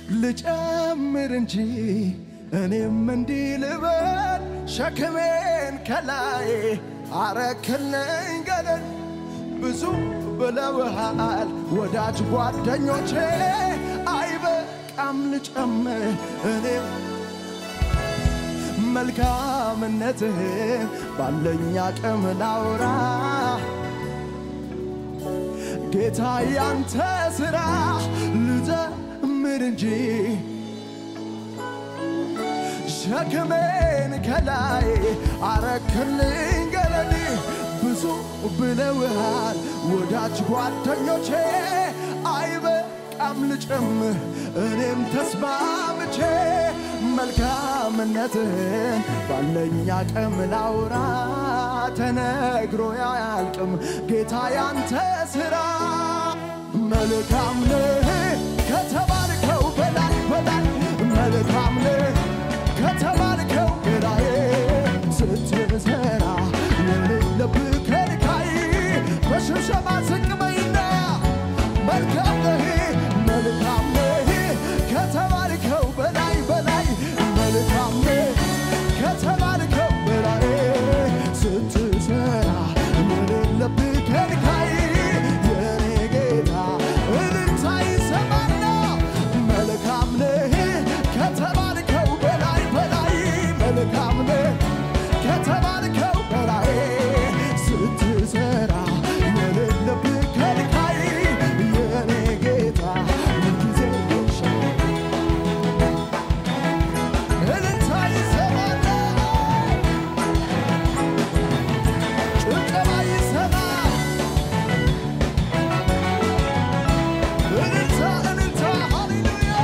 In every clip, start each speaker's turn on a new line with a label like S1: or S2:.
S1: ልጨምር እንጂ እኔም እንዲህ ልበል ሸክሜን ከላይ አረክልኝ ገለል ብዙ ብለውሃል ወዳጅ ጓደኞቼ አይበቃም ልጨምር እኔም መልካምነትህን ባለኝ አቅም ላውራ ጌታ ያንተ ሥራ ልዘምር እንጂ ሸክሜን ከላይ አረክልኝ ገለል ብዙ ብለውሃል ወዳጅ ጓደኞቼ አይበቃም ልጨምር እኔም ተስማምቼ መልካምነትህን ባለኝ አቅም ላውራ ተነግሮ አያልቅም ጌታ ያንተ ሥራ መልካም ነህ ከተባልከው በላይ በላይ መልካም ነህ ከተባልከው በላይ ስትሰራ የሌለብህ ከልካይ በሽብሸባ ዝቅ በይና መልካም ነህ መልካም ነህ ከተባልከው በላይ በላይ መልካም ነህ ከተባልከው በላይ ስትሰራ የሌለብህ ከልካይ የኔ ጌታ እልልታ ይሰማና መልካም ነህ ከተባልከው በላይ በላይ መልካም ነህ ከተባልከው በላይ ስትሰራ የሌለብህ ከልካይ የኔ ጌታ ሁልጊዜ ይሻል እልልታ ይሰማና ጭብጨባ ይሰማ እልልታ እልልታ ሃሌሉያ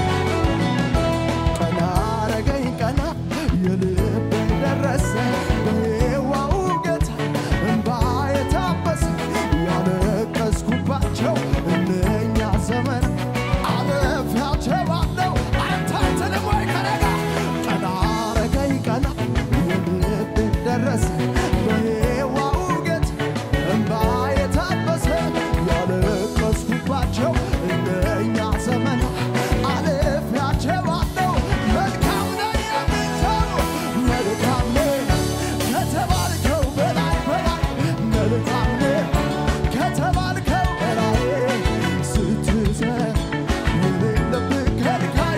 S1: ቀና አረገኝ ቀና የልቤ ደረሰ በሕያው ጌታ እንባ የታበሰ ያለቀስኩባቸው እነኛ ዘመን አለፊያቸዋለሁ አንተ አትልም ወይ ከኔ ጋር ቀና አረገኝ ቀና የልቤ ደረሰ በሕያው ጌታ እንባ የታበሰ ያለቀስኩባቸው እነኛ ዘመን አልፌያቸዋለሁ። መልካም ነህ የምትለው መልካም ነህ ከተባልከው በላይ በላይ መልካም ነህ ከተባልከው በላይ ስትሰራ የሌለብህ ከልካይ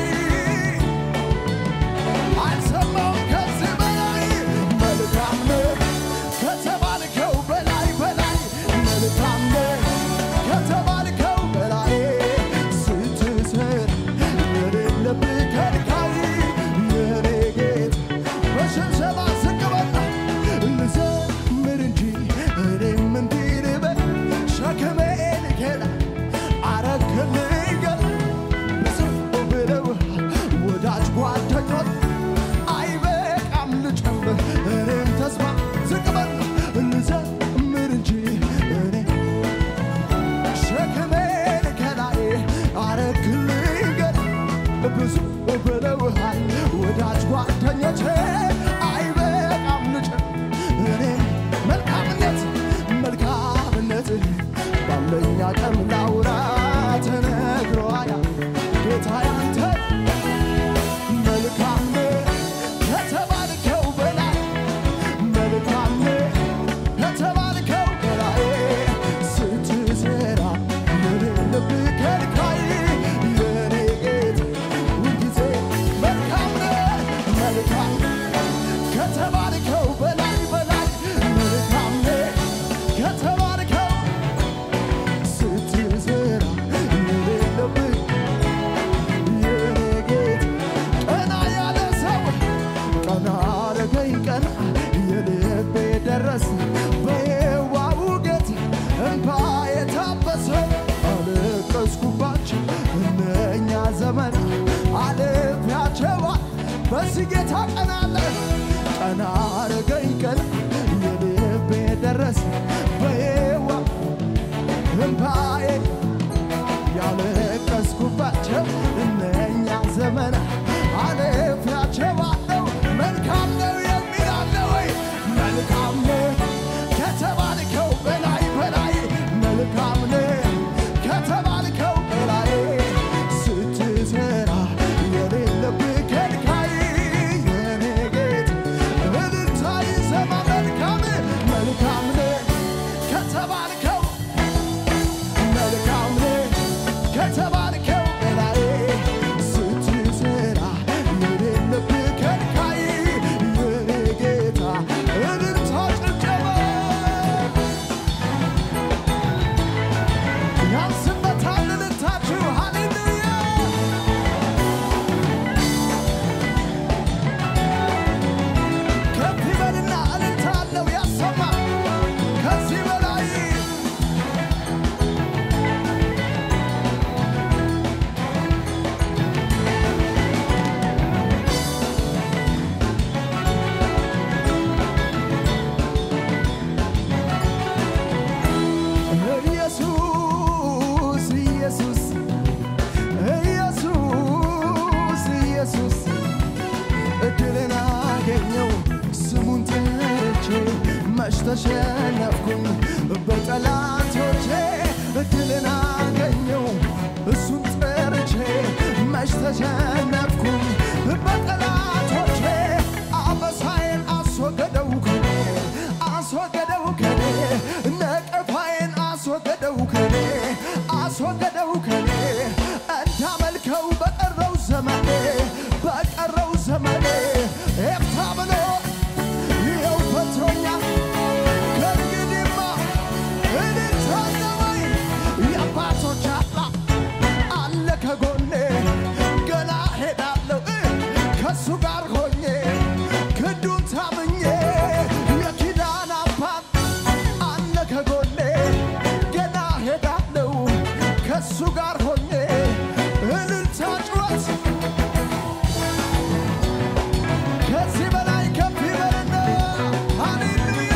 S1: አልሰማውም ከዚህ በላይ መልካም ነህ ከተባልከው በላይ በላይ መልካም ነህ ከተባልከው በላይ ስትሰራ የሌለብህ ከልካይ የኔ ጌታ በሽብሸባ ዝቅ በልና ልዘምር እንጂ እኔም እንዲህ ልበል ሸክሜን ከላይ አረክልኝ ገለል ብዙ ብለውሃል ወዳጅ ጓደኞች አይበቃም ልጨምር እኔም ተስፋ ዝቅ በል ልዘምር እንጂ እኔ ሸክሜን ከላይ አረክልኝ ገለል ብዙ ብለውሃል ወዳጅ ጓደኞቼ አይበቃም ልጨምር እኔ መልካምነት መልካምነት ባለኝ አቅም ላውራ ተነግሮ አያልቅም ጌታ ያንተ መልካም ነህ ከተባልከው በላይ መልካም ነህ ከተባልከው በላይ ስትሰራ የሌለብህ ከልካይ የኔ ጌታ ሁልጊዜ መልካም ነህ መልካም ከተባልከው በላይ በላይ መልካም ነህ ከተባልከው ስትሰራ የሌለብህ የኔ ጌታ ቀና ያለ ሰው ቀና አረገኝ ቀና የልቤ ደረሰ በየዋቡ ጌታ እንባ የታበሰ አለቀስኩባቸው እነኛ ዘመን አልፌያቸዋል በዚህ ጌታ ቀና አለ ቀና አረገኝ ቀና የልቤ ደረሰ በየዋ እንባዬ ያለቀስኩባቸው እነኛ ዘመና አልፌያቸዋለሁ። መልካም ነው የሚል አለ ወይ? መልካም ነው ከተባልከው በላይ በላይ መልካም ነው ከተባልከው በላይ ስትሰራ መች ተሸነፍኩኝ በጠላቶቼ ድልን አገኘው እሱን ጠርቼ መች ተሸነፍኩኝ በጠላቶቼ አበሳዬን አስወገደው ከኔ አስወገደው ከኔ ነቀፋዬን አስወገደው ከኔ አስወገደው ከኔ እንዳመልከው በቀረው ዘመኔ በቀረው ዘመኔ ኤፍታ ብሎ ይኸው ፈቶኛል ከእንግዲህማ እልልታለወይ የአባቶች አምላክ አለ ከጎኔ ገና ሄዳለሁ ከእሱ ጋር ሆኜ ክንዱን ታምኜ የኪዳን አባት አለ ከጎኔ ገና ሄዳለሁ ከእሱ ጋር ሆኜ እልልታ ጩኸት ከዚህ በላይ ከፍ ይበልና ሃሌሉያ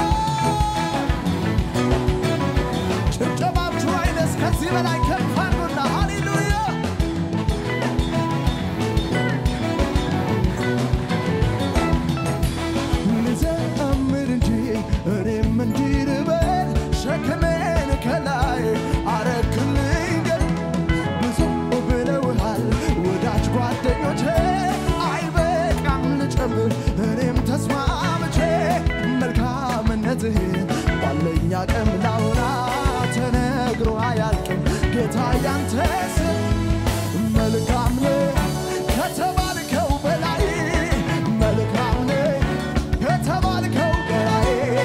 S1: ጭብጨባችሁ አይነስ ከዚህ በላይ ከፍ አድርጉና ሃሌሉያ ልዘምር እንጂ እኔም እንዲህ ልበል ሸክሜን ከላይ አረክልኝ ግን ብዙ ብለውሃል ወዳጅ ጓደኞቼ አይበቃም ልጨምር እኔም ተስማምቼ መልካምነትህ ባለኝ አቅም ላውራ ተነግሮ አያልቅም ጌታ ያንተ ስም መልካም ነህ ከተባልከው በላይ መልካም ነህ ከተባልከው በላይ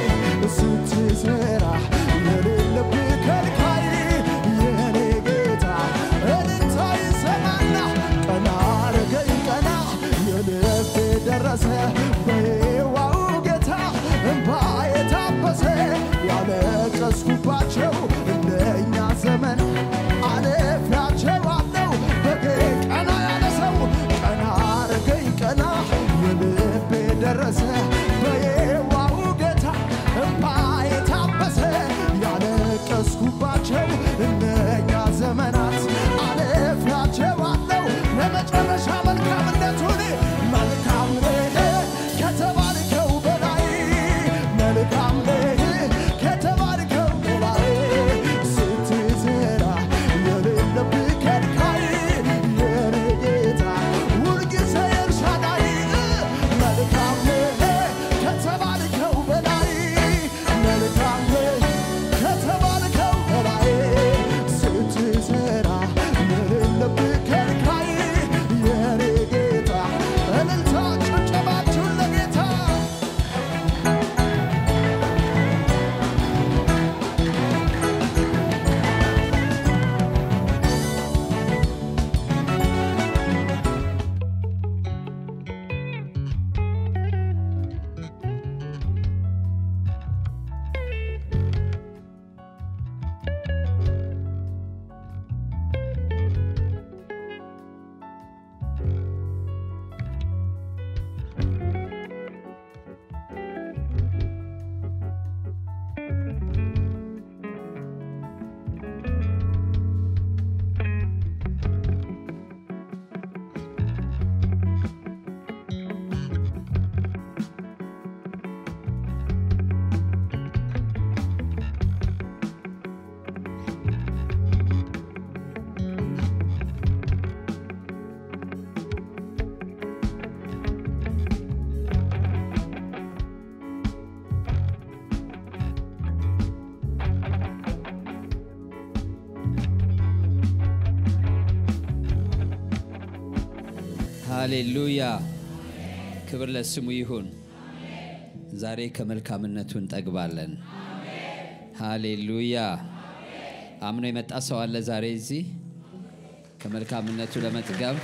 S1: ስትሰራ የሌለብህ ከልካይ የኔ ጌታ እልልታ ይሰማና ቀና አረገኝ ቀና የልቤ ደረሰ በሕያው ጌታ እንባ የታበሰ ያለቀስኩባቸው እንደኛ ዘመን አለፊያቸዋለሁ በጌ ቀና ያለ ሰው ቀና አረገኝ ቀና የልቤ ደረሰ በሕያው ጌታ እንባ የታበሰ ያለቀስኩባቸው እነኛ ዘመናት አለፊያቸዋለሁ ለመጨረሻ መልካምነቱን መልካም ነህ ከተባልከው በላይ መልካም ነህ ከተባልከው በላይ ስትዘራ የሌለብህ ከልካይ የኔ ጌታ ሁልጊዜ ኤልሻዳይ መልካም ነህ ከተባልከው በላይ መልካም ነህ ከተባልከው በላይ ስትሰራ የሌለብህ ከልካይ የኔ ጌታ እልልታ ጭብጨባችሁን ለጌታ
S2: ሃሌሉያ ክብር ለስሙ ይሁን። ዛሬ ከመልካምነቱ እንጠግባለን። ሃሌሉያ አምኖ የመጣ ሰው አለ ዛሬ እዚህ ከመልካምነቱ ለመጥገብ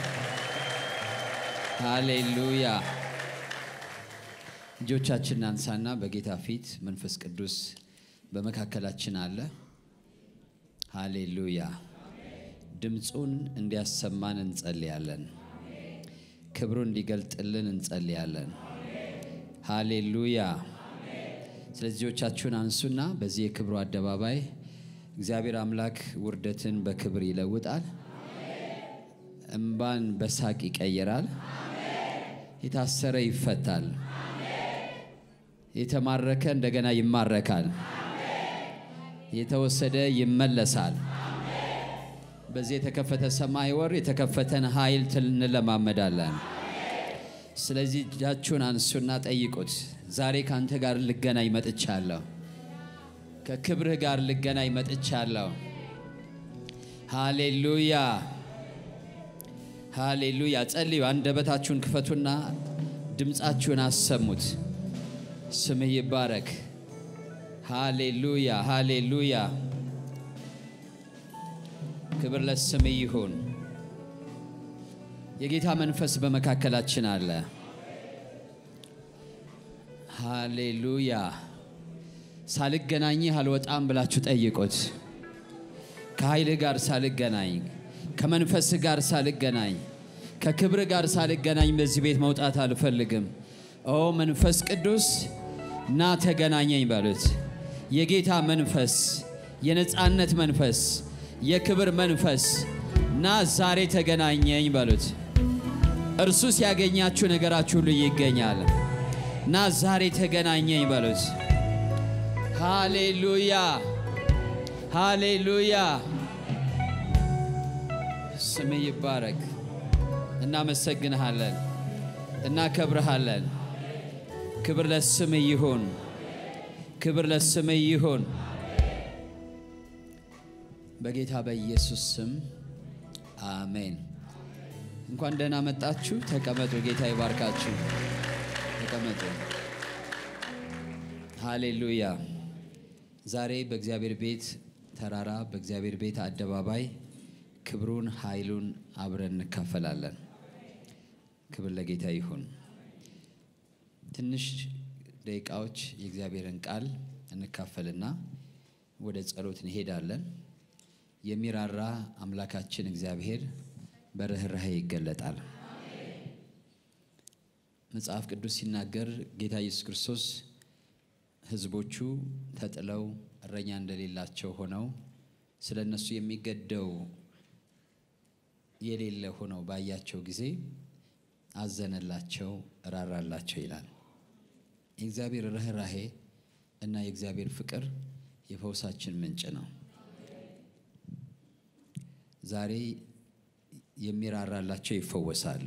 S2: ሃሌሉያ። እጆቻችንን አንሳና በጌታ ፊት መንፈስ ቅዱስ በመካከላችን አለ። ሃሌሉያ ድምፁን እንዲያሰማን እንጸልያለን። ክብሩን እንዲገልጥልን እንጸልያለን። ሃሌሉያ። ስለዚህ እጆቻችሁን አንሱና በዚህ የክብሩ አደባባይ እግዚአብሔር አምላክ ውርደትን በክብር ይለውጣል፣ እምባን በሳቅ ይቀይራል፣ የታሰረ ይፈታል፣ የተማረከ እንደገና ይማረካል። የተወሰደ ይመለሳል። በዚህ የተከፈተ ሰማይ ወር የተከፈተን ኃይል ትል- እንለማመዳለን። ስለዚህ እጃችሁን አንሱና ጠይቁት። ዛሬ ከአንተ ጋር ልገናኝ መጥቻለሁ። ከክብርህ ጋር ልገናኝ መጥቻለሁ። ሃሌሉያ ሃሌሉያ። ጸልዩ። አንደበታችሁን ክፈቱና ድምፃችሁን አሰሙት። ስምህ ይባረክ። ሃሌሉያ ሃሌሉያ። ክብር ለስምህ ይሁን። የጌታ መንፈስ በመካከላችን አለ። ሃሌሉያ። ሳልገናኝህ አልወጣም ብላችሁ ጠይቁት። ከኃይልህ ጋር ሳልገናኝ፣ ከመንፈስህ ጋር ሳልገናኝ፣ ከክብር ጋር ሳልገናኝ በዚህ ቤት መውጣት አልፈልግም። ኦ መንፈስ ቅዱስ ና ተገናኘኝ በሉት። የጌታ መንፈስ፣ የነፃነት መንፈስ፣ የክብር መንፈስ ና ዛሬ ተገናኘኝ በሉት። እርሱ ሲያገኛችሁ ነገራችሁ ሁሉ ይገኛል። ና ዛሬ ተገናኘኝ በሉት። ሃሌሉያ ሃሌሉያ። ስም ይባረክ። እናመሰግንሃለን፣ እናከብርሃለን። ክብር ለስም ይሁን፣ ክብር ለስም ይሁን። በጌታ በኢየሱስ ስም አሜን። እንኳን ደህና መጣችሁ። ተቀመጡ። ጌታ ይባርካችሁ። ተቀመጡ። ሃሌሉያ። ዛሬ በእግዚአብሔር ቤት ተራራ በእግዚአብሔር ቤት አደባባይ ክብሩን ኃይሉን አብረን እንካፈላለን። ክብር ለጌታ ይሁን። ትንሽ ደቂቃዎች የእግዚአብሔርን ቃል እንካፈልና ወደ ጸሎት እንሄዳለን። የሚራራ አምላካችን እግዚአብሔር በርኅራኄ ይገለጣል። መጽሐፍ ቅዱስ ሲናገር ጌታ ኢየሱስ ክርስቶስ ሕዝቦቹ ተጥለው እረኛ እንደሌላቸው ሆነው ስለ እነሱ የሚገደው የሌለ ሆነው ባያቸው ጊዜ አዘነላቸው፣ እራራላቸው ይላል። የእግዚአብሔር ርኅራኄ እና የእግዚአብሔር ፍቅር የፈውሳችን ምንጭ ነው። ዛሬ የሚራራላቸው ይፈወሳሉ።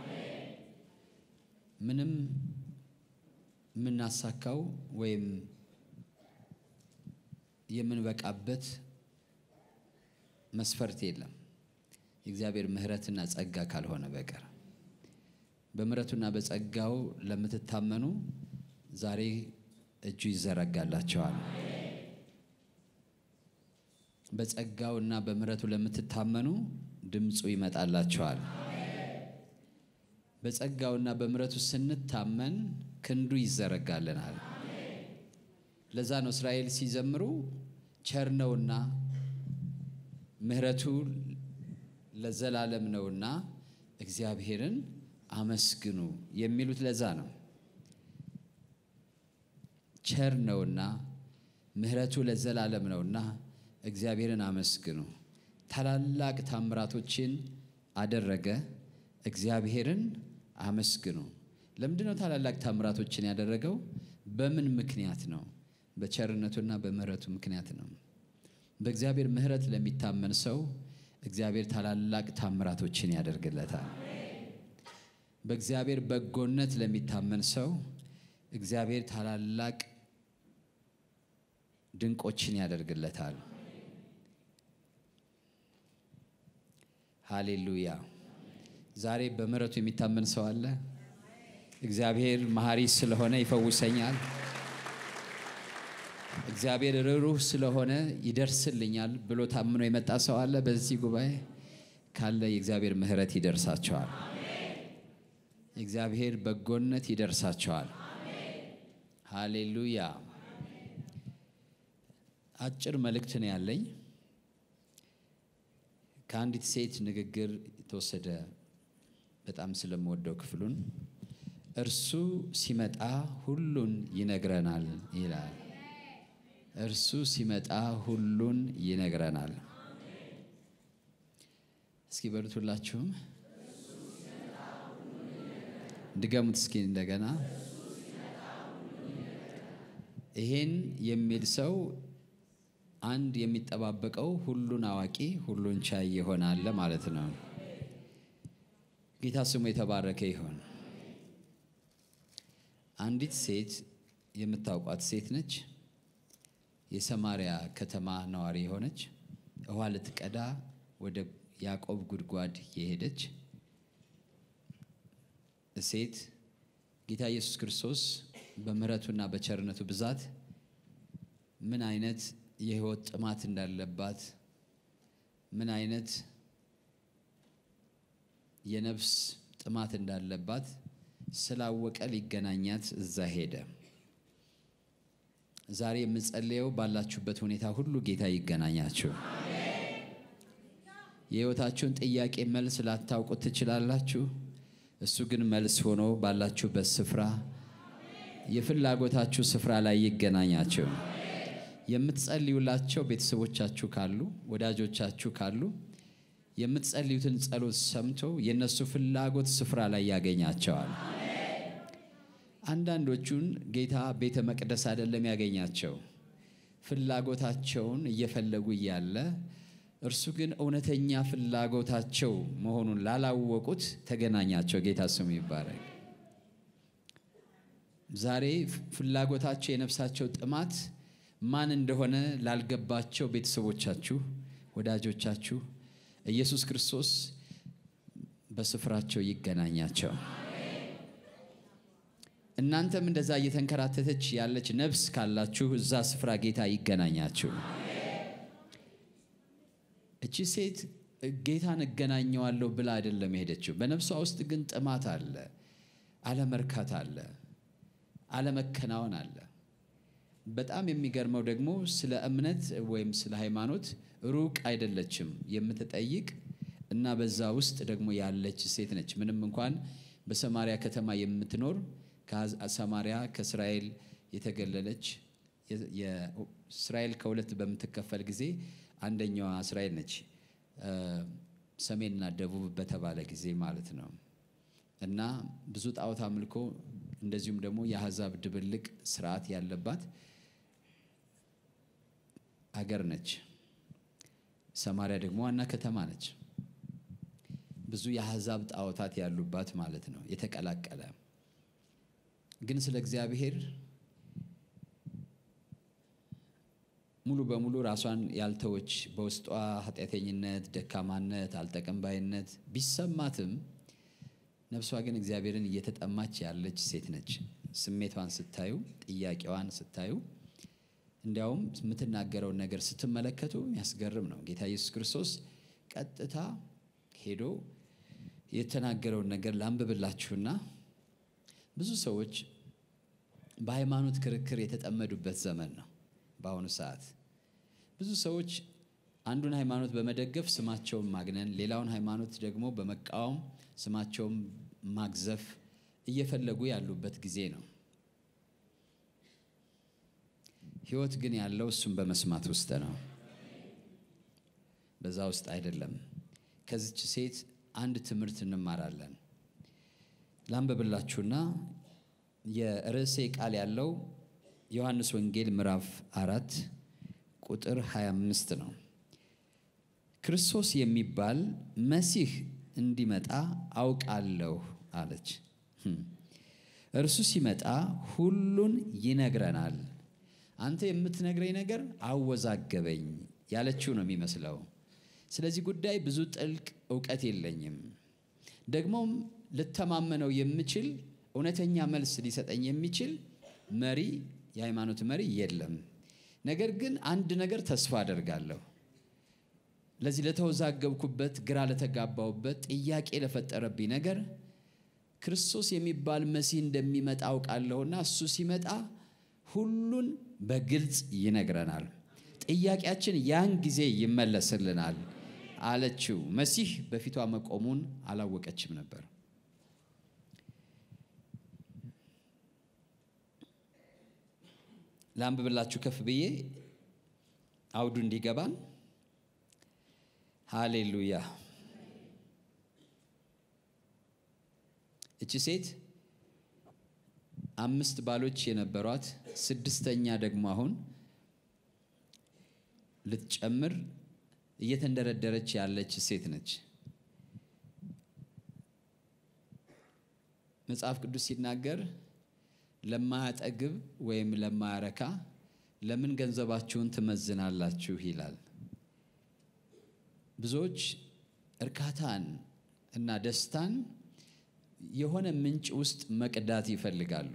S2: ምንም የምናሳካው ወይም የምንበቃበት መስፈርት የለም የእግዚአብሔር ምሕረትና ጸጋ ካልሆነ በቀር። በምሕረቱና በጸጋው ለምትታመኑ ዛሬ እጁ ይዘረጋላቸዋል። በጸጋው እና በምሕረቱ ለምትታመኑ ድምፁ ይመጣላቸዋል። በጸጋውና በምሕረቱ ስንታመን ክንዱ ይዘረጋልናል። ለዛ ነው እስራኤል ሲዘምሩ ቸር ነውና ምሕረቱ ለዘላለም ነውና እግዚአብሔርን አመስግኑ የሚሉት ለዛ ነው። ቸር ነውና ምሕረቱ ለዘላለም ነውና እግዚአብሔርን አመስግኑ። ታላላቅ ታምራቶችን አደረገ፣ እግዚአብሔርን አመስግኑ። ለምንድን ነው ታላላቅ ታምራቶችን ያደረገው? በምን ምክንያት ነው? በቸርነቱና በምሕረቱ ምክንያት ነው። በእግዚአብሔር ምሕረት ለሚታመን ሰው እግዚአብሔር ታላላቅ ታምራቶችን ያደርግለታል። በእግዚአብሔር በጎነት ለሚታመን ሰው እግዚአብሔር ታላላቅ ድንቆችን ያደርግለታል። ሃሌሉያ። ዛሬ በምሕረቱ የሚታመን ሰው አለ። እግዚአብሔር መሐሪ ስለሆነ ይፈውሰኛል። እግዚአብሔር ርኅሩህ ስለሆነ ይደርስልኛል ብሎ ታምኖ የመጣ ሰው አለ። በዚህ ጉባኤ ካለ የእግዚአብሔር ምሕረት ይደርሳቸዋል። የእግዚአብሔር በጎነት ይደርሳቸዋል። ሃሌሉያ። አጭር መልእክት ነው ያለኝ ከአንዲት ሴት ንግግር የተወሰደ በጣም ስለምወደው ክፍሉን እርሱ ሲመጣ ሁሉን ይነግረናል ይላል። እርሱ ሲመጣ ሁሉን ይነግረናል። እስኪ በሉት ሁላችሁም ድገሙት እስኪ እንደገና። ይሄን የሚል ሰው አንድ የሚጠባበቀው ሁሉን አዋቂ ሁሉን ቻይ ይሆናል ማለት ነው። ጌታ ስሙ የተባረከ ይሆን። አንዲት ሴት የምታውቋት ሴት ነች። የሰማሪያ ከተማ ነዋሪ የሆነች ውሃ ልትቀዳ ወደ ያዕቆብ ጉድጓድ የሄደች ሴት ጌታ ኢየሱስ ክርስቶስ በምሕረቱና በቸርነቱ ብዛት ምን አይነት የሕይወት ጥማት እንዳለባት ምን አይነት የነፍስ ጥማት እንዳለባት ስላወቀ ሊገናኛት እዛ ሄደ። ዛሬ የምጸልየው ባላችሁበት ሁኔታ ሁሉ ጌታ ይገናኛችሁ። የሕይወታችሁን ጥያቄ መልስ ላታውቁት ትችላላችሁ። እሱ ግን መልስ ሆኖ ባላችሁበት ስፍራ የፍላጎታችሁ ስፍራ ላይ ይገናኛችሁ። የምትጸልዩላቸው ቤተሰቦቻችሁ ካሉ፣ ወዳጆቻችሁ ካሉ የምትጸልዩትን ጸሎት ሰምቶ የእነሱ ፍላጎት ስፍራ ላይ ያገኛቸዋል። አንዳንዶቹን ጌታ ቤተ መቅደስ አይደለም ያገኛቸው፣ ፍላጎታቸውን እየፈለጉ እያለ እርሱ ግን እውነተኛ ፍላጎታቸው መሆኑን ላላወቁት ተገናኛቸው። ጌታ ስሙ ይባረክ። ዛሬ ፍላጎታቸው የነፍሳቸው ጥማት ማን እንደሆነ ላልገባቸው ቤተሰቦቻችሁ፣ ወዳጆቻችሁ ኢየሱስ ክርስቶስ በስፍራቸው ይገናኛቸው። እናንተም እንደዛ እየተንከራተተች ያለች ነፍስ ካላችሁ እዛ ስፍራ ጌታ ይገናኛችሁ። እቺ ሴት ጌታን እገናኘዋለሁ ብላ አይደለም የሄደችው። በነፍሷ ውስጥ ግን ጥማት አለ፣ አለመርካት አለ፣ አለመከናወን አለ። በጣም የሚገርመው ደግሞ ስለ እምነት ወይም ስለ ሃይማኖት ሩቅ አይደለችም የምትጠይቅ እና በዛ ውስጥ ደግሞ ያለች ሴት ነች። ምንም እንኳን በሰማሪያ ከተማ የምትኖር ሰማሪያ ከእስራኤል የተገለለች እስራኤል ከሁለት በምትከፈል ጊዜ አንደኛዋ እስራኤል ነች፣ ሰሜንና ደቡብ በተባለ ጊዜ ማለት ነው። እና ብዙ ጣዖት አምልኮ እንደዚሁም ደግሞ የአሕዛብ ድብልቅ ስርዓት ያለባት አገር ነች። ሰማሪያ ደግሞ ዋና ከተማ ነች። ብዙ የአሕዛብ ጣዖታት ያሉባት ማለት ነው፣ የተቀላቀለ ግን ስለ እግዚአብሔር ሙሉ በሙሉ ራሷን ያልተወች በውስጧ ኃጢአተኝነት፣ ደካማነት፣ አልጠቀምባይነት ቢሰማትም ነፍሷ ግን እግዚአብሔርን እየተጠማች ያለች ሴት ነች። ስሜቷን ስታዩ፣ ጥያቄዋን ስታዩ፣ እንዲያውም የምትናገረውን ነገር ስትመለከቱ የሚያስገርም ነው። ጌታ ኢየሱስ ክርስቶስ ቀጥታ ሄዶ የተናገረውን ነገር ላንብብላችሁና ብዙ ሰዎች በሃይማኖት ክርክር የተጠመዱበት ዘመን ነው። በአሁኑ ሰዓት ብዙ ሰዎች አንዱን ሃይማኖት በመደገፍ ስማቸውን ማግነን፣ ሌላውን ሃይማኖት ደግሞ በመቃወም ስማቸውን ማግዘፍ እየፈለጉ ያሉበት ጊዜ ነው። ሕይወት ግን ያለው እሱን በመስማት ውስጥ ነው፣ በዛ ውስጥ አይደለም። ከዚች ሴት አንድ ትምህርት እንማራለን። ላንብብላችሁና የርዕሴ ቃል ያለው ዮሐንስ ወንጌል ምዕራፍ አራት ቁጥር 25 ነው። ክርስቶስ የሚባል መሲህ እንዲመጣ አውቃለሁ አለች። እርሱ ሲመጣ ሁሉን ይነግረናል። አንተ የምትነግረኝ ነገር አወዛገበኝ ያለችው ነው የሚመስለው። ስለዚህ ጉዳይ ብዙ ጥልቅ እውቀት የለኝም፣ ደግሞም ልተማመነው የምችል እውነተኛ መልስ ሊሰጠኝ የሚችል መሪ የሃይማኖት መሪ የለም። ነገር ግን አንድ ነገር ተስፋ አደርጋለሁ። ለዚህ ለተወዛገብኩበት፣ ግራ ለተጋባውበት፣ ጥያቄ ለፈጠረብኝ ነገር ክርስቶስ የሚባል መሲህ እንደሚመጣ አውቃለሁና እሱ ሲመጣ ሁሉን በግልጽ ይነግረናል። ጥያቄያችን ያን ጊዜ ይመለስልናል አለችው። መሲህ በፊቷ መቆሙን አላወቀችም ነበር። ላንብብላችሁ ከፍ ብዬ አውዱ እንዲገባን። ሃሌሉያ። እቺ ሴት አምስት ባሎች የነበሯት ስድስተኛ ደግሞ አሁን ልትጨምር እየተንደረደረች ያለች ሴት ነች። መጽሐፍ ቅዱስ ሲናገር ለማያጠግብ ወይም ለማያረካ ለምን ገንዘባችሁን ትመዝናላችሁ ይላል። ብዙዎች እርካታን እና ደስታን የሆነ ምንጭ ውስጥ መቅዳት ይፈልጋሉ።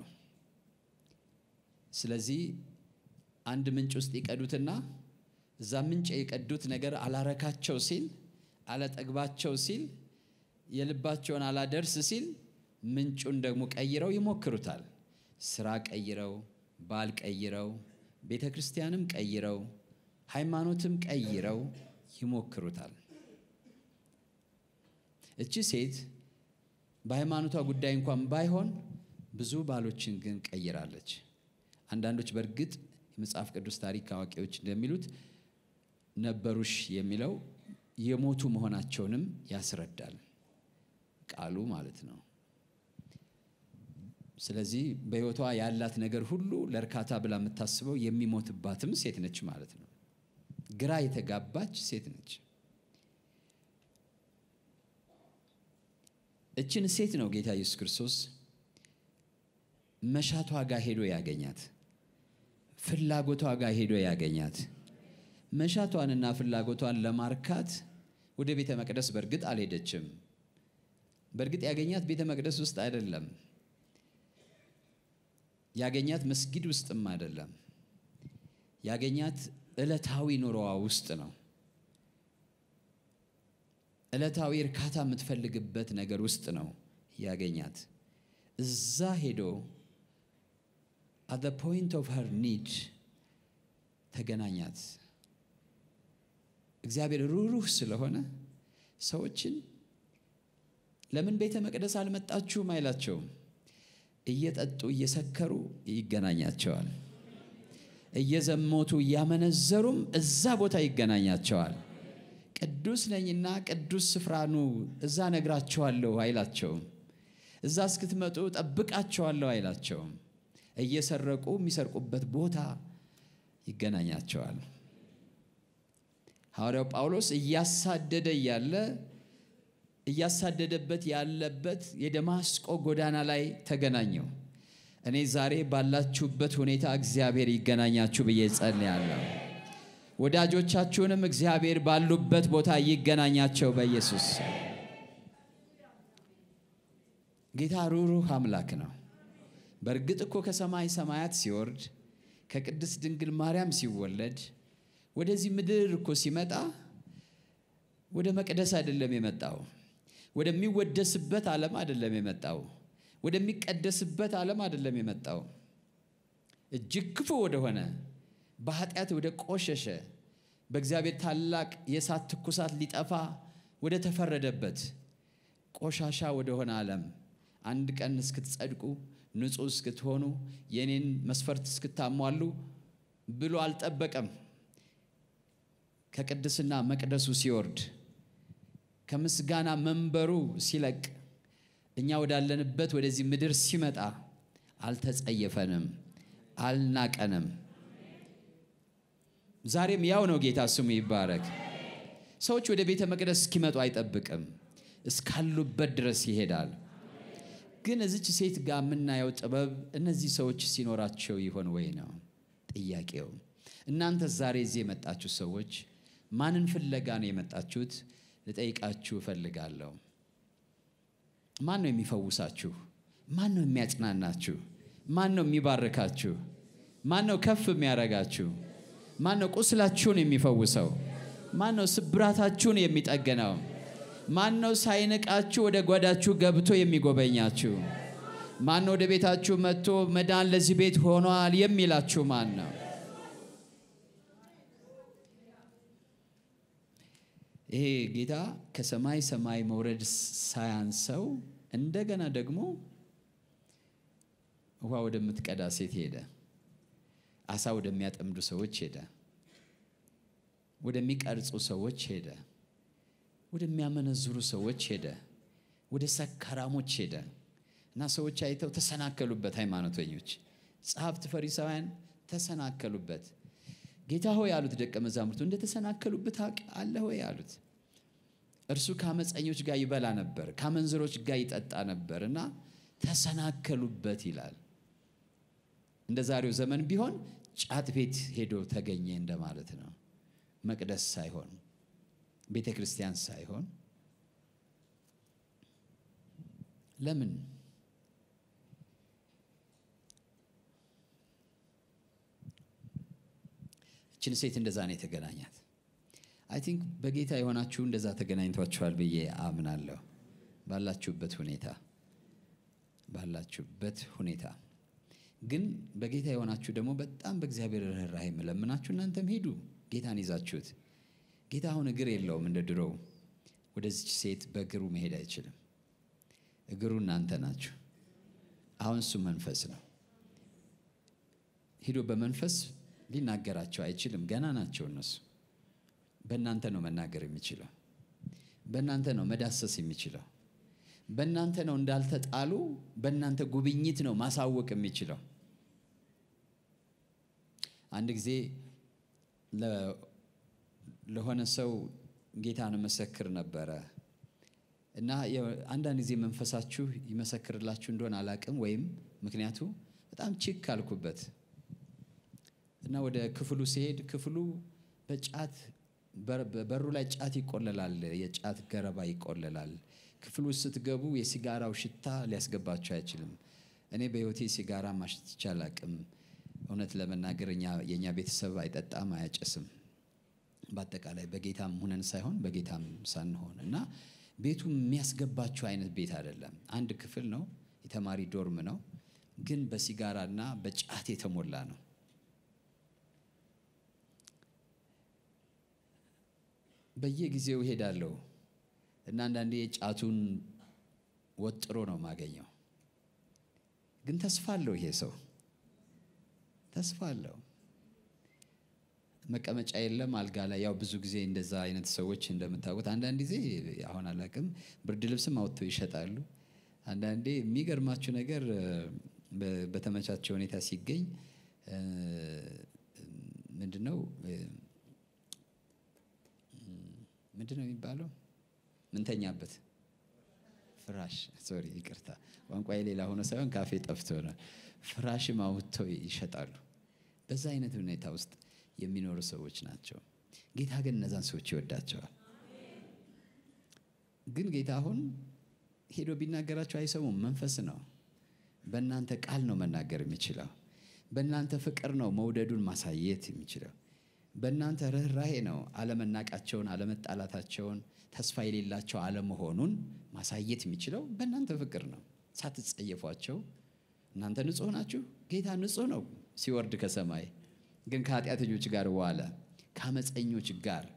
S2: ስለዚህ አንድ ምንጭ ውስጥ ይቀዱትና እዛ ምንጭ የቀዱት ነገር አላረካቸው ሲል፣ አላጠግባቸው ሲል፣ የልባቸውን አላደርስ ሲል ምንጩን ደግሞ ቀይረው ይሞክሩታል። ስራ ቀይረው፣ ባል ቀይረው፣ ቤተ ክርስቲያንም ቀይረው፣ ሃይማኖትም ቀይረው ይሞክሩታል። እቺ ሴት በሃይማኖቷ ጉዳይ እንኳን ባይሆን ብዙ ባሎችን ግን ቀይራለች። አንዳንዶች በእርግጥ የመጽሐፍ ቅዱስ ታሪክ አዋቂዎች እንደሚሉት ነበሩሽ የሚለው የሞቱ መሆናቸውንም ያስረዳል ቃሉ ማለት ነው። ስለዚህ በሕይወቷ ያላት ነገር ሁሉ ለእርካታ ብላ የምታስበው የሚሞትባትም ሴት ነች ማለት ነው። ግራ የተጋባች ሴት ነች። እችን ሴት ነው ጌታ ኢየሱስ ክርስቶስ መሻቷ ጋር ሄዶ ያገኛት፣ ፍላጎቷ ጋር ሄዶ ያገኛት። መሻቷንና ፍላጎቷን ለማርካት ወደ ቤተ መቅደስ በእርግጥ አልሄደችም። በእርግጥ ያገኛት ቤተ መቅደስ ውስጥ አይደለም። ያገኛት መስጊድ ውስጥም አይደለም። ያገኛት ዕለታዊ ኑሮዋ ውስጥ ነው። ዕለታዊ እርካታ የምትፈልግበት ነገር ውስጥ ነው ያገኛት። እዛ ሄዶ አት ዘ ፖይንት ኦፍ ሄር ኒድ ተገናኛት። እግዚአብሔር ሩህሩህ ስለሆነ ሰዎችን ለምን ቤተ መቅደስ አልመጣችሁም አይላቸውም። እየጠጡ እየሰከሩ ይገናኛቸዋል። እየዘሞቱ እያመነዘሩም እዛ ቦታ ይገናኛቸዋል። ቅዱስ ነኝና ቅዱስ ስፍራ ኑ እዛ ነግራቸዋለሁ አይላቸውም። እዛ እስክትመጡ ጠብቃቸዋለሁ አይላቸውም። እየሰረቁ የሚሰርቁበት ቦታ ይገናኛቸዋል። ሐዋርያው ጳውሎስ እያሳደደ እያለ እያሳደደበት ያለበት የደማስቆ ጎዳና ላይ ተገናኘው። እኔ ዛሬ ባላችሁበት ሁኔታ እግዚአብሔር ይገናኛችሁ ብዬ ጸልያለሁ። ወዳጆቻችሁንም እግዚአብሔር ባሉበት ቦታ ይገናኛቸው በኢየሱስ ጌታ ሩህሩህ አምላክ ነው። በእርግጥ እኮ ከሰማይ ሰማያት ሲወርድ ከቅድስት ድንግል ማርያም ሲወለድ ወደዚህ ምድር እኮ ሲመጣ ወደ መቅደስ አይደለም የመጣው። ወደሚወደስበት ዓለም አይደለም የመጣው። ወደሚቀደስበት ዓለም አይደለም የመጣው። እጅግ ክፉ ወደሆነ በኃጢአት ወደ ቆሸሸ በእግዚአብሔር ታላቅ የእሳት ትኩሳት ሊጠፋ ወደ ተፈረደበት ቆሻሻ ወደሆነ ዓለም አንድ ቀን እስክትጸድቁ ንጹሕ እስክትሆኑ የእኔን መስፈርት እስክታሟሉ ብሎ አልጠበቀም። ከቅድስና መቅደሱ ሲወርድ ከምስጋና መንበሩ ሲለቅ እኛ ወዳለንበት ወደዚህ ምድር ሲመጣ አልተጸየፈንም፣ አልናቀንም። ዛሬም ያው ነው። ጌታ ስሙ ይባረክ። ሰዎች ወደ ቤተ መቅደስ እስኪመጡ አይጠብቅም፣ እስካሉበት ድረስ ይሄዳል። ግን እዚች ሴት ጋር የምናየው ጥበብ እነዚህ ሰዎች ሲኖራቸው ይሆን ወይ ነው ጥያቄው። እናንተ ዛሬ እዚህ የመጣችሁ ሰዎች ማንን ፍለጋ ነው የመጣችሁት? ልጠይቃችሁ እፈልጋለሁ። ማን ነው የሚፈውሳችሁ? ማን ነው የሚያጽናናችሁ? ማን ነው የሚባርካችሁ? ማን ነው ከፍ የሚያረጋችሁ? ማን ነው ቁስላችሁን የሚፈውሰው? ማን ነው ስብራታችሁን የሚጠገነው? ማን ነው ሳይንቃችሁ ወደ ጓዳችሁ ገብቶ የሚጎበኛችሁ? ማን ነው ወደ ቤታችሁ መጥቶ መዳን ለዚህ ቤት ሆኗል የሚላችሁ ማን ነው? ይሄ ጌታ ከሰማይ ሰማይ መውረድ ሳያንሰው እንደገና ደግሞ ውሃ ወደምትቀዳ ሴት ሄደ። አሳ ወደሚያጠምዱ ሰዎች ሄደ። ወደሚቀርጹ ሰዎች ሄደ። ወደሚያመነዝሩ ሰዎች ሄደ። ወደ ሰካራሞች ሄደ። እና ሰዎች አይተው ተሰናከሉበት። ሃይማኖተኞች፣ ጸሐፍት፣ ፈሪሳውያን ተሰናከሉበት። ጌታ ሆይ አሉት ደቀ መዛሙርቱ እንደተሰናከሉበት አለ ሆይ አሉት። እርሱ ከአመፀኞች ጋር ይበላ ነበር፣ ከአመንዝሮች ጋር ይጠጣ ነበር እና ተሰናከሉበት ይላል። እንደ ዛሬው ዘመን ቢሆን ጫት ቤት ሄዶ ተገኘ እንደማለት ነው። መቅደስ ሳይሆን ቤተ ክርስቲያን ሳይሆን ለምን እችን ሴት እንደዛ ነው የተገናኛት። አይ ቲንክ በጌታ የሆናችሁ እንደዛ ተገናኝቷችኋል ብዬ አምናለሁ። ባላችሁበት ሁኔታ ባላችሁበት ሁኔታ ግን በጌታ የሆናችሁ ደግሞ በጣም በእግዚአብሔር ርኅራኄ የምለምናችሁ እናንተም ሂዱ ጌታን ይዛችሁት። ጌታ አሁን እግር የለውም እንደ ድሮው። ወደዚች ሴት በእግሩ መሄድ አይችልም። እግሩ እናንተ ናችሁ። አሁን እሱ መንፈስ ነው። ሂዶ በመንፈስ ሊናገራቸው አይችልም። ገና ናቸው እነሱ። በእናንተ ነው መናገር የሚችለው። በእናንተ ነው መዳሰስ የሚችለው። በእናንተ ነው እንዳልተጣሉ፣ በእናንተ ጉብኝት ነው ማሳወቅ የሚችለው። አንድ ጊዜ ለሆነ ሰው ጌታን መሰክር ነበረ እና አንዳንድ ጊዜ መንፈሳችሁ ይመሰክርላችሁ እንደሆነ አላቅም፣ ወይም ምክንያቱ በጣም ችክ ካልኩበት እና ወደ ክፍሉ ሲሄድ ክፍሉ በጫት በሩ ላይ ጫት ይቆለላል፣ የጫት ገረባ ይቆለላል። ክፍሉ ስትገቡ የሲጋራው ሽታ ሊያስገባችሁ አይችልም። እኔ በሕይወቴ ሲጋራ ማሽትቼ አላቅም። እውነት ለመናገር የእኛ ቤተሰብ አይጠጣም፣ አያጨስም። በአጠቃላይ በጌታም ሁነን ሳይሆን በጌታም ሳንሆን እና ቤቱ የሚያስገባችሁ አይነት ቤት አይደለም። አንድ ክፍል ነው፣ የተማሪ ዶርም ነው፣ ግን በሲጋራና በጫት የተሞላ ነው። በየጊዜው እሄዳለሁ እና አንዳንዴ ጫቱን ወጥሮ ነው ማገኘው። ግን ተስፋ አለው ይሄ ሰው ተስፋ አለው። መቀመጫ የለም አልጋ ላይ። ያው ብዙ ጊዜ እንደዛ አይነት ሰዎች እንደምታውቁት አንዳንድ ጊዜ አሁን አላቅም ብርድ ልብስም አውጥተው ይሸጣሉ። አንዳንዴ የሚገርማችሁ ነገር በተመቻቸው ሁኔታ ሲገኝ ምንድነው ምንድን ነው የሚባለው? ምንተኛበት ፍራሽ። ሶሪ ይቅርታ፣ ቋንቋ የሌላ ሆኖ ሳይሆን ካፌ ጠፍቶ ነው። ፍራሽም አውጥተው ይሸጣሉ። በዛ አይነት ሁኔታ ውስጥ የሚኖሩ ሰዎች ናቸው። ጌታ ግን እነዛን ሰዎች ይወዳቸዋል። ግን ጌታ አሁን ሄዶ ቢናገራቸው አይሰሙም። መንፈስ ነው። በእናንተ ቃል ነው መናገር የሚችለው። በእናንተ ፍቅር ነው መውደዱን ማሳየት የሚችለው። በእናንተ ርኅራሄ ነው አለመናቃቸውን፣ አለመጣላታቸውን፣ ተስፋ የሌላቸው አለመሆኑን ማሳየት የሚችለው በእናንተ ፍቅር ነው። ሳትጸየፏቸው እናንተ ንጹሕ ናችሁ። ጌታ ንጹሕ ነው ሲወርድ ከሰማይ ግን ከኃጢአተኞች ጋር ዋለ፣ ከአመፀኞች ጋር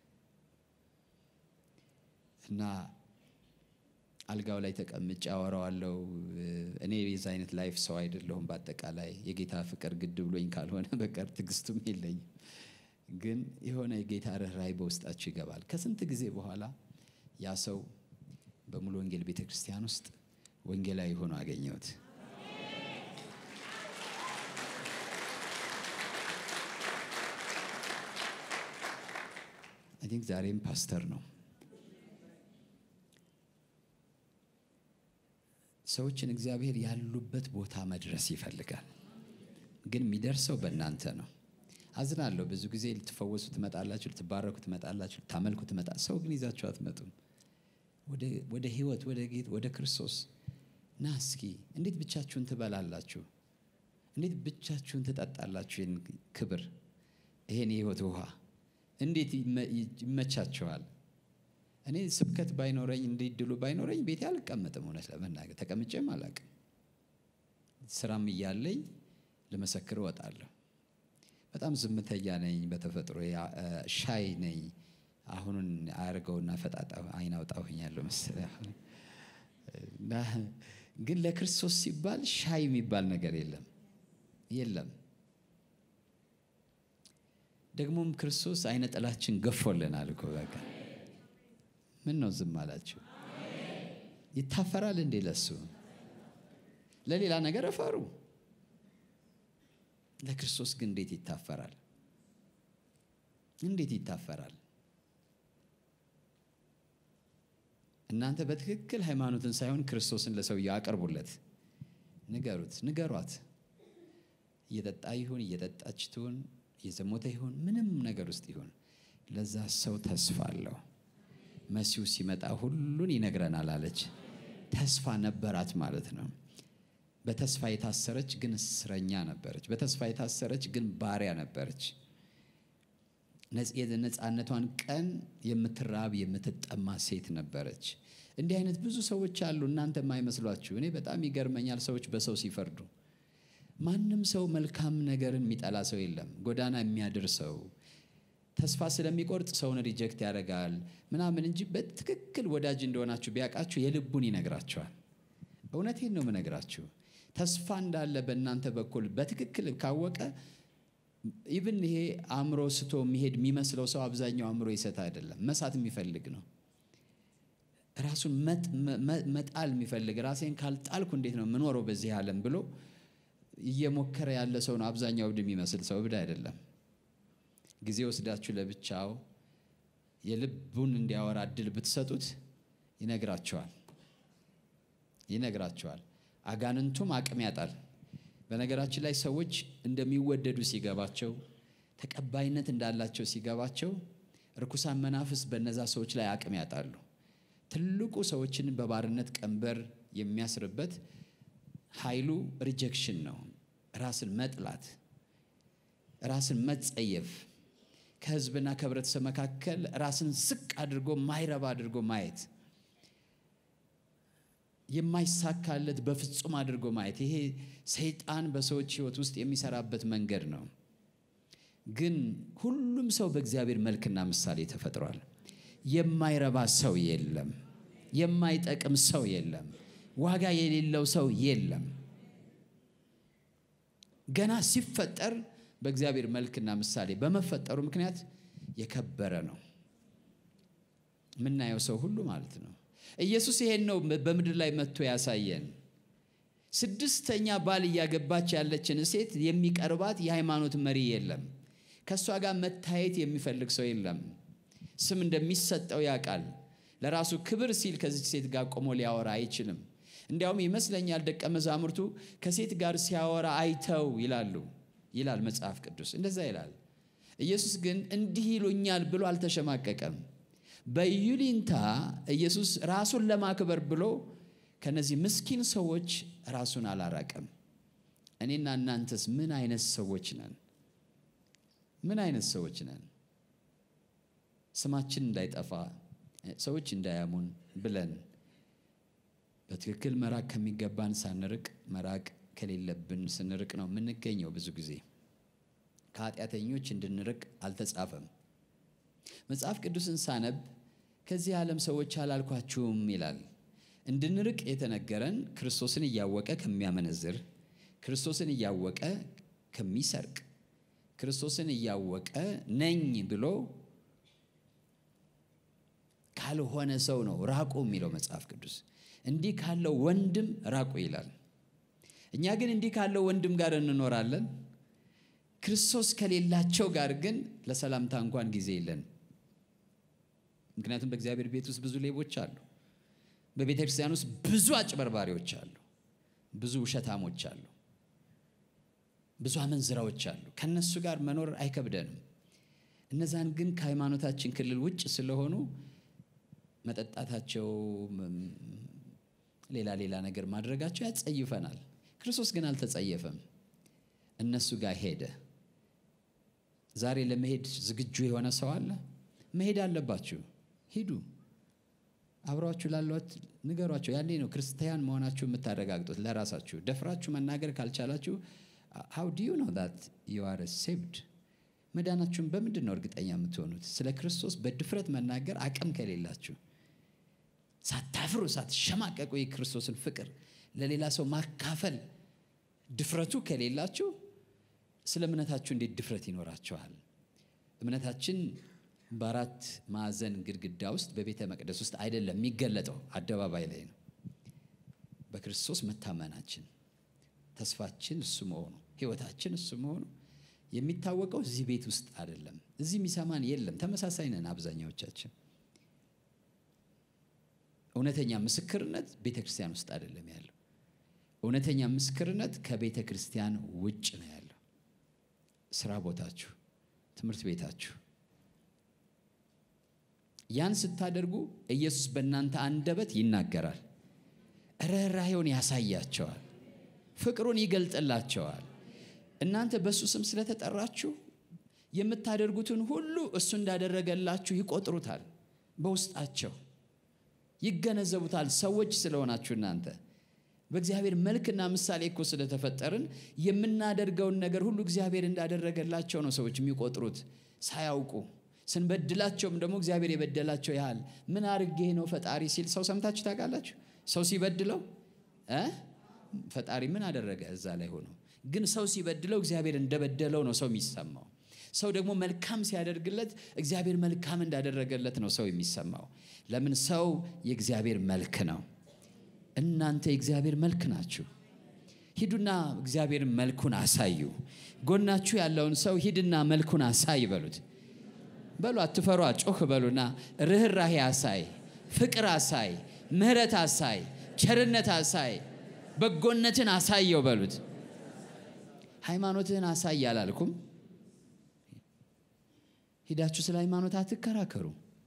S2: እና አልጋው ላይ ተቀምጬ አወራዋለሁ። እኔ የዛ አይነት ላይፍ ሰው አይደለሁም። በአጠቃላይ የጌታ ፍቅር ግድ ብሎኝ ካልሆነ በቀር ትዕግስቱም የለኝም። ግን የሆነ የጌታ ርኅራኄ በውስጣችሁ ይገባል። ከስንት ጊዜ በኋላ ያ ሰው በሙሉ ወንጌል ቤተ ክርስቲያን ውስጥ ወንጌላዊ ሆኖ አገኘሁት። አይ ቲንክ ዛሬም ፓስተር ነው። ሰዎችን እግዚአብሔር ያሉበት ቦታ መድረስ ይፈልጋል። ግን የሚደርሰው በእናንተ ነው። አዝናለሁ። ብዙ ጊዜ ልትፈወሱ ትመጣላችሁ፣ ልትባረኩ ትመጣላችሁ፣ ልታመልኩ ትመጣ ሰው ግን ይዛችሁ አትመጡም። ወደ ህይወት ወደ ጌት ወደ ክርስቶስ ና እስኪ። እንዴት ብቻችሁን ትበላላችሁ? እንዴት ብቻችሁን ትጠጣላችሁ? ይህን ክብር፣ ይሄን የህይወት ውሃ እንዴት ይመቻችኋል? እኔ ስብከት ባይኖረኝ እንዲህ ድሉ ባይኖረኝ ቤቴ አልቀመጥም። እውነት ለመናገር ተቀምጬም አላቅም። ስራም እያለኝ ልመሰክር እወጣለሁ። በጣም ዝምተኛ ነኝ በተፈጥሮ ሻይ ነኝ። አሁኑን አያርገውና ፈጣጣ አይን አውጣ ሆኛለሁ መሰለኝ። ግን ለክርስቶስ ሲባል ሻይ የሚባል ነገር የለም የለም። ደግሞም ክርስቶስ አይነ ጥላችን ገፎልናል እኮ በቃ ምን ነው ዝም አላችሁ? ይታፈራል እንዴ ለሱ? ለሌላ ነገር እፈሩ። ለክርስቶስ ግን እንዴት ይታፈራል? እንዴት ይታፈራል? እናንተ በትክክል ሃይማኖትን ሳይሆን ክርስቶስን ለሰውየው አቅርቡለት፣ ንገሩት፣ ንገሯት። እየጠጣ ይሁን እየጠጣች ትሁን እየዘሞተ ይሁን ምንም ነገር ውስጥ ይሁን ለዛ ሰው ተስፋ አለው። መሲሁ ሲመጣ ሁሉን ይነግረናል አለች። ተስፋ ነበራት ማለት ነው። በተስፋ የታሰረች ግን እስረኛ ነበረች። በተስፋ የታሰረች ግን ባሪያ ነበረች። የነፃነቷን ቀን የምትራብ የምትጠማ ሴት ነበረች። እንዲህ አይነት ብዙ ሰዎች አሉ፣ እናንተ የማይመስሏችሁ። እኔ በጣም ይገርመኛል ሰዎች በሰው ሲፈርዱ። ማንም ሰው መልካም ነገርን የሚጠላ ሰው የለም። ጎዳና የሚያድር ሰው ተስፋ ስለሚቆርጥ ሰውን ሪጀክት ያደርጋል ምናምን እንጂ በትክክል ወዳጅ እንደሆናችሁ ቢያውቃችሁ የልቡን ይነግራችኋል። እውነቴን ነው የምነግራችሁ። ተስፋ እንዳለ በእናንተ በኩል በትክክል ካወቀ ኢቭን ይሄ አእምሮ ስቶ የሚሄድ የሚመስለው ሰው አብዛኛው አእምሮ ይሰት አይደለም፣ መሳት የሚፈልግ ነው። ራሱን መጣል የሚፈልግ ራሴን ካልጣልኩ እንዴት ነው የምኖረው በዚህ ዓለም ብሎ እየሞከረ ያለ ሰው ነው አብዛኛው እብድ የሚመስል ሰው። እብድ አይደለም። ጊዜ ወስዳችሁ ለብቻው የልቡን እንዲያወራ እድል ብትሰጡት ይነግራቸዋል ይነግራቸዋል። አጋንንቱም አቅም ያጣል። በነገራችን ላይ ሰዎች እንደሚወደዱ ሲገባቸው፣ ተቀባይነት እንዳላቸው ሲገባቸው፣ ርኩሳን መናፍስ በነዛ ሰዎች ላይ አቅም ያጣሉ። ትልቁ ሰዎችን በባርነት ቀንበር የሚያስርበት ኃይሉ ሪጀክሽን ነው። ራስን መጥላት፣ ራስን መጸየፍ፣ ከህዝብና ከህብረተሰብ መካከል ራስን ዝቅ አድርጎ ማይረባ አድርጎ ማየት የማይሳካለት በፍጹም አድርጎ ማየት። ይሄ ሰይጣን በሰዎች ህይወት ውስጥ የሚሰራበት መንገድ ነው። ግን ሁሉም ሰው በእግዚአብሔር መልክና ምሳሌ ተፈጥሯል። የማይረባ ሰው የለም። የማይጠቅም ሰው የለም። ዋጋ የሌለው ሰው የለም። ገና ሲፈጠር በእግዚአብሔር መልክና ምሳሌ በመፈጠሩ ምክንያት የከበረ ነው። የምናየው ሰው ሁሉ ማለት ነው። ኢየሱስ ይሄን ነው በምድር ላይ መጥቶ ያሳየን። ስድስተኛ ባል እያገባች ያለችን ሴት የሚቀርባት የሃይማኖት መሪ የለም። ከእሷ ጋር መታየት የሚፈልግ ሰው የለም። ስም እንደሚሰጠው ያውቃል። ለራሱ ክብር ሲል ከዚች ሴት ጋር ቆሞ ሊያወራ አይችልም። እንዲያውም ይመስለኛል ደቀ መዛሙርቱ ከሴት ጋር ሲያወራ አይተው ይላሉ ይላል መጽሐፍ ቅዱስ እንደዛ ይላል። ኢየሱስ ግን እንዲህ ይሉኛል ብሎ አልተሸማቀቀም። በይሉኝታ ኢየሱስ ራሱን ለማክበር ብሎ ከነዚህ ምስኪን ሰዎች ራሱን አላራቀም። እኔና እናንተስ ምን አይነት ሰዎች ነን? ምን አይነት ሰዎች ነን? ስማችን እንዳይጠፋ ሰዎች እንዳያሙን ብለን በትክክል መራቅ ከሚገባን ሳንርቅ መራቅ ከሌለብን ስንርቅ ነው የምንገኘው። ብዙ ጊዜ ከኃጢአተኞች እንድንርቅ አልተጻፈም። መጽሐፍ ቅዱስን ሳነብ ከዚህ ዓለም ሰዎች አላልኳችሁም ይላል። እንድንርቅ የተነገረን ክርስቶስን እያወቀ ከሚያመነዝር፣ ክርስቶስን እያወቀ ከሚሰርቅ፣ ክርስቶስን እያወቀ ነኝ ብሎ ካልሆነ ሰው ነው ራቁ የሚለው መጽሐፍ ቅዱስ። እንዲህ ካለው ወንድም ራቁ ይላል። እኛ ግን እንዲህ ካለው ወንድም ጋር እንኖራለን። ክርስቶስ ከሌላቸው ጋር ግን ለሰላምታ እንኳን ጊዜ የለን። ምክንያቱም በእግዚአብሔር ቤት ውስጥ ብዙ ሌቦች አሉ። በቤተ ክርስቲያን ውስጥ ብዙ አጭበርባሪዎች አሉ። ብዙ ውሸታሞች አሉ። ብዙ አመንዝራዎች አሉ። ከነሱ ጋር መኖር አይከብደንም። እነዛን ግን ከሃይማኖታችን ክልል ውጭ ስለሆኑ መጠጣታቸው፣ ሌላ ሌላ ነገር ማድረጋቸው ያጸይፈናል። ክርስቶስ ግን አልተጸየፈም። እነሱ ጋር ሄደ። ዛሬ ለመሄድ ዝግጁ የሆነ ሰው አለ? መሄድ አለባችሁ። ሂዱ። አብሯችሁ ላሏት ንገሯቸው። ያኔ ነው ክርስቲያን መሆናችሁ የምታረጋግጡት ለራሳችሁ። ደፍራችሁ መናገር ካልቻላችሁ ሃው ዱ ዩ ኖ ዛት ዩ አር ሴቭድ? መዳናችሁን በምንድን ነው እርግጠኛ የምትሆኑት? ስለ ክርስቶስ በድፍረት መናገር አቅም ከሌላችሁ፣ ሳታፍሩ ሳትሸማቀቁ የክርስቶስን ፍቅር ለሌላ ሰው ማካፈል ድፍረቱ ከሌላችሁ ስለ እምነታችሁ እንዴት ድፍረት ይኖራችኋል? እምነታችን በአራት ማዕዘን ግድግዳ ውስጥ በቤተ መቅደስ ውስጥ አይደለም የሚገለጠው፣ አደባባይ ላይ ነው። በክርስቶስ መታመናችን ተስፋችን እሱ መሆኑ ህይወታችን እሱ መሆኑ የሚታወቀው እዚህ ቤት ውስጥ አይደለም። እዚህ የሚሰማን የለም። ተመሳሳይ ነን አብዛኛዎቻችን። እውነተኛ ምስክርነት ቤተ ክርስቲያን ውስጥ አይደለም ያለው። እውነተኛ ምስክርነት ከቤተ ክርስቲያን ውጭ ነው ያለው። ስራ ቦታችሁ፣ ትምህርት ቤታችሁ። ያን ስታደርጉ ኢየሱስ በእናንተ አንደበት ይናገራል። ርኅራኄውን ያሳያቸዋል። ፍቅሩን ይገልጥላቸዋል። እናንተ በእሱ ስም ስለተጠራችሁ የምታደርጉትን ሁሉ እሱ እንዳደረገላችሁ ይቆጥሩታል። በውስጣቸው ይገነዘቡታል። ሰዎች ስለሆናችሁ እናንተ በእግዚአብሔር መልክና ምሳሌ እኮ ስለተፈጠርን የምናደርገውን ነገር ሁሉ እግዚአብሔር እንዳደረገላቸው ነው ሰዎች የሚቆጥሩት ሳያውቁ። ስንበድላቸውም ደግሞ እግዚአብሔር የበደላቸው ያህል ምን አርጌ ነው ፈጣሪ ሲል ሰው ሰምታችሁ ታውቃላችሁ? ሰው ሲበድለው እ ፈጣሪ ምን አደረገ እዛ ላይ ሆኖ ግን ሰው ሲበድለው እግዚአብሔር እንደበደለው ነው ሰው የሚሰማው። ሰው ደግሞ መልካም ሲያደርግለት እግዚአብሔር መልካም እንዳደረገለት ነው ሰው የሚሰማው። ለምን? ሰው የእግዚአብሔር መልክ ነው። እናንተ የእግዚአብሔር መልክ ናችሁ። ሂዱና እግዚአብሔር መልኩን አሳዩ። ጎናችሁ ያለውን ሰው ሂድና መልኩን አሳይ በሉት። በሉ አትፈሯ፣ ጮህ በሉና ርኅራሄ አሳይ፣ ፍቅር አሳይ፣ ምሕረት አሳይ፣ ቸርነት አሳይ፣ በጎነትን አሳየው በሉት። ሃይማኖትህን አሳይ አላልኩም። ሂዳችሁ ስለ ሃይማኖት አትከራከሩ።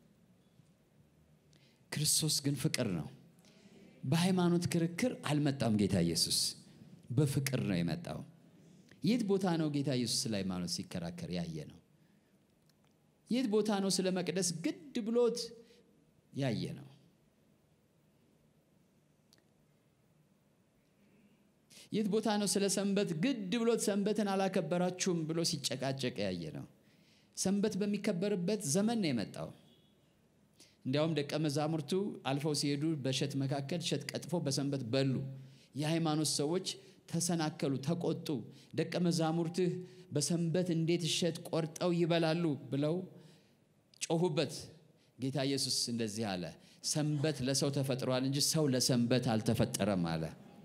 S2: ክርስቶስ ግን ፍቅር ነው። በሃይማኖት ክርክር አልመጣም ጌታ ኢየሱስ፣ በፍቅር ነው የመጣው። የት ቦታ ነው ጌታ ኢየሱስ ስለ ሃይማኖት ሲከራከር ያየ ነው? የት ቦታ ነው ስለ መቅደስ ግድ ብሎት ያየ ነው? የት ቦታ ነው ስለ ሰንበት ግድ ብሎት ሰንበትን አላከበራችሁም ብሎ ሲጨቃጨቅ ያየ ነው? ሰንበት በሚከበርበት ዘመን ነው የመጣው። እንዲያውም ደቀ መዛሙርቱ አልፈው ሲሄዱ በእሸት መካከል እሸት ቀጥፎ በሰንበት በሉ። የሃይማኖት ሰዎች ተሰናከሉ፣ ተቆጡ። ደቀ መዛሙርትህ በሰንበት እንዴት እሸት ቆርጠው ይበላሉ ብለው ጮሁበት። ጌታ ኢየሱስ እንደዚህ አለ፣ ሰንበት ለሰው ተፈጥሯል እንጂ ሰው ለሰንበት አልተፈጠረም አለ።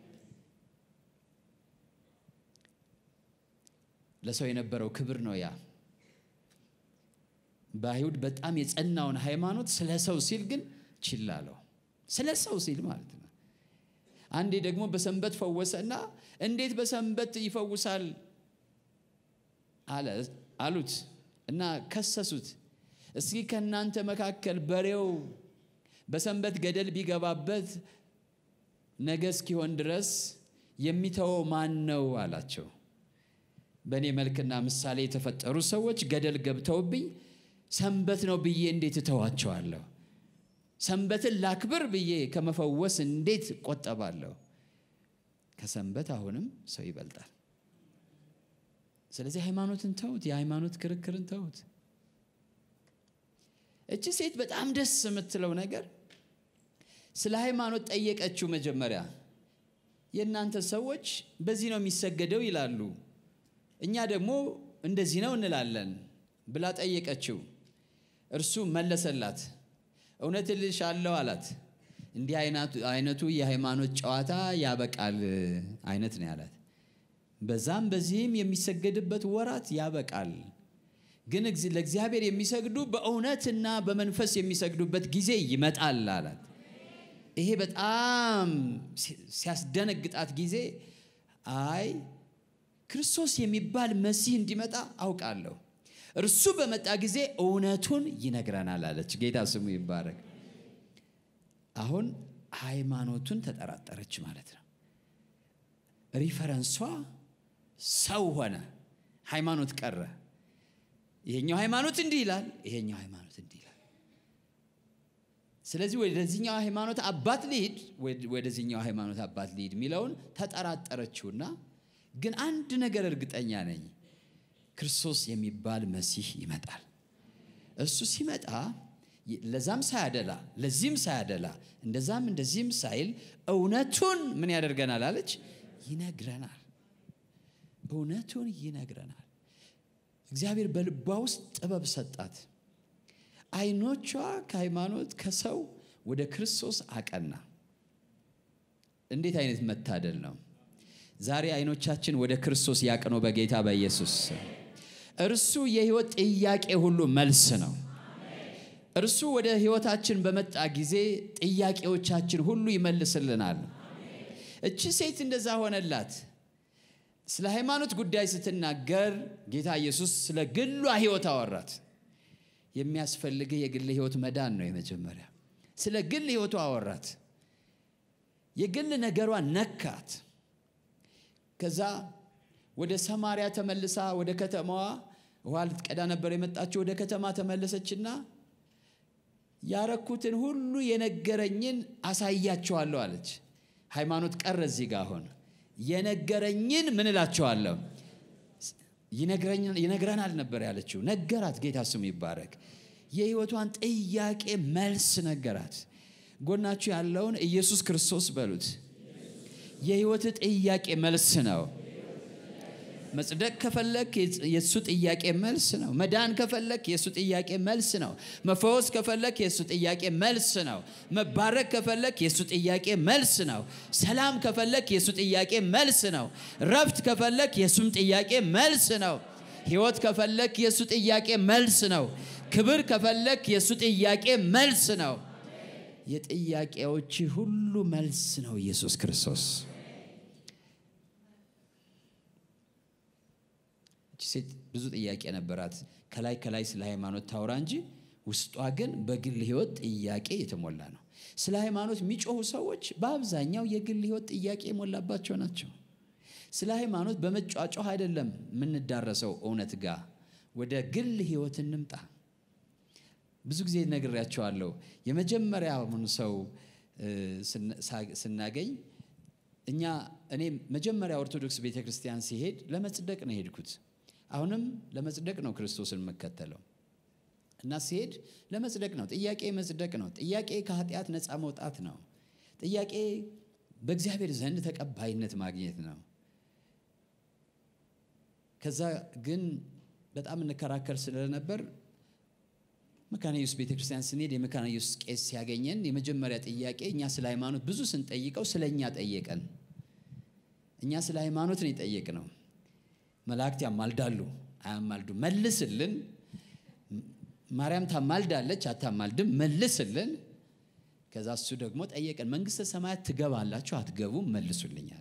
S2: ለሰው የነበረው ክብር ነው ያ በአይሁድ በጣም የጸናውን ሃይማኖት ስለ ሰው ሲል ግን ችላ አለው። ስለ ሰው ሲል ማለት ነው። አንዴ ደግሞ በሰንበት ፈወሰና እንዴት በሰንበት ይፈውሳል አለ አሉት እና ከሰሱት። እስኪ ከእናንተ መካከል በሬው በሰንበት ገደል ቢገባበት ነገ እስኪሆን ድረስ የሚተወው ማን ነው አላቸው። በእኔ መልክና ምሳሌ የተፈጠሩ ሰዎች ገደል ገብተውብኝ ሰንበት ነው ብዬ እንዴት እተዋቸዋለሁ? ሰንበትን ላክብር ብዬ ከመፈወስ እንዴት እቆጠባለሁ? ከሰንበት አሁንም ሰው ይበልጣል። ስለዚህ ሃይማኖትን ተውት፣ የሃይማኖት ክርክርን ተውት። እቺ ሴት በጣም ደስ የምትለው ነገር ስለ ሃይማኖት ጠየቀችው። መጀመሪያ የእናንተ ሰዎች በዚህ ነው የሚሰገደው ይላሉ፣ እኛ ደግሞ እንደዚህ ነው እንላለን ብላ ጠየቀችው። እርሱ መለሰላት፣ እውነት እልሻለሁ አላት። እንዲህ አይነቱ የሃይማኖት ጨዋታ ያበቃል አይነት ነው ያላት። በዛም በዚህም የሚሰገድበት ወራት ያበቃል፣ ግን ለእግዚአብሔር የሚሰግዱ በእውነትና በመንፈስ የሚሰግዱበት ጊዜ ይመጣል አላት። ይሄ በጣም ሲያስደነግጣት ጊዜ አይ ክርስቶስ የሚባል መሲህ እንዲመጣ አውቃለሁ እርሱ በመጣ ጊዜ እውነቱን ይነግረናል አለች። ጌታ ስሙ ይባረክ። አሁን ሃይማኖቱን ተጠራጠረች ማለት ነው። ሪፈረንሷ ሰው ሆነ፣ ሃይማኖት ቀረ። ይሄኛው ሃይማኖት እንዲህ ይላል፣ ይሄኛው ሃይማኖት እንዲህ ይላል። ስለዚህ ወደዚህኛው ሃይማኖት አባት ልሂድ፣ ወደዚህኛው ሃይማኖት አባት ልሂድ የሚለውን ተጠራጠረችውና ግን አንድ ነገር እርግጠኛ ነኝ ክርስቶስ የሚባል መሲህ ይመጣል። እሱ ሲመጣ ለዛም ሳያደላ ለዚህም ሳያደላ እንደዛም እንደዚህም ሳይል እውነቱን ምን ያደርገናል አለች፣ ይነግረናል። እውነቱን ይነግረናል። እግዚአብሔር በልቧ ውስጥ ጥበብ ሰጣት። አይኖቿ ከሃይማኖት ከሰው ወደ ክርስቶስ አቀና። እንዴት አይነት መታደል ነው! ዛሬ አይኖቻችን ወደ ክርስቶስ ያቅኑ በጌታ በኢየሱስ ስም። እርሱ የህይወት ጥያቄ ሁሉ መልስ ነው። እርሱ ወደ ህይወታችን በመጣ ጊዜ ጥያቄዎቻችን ሁሉ ይመልስልናል። እቺ ሴት እንደዛ ሆነላት። ስለ ሃይማኖት ጉዳይ ስትናገር ጌታ ኢየሱስ ስለ ግሏ ህይወት አወራት። የሚያስፈልግህ የግል ህይወት መዳን ነው የመጀመሪያ። ስለ ግል ህይወቷ አወራት። የግል ነገሯ ነካት። ከዛ ወደ ሰማርያ ተመልሳ ወደ ከተማዋ ውሃ ልትቀዳ ነበር የመጣችው። ወደ ከተማ ተመለሰችና ያረኩትን ሁሉ የነገረኝን አሳያቸዋለሁ አለች። ሃይማኖት ቀረ እዚህ ጋር አሁን የነገረኝን ምን እላቸዋለሁ ይነግረናል ነበር ያለችው። ነገራት። ጌታ ስሙ ይባረክ። የህይወቷን ጥያቄ መልስ ነገራት። ጎናችሁ ያለውን ኢየሱስ ክርስቶስ በሉት። የህይወት ጥያቄ መልስ ነው። መጽደቅ ከፈለክ የእሱ ጥያቄ መልስ ነው። መዳን ከፈለክ የእሱ ጥያቄ መልስ ነው። መፈወስ ከፈለክ የእሱ ጥያቄ መልስ ነው። መባረክ ከፈለክ የእሱ ጥያቄ መልስ ነው። ሰላም ከፈለክ የእሱ ጥያቄ መልስ ነው። ረፍት ከፈለክ የእሱም ጥያቄ መልስ ነው። ህይወት ከፈለክ የእሱ ጥያቄ መልስ ነው። ክብር ከፈለክ የእሱ ጥያቄ መልስ ነው። የጥያቄዎች ሁሉ መልስ ነው ኢየሱስ ክርስቶስ። እቺ ሴት ብዙ ጥያቄ ነበራት። ከላይ ከላይ ስለ ሃይማኖት ታውራ እንጂ ውስጧ ግን በግል ህይወት ጥያቄ የተሞላ ነው። ስለ ሃይማኖት የሚጮሁ ሰዎች በአብዛኛው የግል ህይወት ጥያቄ የሞላባቸው ናቸው። ስለ ሃይማኖት በመጫጫህ አይደለም የምንዳረሰው እውነት ጋር ወደ ግል ህይወት እንምጣ። ብዙ ጊዜ ነግሬያቸዋለሁ። የመጀመሪያውን ሰው ስናገኝ እኛ እኔ መጀመሪያ ኦርቶዶክስ ቤተ ክርስቲያን ሲሄድ ለመጽደቅ ነው የሄድኩት። አሁንም ለመጽደቅ ነው ክርስቶስን የምከተለው እና ሲሄድ ለመጽደቅ ነው። ጥያቄ መጽደቅ ነው። ጥያቄ ከኃጢአት ነፃ መውጣት ነው። ጥያቄ በእግዚአብሔር ዘንድ ተቀባይነት ማግኘት ነው። ከዛ ግን በጣም እንከራከር ስለነበር መካነ ኢየሱስ ቤተ ክርስቲያን ስንሄድ የመካነ ኢየሱስ ቄስ ሲያገኘን የመጀመሪያ ጥያቄ እኛ ስለ ሃይማኖት ብዙ ስንጠይቀው ስለ እኛ ጠየቀን። እኛ ስለ ሃይማኖት ነው የጠየቅነው። መላእክት ያማልዳሉ አያማልዱ፣ መልስልን። ማርያም ታማልዳለች አታማልድም፣ መልስልን። ከዛ እሱ ደግሞ ጠየቀን፣ መንግስተ ሰማያት ትገባላችሁ አትገቡም? መልሱልኛል።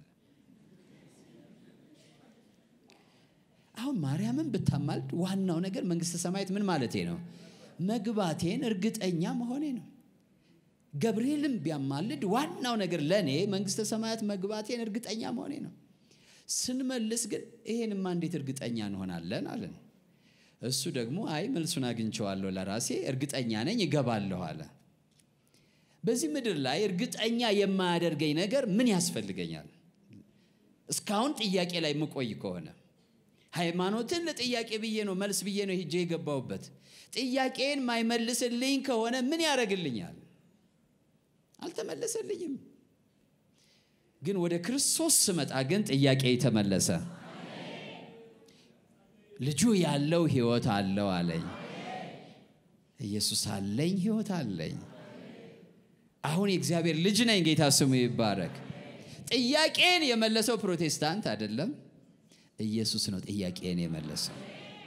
S2: አሁን ማርያምን ብታማልድ ዋናው ነገር መንግስተ ሰማያት ምን ማለቴ ነው መግባቴን እርግጠኛ መሆኔ ነው። ገብርኤልም ቢያማልድ ዋናው ነገር ለእኔ መንግስተ ሰማያት መግባቴን እርግጠኛ መሆኔ ነው። ስንመልስ ግን ይሄንማ እንዴት እርግጠኛ እንሆናለን አለን። እሱ ደግሞ አይ መልሱን አግኝቼዋለሁ ለራሴ እርግጠኛ ነኝ እገባለሁ አለ። በዚህ ምድር ላይ እርግጠኛ የማያደርገኝ ነገር ምን ያስፈልገኛል? እስካሁን ጥያቄ ላይ የምቆይ ከሆነ ሃይማኖትን ለጥያቄ ብዬ ነው መልስ ብዬ ነው ሄጄ የገባሁበት ጥያቄን ማይመልስልኝ ከሆነ ምን ያደርግልኛል? አልተመለሰልኝም። ግን ወደ ክርስቶስ ስመጣ ግን ጥያቄ ተመለሰ። ልጁ ያለው ህይወት አለው አለኝ። ኢየሱስ አለኝ፣ ህይወት አለኝ። አሁን የእግዚአብሔር ልጅ ነኝ። ጌታ ስሙ ይባረክ። ጥያቄን የመለሰው ፕሮቴስታንት አይደለም፣ ኢየሱስ ነው ጥያቄን የመለሰው።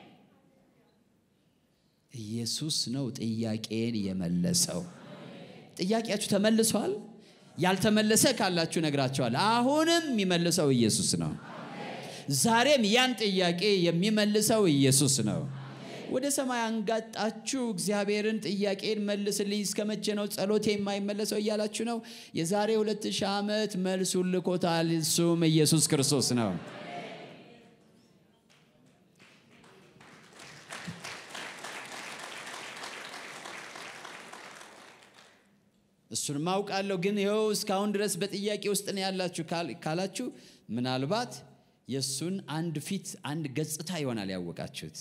S2: ኢየሱስ ነው ጥያቄን የመለሰው። ጥያቄያችሁ ተመልሷል? ያልተመለሰ ካላችሁ ነግራቸዋል። አሁንም የሚመልሰው ኢየሱስ ነው። ዛሬም ያን ጥያቄ የሚመልሰው ኢየሱስ ነው። ወደ ሰማይ አንጋጣችሁ እግዚአብሔርን ጥያቄን መልስልኝ እስከ መቼ ነው ጸሎቴ የማይመለሰው እያላችሁ ነው። የዛሬ ሁለት ሺህ ዓመት መልሱን ልኮታል። እሱም ኢየሱስ ክርስቶስ ነው። እሱን ማውቃለሁ፣ ግን ይኸው እስካሁን ድረስ በጥያቄ ውስጥ ነው ያላችሁ ካላችሁ ምናልባት የእሱን አንድ ፊት አንድ ገጽታ ይሆናል ያወቃችሁት።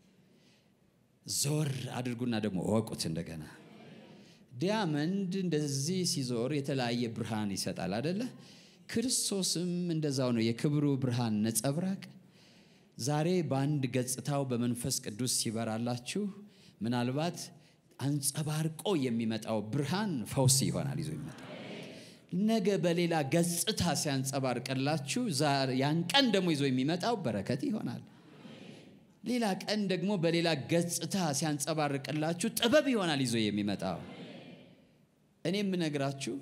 S2: ዞር አድርጉና ደግሞ እወቁት እንደገና። ዲያመንድ እንደዚህ ሲዞር የተለያየ ብርሃን ይሰጣል አደለ? ክርስቶስም እንደዛው ነው፣ የክብሩ ብርሃን ነጸብራቅ። ዛሬ በአንድ ገጽታው በመንፈስ ቅዱስ ሲበራላችሁ ምናልባት አንጸባርቆ የሚመጣው ብርሃን ፈውስ ይሆናል ይዞ ይመጣል። ነገ በሌላ ገጽታ ሲያንጸባርቅላችሁ ያን ቀን ደግሞ ይዞ የሚመጣው በረከት ይሆናል። ሌላ ቀን ደግሞ በሌላ ገጽታ ሲያንጸባርቅላችሁ ጥበብ ይሆናል ይዞ የሚመጣው። እኔ የምነግራችሁ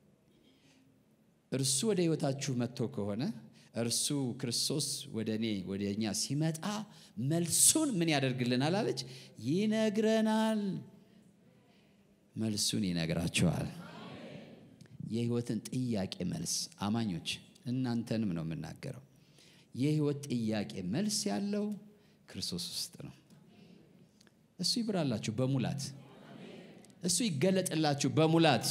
S2: እርሱ ወደ ሕይወታችሁ መጥቶ ከሆነ እርሱ ክርስቶስ ወደ እኔ ወደ እኛ ሲመጣ መልሱን ምን ያደርግልናል አለች? ይነግረናል። መልሱን ይነግራችኋል። የሕይወትን ጥያቄ መልስ አማኞች፣ እናንተንም ነው የምናገረው። የሕይወት ጥያቄ መልስ ያለው ክርስቶስ ውስጥ ነው። እሱ ይብራላችሁ በሙላት እሱ ይገለጥላችሁ በሙላት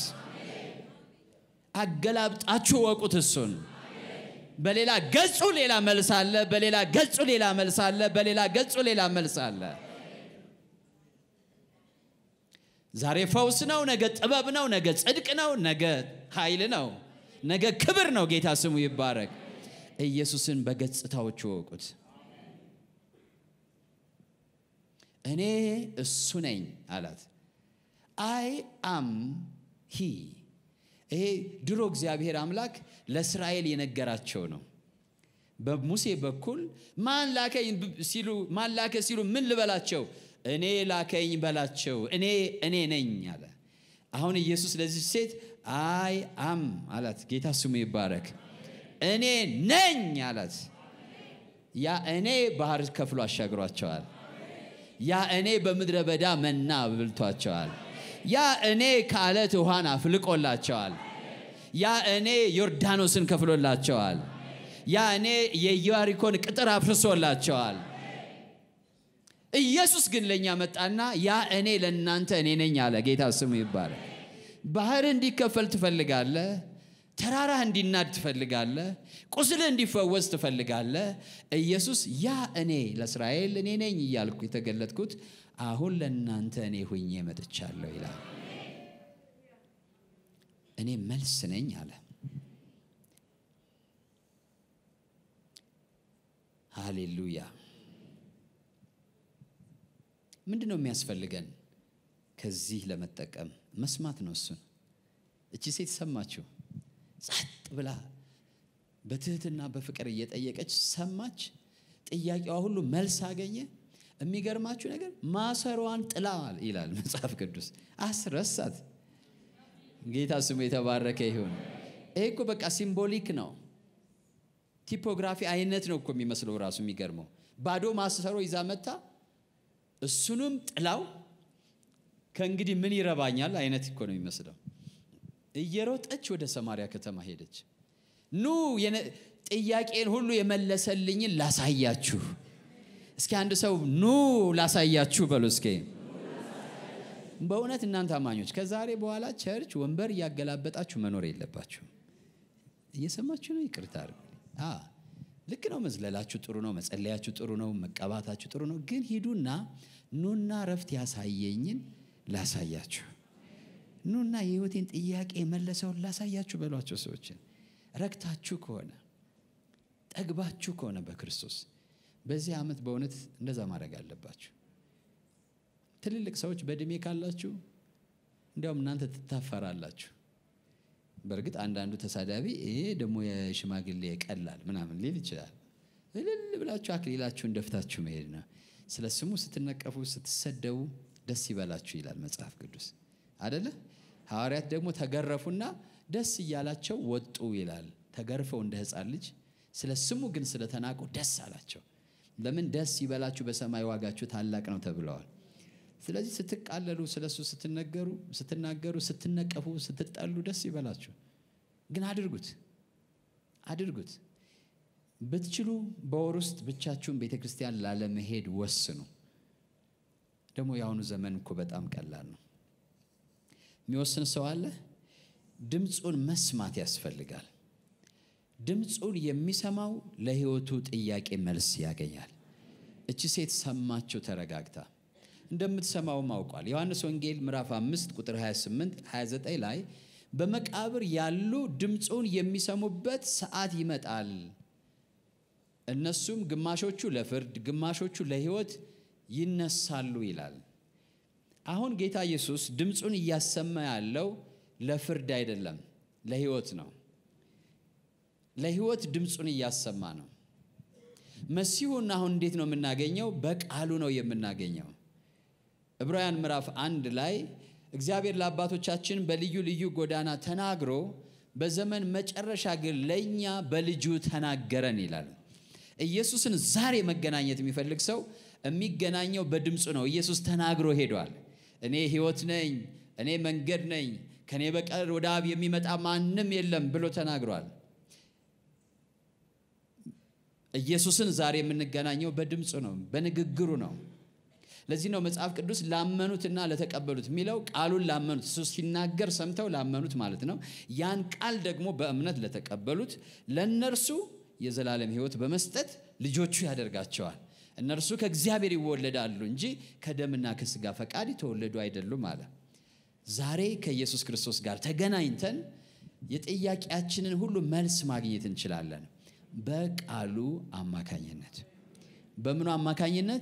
S2: አገላብጣችሁ ወቁት። እሱን በሌላ ገጹ ሌላ መልስ አለ፣ በሌላ ገጹ ሌላ መልስ አለ፣ በሌላ ገጹ ሌላ መልስ አለ። ዛሬ ፈውስ ነው፣ ነገ ጥበብ ነው፣ ነገ ጽድቅ ነው፣ ነገ ኃይል ነው፣ ነገ ክብር ነው። ጌታ ስሙ ይባረክ። ኢየሱስን በገጽታዎቹ ወቁት። እኔ እሱ ነኝ አላት። አይ አም ሂ ይሄ ድሮ እግዚአብሔር አምላክ ለእስራኤል የነገራቸው ነው። በሙሴ በኩል ማን ላከኝ ሲሉ ማን ላከ ሲሉ ምን ልበላቸው? እኔ ላከኝ በላቸው። እኔ እኔ ነኝ አለ። አሁን ኢየሱስ ለዚህ ሴት አይ አም አላት። ጌታ ስሙ ይባረክ። እኔ ነኝ አላት። ያ እኔ ባህር ከፍሎ አሻግሯቸዋል። ያ እኔ በምድረ በዳ መና አብልቷቸዋል። ያ እኔ ከአለት ውሃን አፍልቆላቸዋል። ያ እኔ ዮርዳኖስን ከፍሎላቸዋል። ያ እኔ የኢያሪኮን ቅጥር አፍርሶላቸዋል። ኢየሱስ ግን ለእኛ መጣና ያ እኔ ለእናንተ እኔ ነኝ አለ። ጌታ ስሙ ይባላል። ባህር እንዲከፈል ትፈልጋለህ? ተራራህ እንዲናድ ትፈልጋለህ? ቁስልህ እንዲፈወስ ትፈልጋለህ? ኢየሱስ ያ እኔ ለእስራኤል እኔ ነኝ እያልኩ የተገለጥኩት አሁን ለእናንተ እኔ ሁኜ መጥቻለሁ ይላል። እኔ መልስ ነኝ አለ። ሃሌሉያ። ምንድን ነው የሚያስፈልገን? ከዚህ ለመጠቀም መስማት ነው። እሱን እቺ ሴት ሰማችው። ጸጥ ብላ በትህትና በፍቅር እየጠየቀች ሰማች። ጥያቄዋ ሁሉ መልስ አገኘ። የሚገርማችሁ ነገር ማሰሯን ጥላ ይላል መጽሐፍ ቅዱስ። አስረሳት። ጌታ ስሙ የተባረከ ይሁን። ይሄ እኮ በቃ ሲምቦሊክ ነው። ቲፖግራፊ አይነት ነው እኮ የሚመስለው ራሱ የሚገርመው። ባዶ ማሰሮ ይዛ መታ እሱንም ጥላው ከእንግዲህ ምን ይረባኛል አይነት እኮ ነው የሚመስለው። እየሮጠች ወደ ሰማሪያ ከተማ ሄደች። ኑ ጥያቄን ሁሉ የመለሰልኝን ላሳያችሁ። እስኪ አንድ ሰው ኑ ላሳያችሁ በሉ እስኪ። በእውነት እናንተ አማኞች ከዛሬ በኋላ ቸርች ወንበር እያገላበጣችሁ መኖር የለባችሁ። እየሰማችሁ ነው? ይቅርታ አድርጉ። ልክ ነው። መዝለላችሁ ጥሩ ነው። መጸለያችሁ ጥሩ ነው። መቀባታችሁ ጥሩ ነው። ግን ሂዱና ኑና ረፍት ያሳየኝን ላሳያችሁ ኑና የህይወቴን ጥያቄ የመለሰውን ላሳያችሁ በሏቸው። ሰዎችን ረክታችሁ ከሆነ ጠግባችሁ ከሆነ በክርስቶስ በዚህ ዓመት በእውነት እንደዛ ማድረግ አለባችሁ። ትልልቅ ሰዎች በእድሜ ካላችሁ እንዲያውም እናንተ ትታፈራላችሁ። በእርግጥ አንዳንዱ ተሳዳቢ ይሄ ደግሞ የሽማግሌ ቀላል ምናምን ሊል ይችላል። እልል ብላችሁ አክሊላችሁን ደፍታችሁ መሄድ ነው። ስለ ስሙ ስትነቀፉ፣ ስትሰደቡ ደስ ይበላችሁ ይላል መጽሐፍ ቅዱስ አደለ? ሐዋርያት ደግሞ ተገረፉና ደስ እያላቸው ወጡ ይላል። ተገርፈው እንደ ሕፃን ልጅ ስለ ስሙ ግን ስለተናቁ ደስ አላቸው። ለምን? ደስ ይበላችሁ በሰማይ ዋጋችሁ ታላቅ ነው ተብለዋል። ስለዚህ ስትቃለሉ፣ ስለ እሱ ስትነገሩ፣ ስትናገሩ፣ ስትነቀፉ፣ ስትጠሉ ደስ ይበላችሁ። ግን አድርጉት አድርጉት። ብትችሉ በወር ውስጥ ብቻችሁን ቤተ ክርስቲያን ላለመሄድ ወስኑ። ደግሞ የአሁኑ ዘመን እኮ በጣም ቀላል ነው። የሚወስን ሰው አለ። ድምፁን መስማት ያስፈልጋል። ድምፁን የሚሰማው ለሕይወቱ ጥያቄ መልስ ያገኛል። እቺ ሴት ሰማችው ተረጋግታ እንደምትሰማውም አውቋል። ዮሐንስ ወንጌል ምዕራፍ 5 ቁጥር 28 29 ላይ በመቃብር ያሉ ድምፁን የሚሰሙበት ሰዓት ይመጣል፣ እነሱም ግማሾቹ ለፍርድ ግማሾቹ ለሕይወት ይነሳሉ ይላል። አሁን ጌታ ኢየሱስ ድምፁን እያሰማ ያለው ለፍርድ አይደለም፣ ለህይወት ነው። ለህይወት ድምፁን እያሰማ ነው። መሲሁን አሁን እንዴት ነው የምናገኘው? በቃሉ ነው የምናገኘው። ዕብራውያን ምዕራፍ አንድ ላይ እግዚአብሔር ለአባቶቻችን በልዩ ልዩ ጎዳና ተናግሮ በዘመን መጨረሻ ግን ለእኛ በልጁ ተናገረን ይላል። ኢየሱስን ዛሬ መገናኘት የሚፈልግ ሰው የሚገናኘው በድምፁ ነው። ኢየሱስ ተናግሮ ሄዷል። እኔ ህይወት ነኝ፣ እኔ መንገድ ነኝ፣ ከእኔ በቀር ወደ አብ የሚመጣ ማንም የለም ብሎ ተናግሯል። ኢየሱስን ዛሬ የምንገናኘው በድምፁ ነው፣ በንግግሩ ነው። ለዚህ ነው መጽሐፍ ቅዱስ ላመኑትና ለተቀበሉት የሚለው ቃሉን ላመኑት እሱ ሲናገር ሰምተው ላመኑት ማለት ነው። ያን ቃል ደግሞ በእምነት ለተቀበሉት ለእነርሱ የዘላለም ሕይወት በመስጠት ልጆቹ ያደርጋቸዋል። እነርሱ ከእግዚአብሔር ይወለዳሉ እንጂ ከደምና ከስጋ ፈቃድ የተወለዱ አይደሉም አለ። ዛሬ ከኢየሱስ ክርስቶስ ጋር ተገናኝተን የጥያቄያችንን ሁሉ መልስ ማግኘት እንችላለን። በቃሉ አማካኝነት። በምኑ አማካኝነት?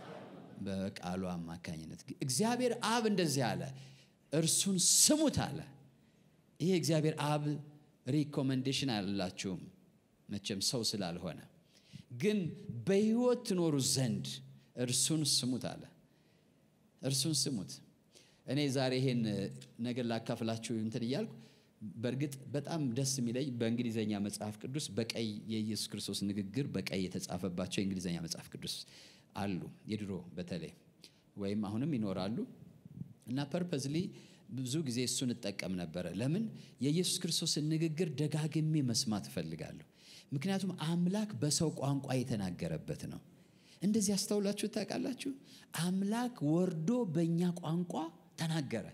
S2: በቃሉ አማካኝነት። እግዚአብሔር አብ እንደዚህ አለ፣ እርሱን ስሙት አለ። ይሄ እግዚአብሔር አብ ሪኮመንዴሽን አላችሁም መቼም ሰው ስላልሆነ ግን በሕይወት ትኖሩ ዘንድ እርሱን ስሙት አለ። እርሱን ስሙት። እኔ ዛሬ ይሄን ነገር ላካፍላችሁ እንትን እያልኩ በእርግጥ በጣም ደስ የሚለኝ በእንግሊዘኛ መጽሐፍ ቅዱስ በቀይ የኢየሱስ ክርስቶስ ንግግር በቀይ የተጻፈባቸው የእንግሊዘኛ መጽሐፍ ቅዱስ አሉ። የድሮ በተለይ ወይም አሁንም ይኖራሉ እና ፐርፐዝሊ ብዙ ጊዜ እሱን እጠቀም ነበረ። ለምን የኢየሱስ ክርስቶስን ንግግር ደጋግሜ መስማት እፈልጋለሁ። ምክንያቱም አምላክ በሰው ቋንቋ የተናገረበት ነው። እንደዚህ ያስተውላችሁ ታውቃላችሁ? አምላክ ወርዶ በእኛ ቋንቋ ተናገረ።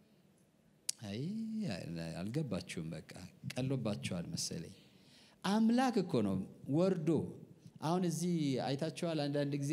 S2: አይ አልገባችሁም። በቃ ቀሎባችኋል መሰለኝ። አምላክ እኮ ነው ወርዶ። አሁን እዚህ አይታችኋል። አንዳንድ ጊዜ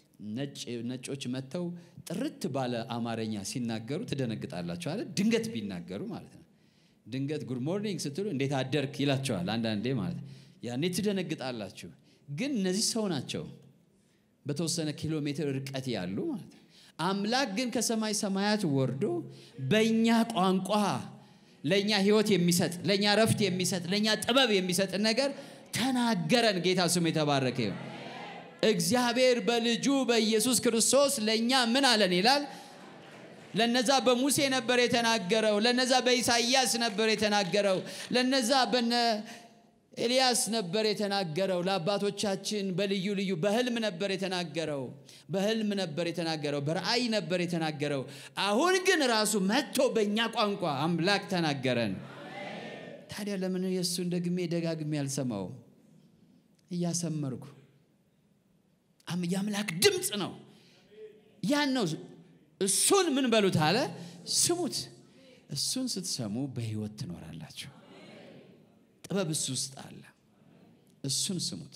S2: ነጮች መጥተው ጥርት ባለ አማርኛ ሲናገሩ ትደነግጣላችሁ አለ። ድንገት ቢናገሩ ማለት ነው። ድንገት ጉድ ሞርኒንግ ስትሉ እንዴት አደርክ ይላቸዋል አንዳንዴ ማለት ነው። ያኔ ትደነግጣላችሁ። ግን እነዚህ ሰው ናቸው፣ በተወሰነ ኪሎ ሜትር ርቀት ያሉ ማለት ነው። አምላክ ግን ከሰማይ ሰማያት ወርዶ በእኛ ቋንቋ ለእኛ ሕይወት የሚሰጥ ለእኛ ረፍት የሚሰጥ ለእኛ ጥበብ የሚሰጥ ነገር ተናገረን። ጌታ ስሙ የተባረከ ይሁን። እግዚአብሔር በልጁ በኢየሱስ ክርስቶስ ለእኛ ምን አለን ይላል። ለነዛ በሙሴ ነበር የተናገረው። ለነዛ በኢሳይያስ ነበር የተናገረው። ለነዛ በነ ኤልያስ ነበር የተናገረው። ለአባቶቻችን በልዩ ልዩ በህልም ነበር የተናገረው። በህልም ነበር የተናገረው። በራእይ ነበር የተናገረው። አሁን ግን ራሱ መጥቶ በእኛ ቋንቋ አምላክ ተናገረን። ታዲያ ለምን የእሱን ደግሜ ደጋግሜ ያልሰማው? እያሰመርኩ የአምላክ ድምፅ ነው። ያን ነው። እሱን ምን በሉት አለ፣ ስሙት። እሱን ስትሰሙ በህይወት ትኖራላችሁ። ጥበብ እሱ ውስጥ አለ። እሱን ስሙት።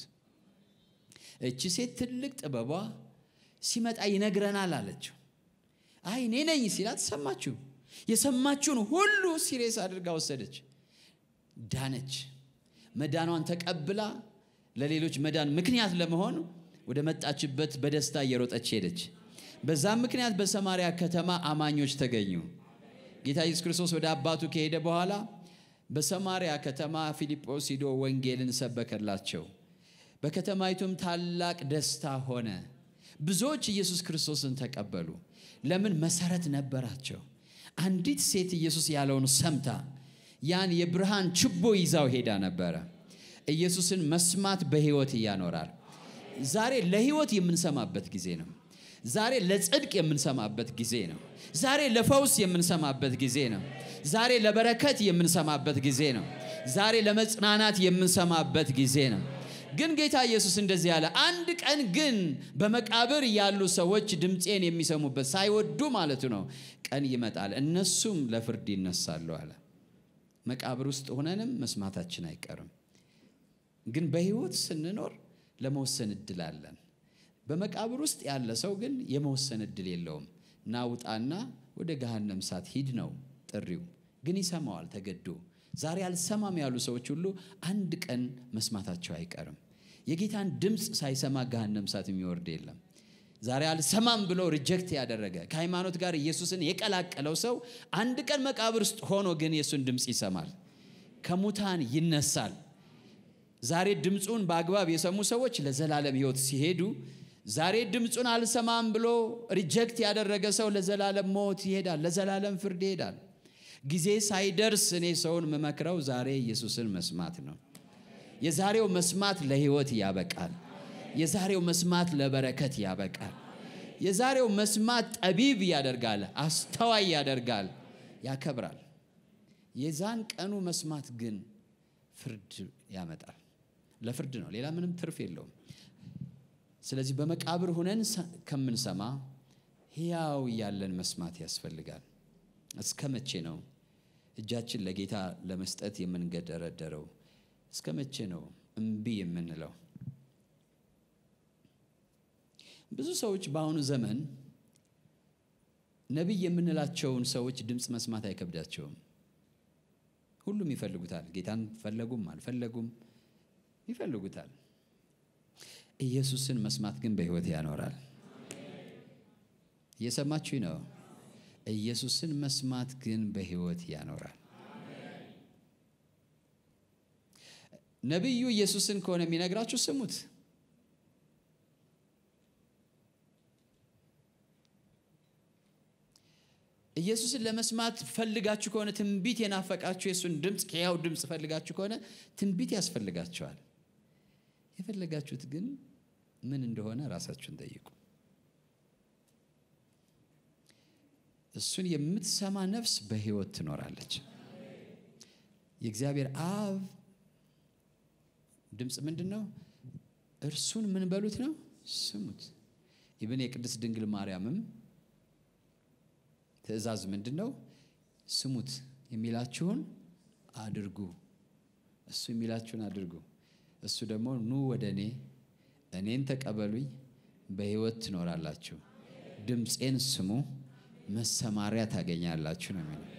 S2: እቺ ሴት ትልቅ ጥበቧ ሲመጣ ይነግረናል አለችው። አይ እኔ ነኝ ሲላት ሰማችሁ። የሰማችውን ሁሉ ሲሬስ አድርጋ ወሰደች፣ ዳነች። መዳኗን ተቀብላ ለሌሎች መዳን ምክንያት ለመሆን ወደ መጣችበት በደስታ እየሮጠች ሄደች። በዛም ምክንያት በሰማርያ ከተማ አማኞች ተገኙ። ጌታ ኢየሱስ ክርስቶስ ወደ አባቱ ከሄደ በኋላ በሰማርያ ከተማ ፊልጶስ ሂዶ ወንጌልን ሰበከላቸው። በከተማይቱም ታላቅ ደስታ ሆነ። ብዙዎች ኢየሱስ ክርስቶስን ተቀበሉ። ለምን? መሰረት ነበራቸው። አንዲት ሴት ኢየሱስ ያለውን ሰምታ ያን የብርሃን ችቦ ይዛው ሄዳ ነበረ። ኢየሱስን መስማት በሕይወት እያኖራል። ዛሬ ለሕይወት የምንሰማበት ጊዜ ነው። ዛሬ ለጽድቅ የምንሰማበት ጊዜ ነው። ዛሬ ለፈውስ የምንሰማበት ጊዜ ነው። ዛሬ ለበረከት የምንሰማበት ጊዜ ነው። ዛሬ ለመጽናናት የምንሰማበት ጊዜ ነው። ግን ጌታ ኢየሱስ እንደዚህ ያለ አንድ ቀን ግን በመቃብር ያሉ ሰዎች ድምፄን የሚሰሙበት ሳይወዱ ማለቱ ነው ቀን ይመጣል፣ እነሱም ለፍርድ ይነሳሉ አለ። መቃብር ውስጥ ሆነንም መስማታችን አይቀርም። ግን በሕይወት ስንኖር ለመወሰን እድል አለን። በመቃብር ውስጥ ያለ ሰው ግን የመወሰን እድል የለውም። ናውጣና ወደ ገሃነም እሳት ሂድ ነው ጥሪው። ግን ይሰማዋል ተገዶ። ዛሬ አልሰማም ያሉ ሰዎች ሁሉ አንድ ቀን መስማታቸው አይቀርም። የጌታን ድምፅ ሳይሰማ ገሃነም እሳት የሚወርድ የለም። ዛሬ አልሰማም ብሎ ሪጀክት ያደረገ ከሃይማኖት ጋር ኢየሱስን የቀላቀለው ሰው አንድ ቀን መቃብር ውስጥ ሆኖ ግን የእሱን ድምፅ ይሰማል። ከሙታን ይነሳል። ዛሬ ድምፁን በአግባብ የሰሙ ሰዎች ለዘላለም ሕይወት ሲሄዱ፣ ዛሬ ድምፁን አልሰማም ብሎ ሪጀክት ያደረገ ሰው ለዘላለም ሞት ይሄዳል፣ ለዘላለም ፍርድ ይሄዳል። ጊዜ ሳይደርስ እኔ ሰውን የምመክረው ዛሬ ኢየሱስን መስማት ነው። የዛሬው መስማት ለሕይወት ያበቃል። የዛሬው መስማት ለበረከት ያበቃል። የዛሬው መስማት ጠቢብ ያደርጋል፣ አስተዋይ ያደርጋል፣ ያከብራል። የዛን ቀኑ መስማት ግን ፍርድ ያመጣል። ለፍርድ ነው፣ ሌላ ምንም ትርፍ የለውም። ስለዚህ በመቃብር ሁነን ከምንሰማ ሕያው ያለን መስማት ያስፈልጋል። እስከ መቼ ነው እጃችን ለጌታ ለመስጠት የምንገደረደረው? እስከ መቼ ነው እምቢ የምንለው? ብዙ ሰዎች በአሁኑ ዘመን ነቢይ የምንላቸውን ሰዎች ድምፅ መስማት አይከብዳቸውም። ሁሉም ይፈልጉታል። ጌታን ፈለጉም አልፈለጉም ይፈልጉታል። ኢየሱስን መስማት ግን በሕይወት ያኖራል። እየሰማችሁኝ ነው? ኢየሱስን መስማት ግን በሕይወት ያኖራል። ነቢዩ ኢየሱስን ከሆነ የሚነግራችሁ ስሙት። ኢየሱስን ለመስማት ፈልጋችሁ ከሆነ ትንቢት የናፈቃችሁ የእሱን ድምፅ ሕያው ድምፅ ፈልጋችሁ ከሆነ ትንቢት ያስፈልጋችኋል። የፈለጋችሁት ግን ምን እንደሆነ ራሳችሁን ጠይቁ። እሱን የምትሰማ ነፍስ በሕይወት ትኖራለች። የእግዚአብሔር አብ ድምፅ ምንድን ነው? እርሱን ምን በሉት ነው? ስሙት። ይብን የቅድስት ድንግል ማርያምም ትእዛዝ ምንድን ነው? ስሙት፣ የሚላችሁን አድርጉ። እሱ የሚላችሁን አድርጉ። እሱ ደግሞ ኑ ወደ እኔ እኔን ተቀበሉኝ፣ በሕይወት ትኖራላችሁ፣ ድምፄን ስሙ፣ መሰማሪያ ታገኛላችሁ ነው የሚለው።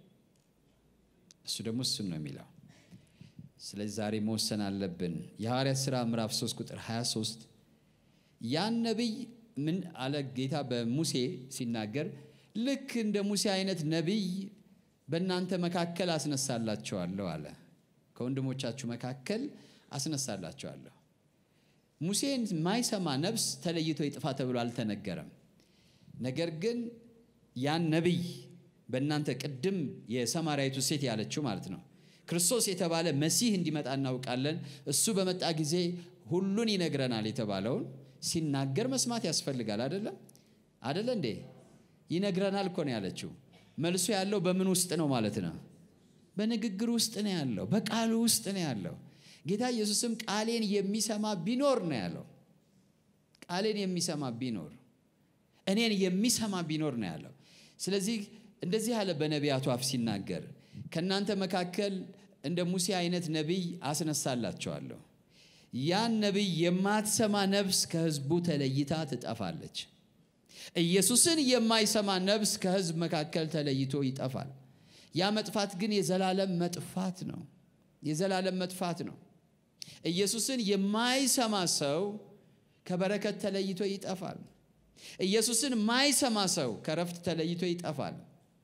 S2: እሱ ደግሞ እሱን ነው የሚለው። ስለዚህ ዛሬ መወሰን አለብን። የሐዋርያት ሥራ ምዕራፍ 3 ቁጥር 23 ያን ነቢይ ምን አለ ጌታ በሙሴ ሲናገር ልክ እንደ ሙሴ አይነት ነቢይ በእናንተ መካከል አስነሳላቸዋለሁ አለ። ከወንድሞቻችሁ መካከል አስነሳላቸዋለሁ። ሙሴን የማይሰማ ነፍስ ተለይቶ ይጥፋ ተብሎ አልተነገረም። ነገር ግን ያን ነቢይ በእናንተ ቅድም የሰማርያዊቱ ሴት ያለችው ማለት ነው ክርስቶስ የተባለ መሲህ እንዲመጣ እናውቃለን። እሱ በመጣ ጊዜ ሁሉን ይነግረናል የተባለውን ሲናገር መስማት ያስፈልጋል። አይደለም አደለ እንዴ? ይነግረናል እኮ ነው ያለችው። መልሶ ያለው በምን ውስጥ ነው ማለት ነው? በንግግር ውስጥ ነው ያለው፣ በቃሉ ውስጥ ነው ያለው። ጌታ ኢየሱስም ቃሌን የሚሰማ ቢኖር ነው ያለው። ቃሌን የሚሰማ ቢኖር፣ እኔን የሚሰማ ቢኖር ነው ያለው። ስለዚህ እንደዚህ ያለ በነቢያቱ አፍ ሲናገር ከእናንተ መካከል እንደ ሙሴ አይነት ነቢይ አስነሳላቸዋለሁ። ያን ነቢይ የማትሰማ ነፍስ ከሕዝቡ ተለይታ ትጠፋለች። ኢየሱስን የማይሰማ ነፍስ ከሕዝብ መካከል ተለይቶ ይጠፋል። ያ መጥፋት ግን የዘላለም መጥፋት ነው። የዘላለም መጥፋት ነው። ኢየሱስን የማይሰማ ሰው ከበረከት ተለይቶ ይጠፋል። ኢየሱስን የማይሰማ ሰው ከረፍት ተለይቶ ይጠፋል።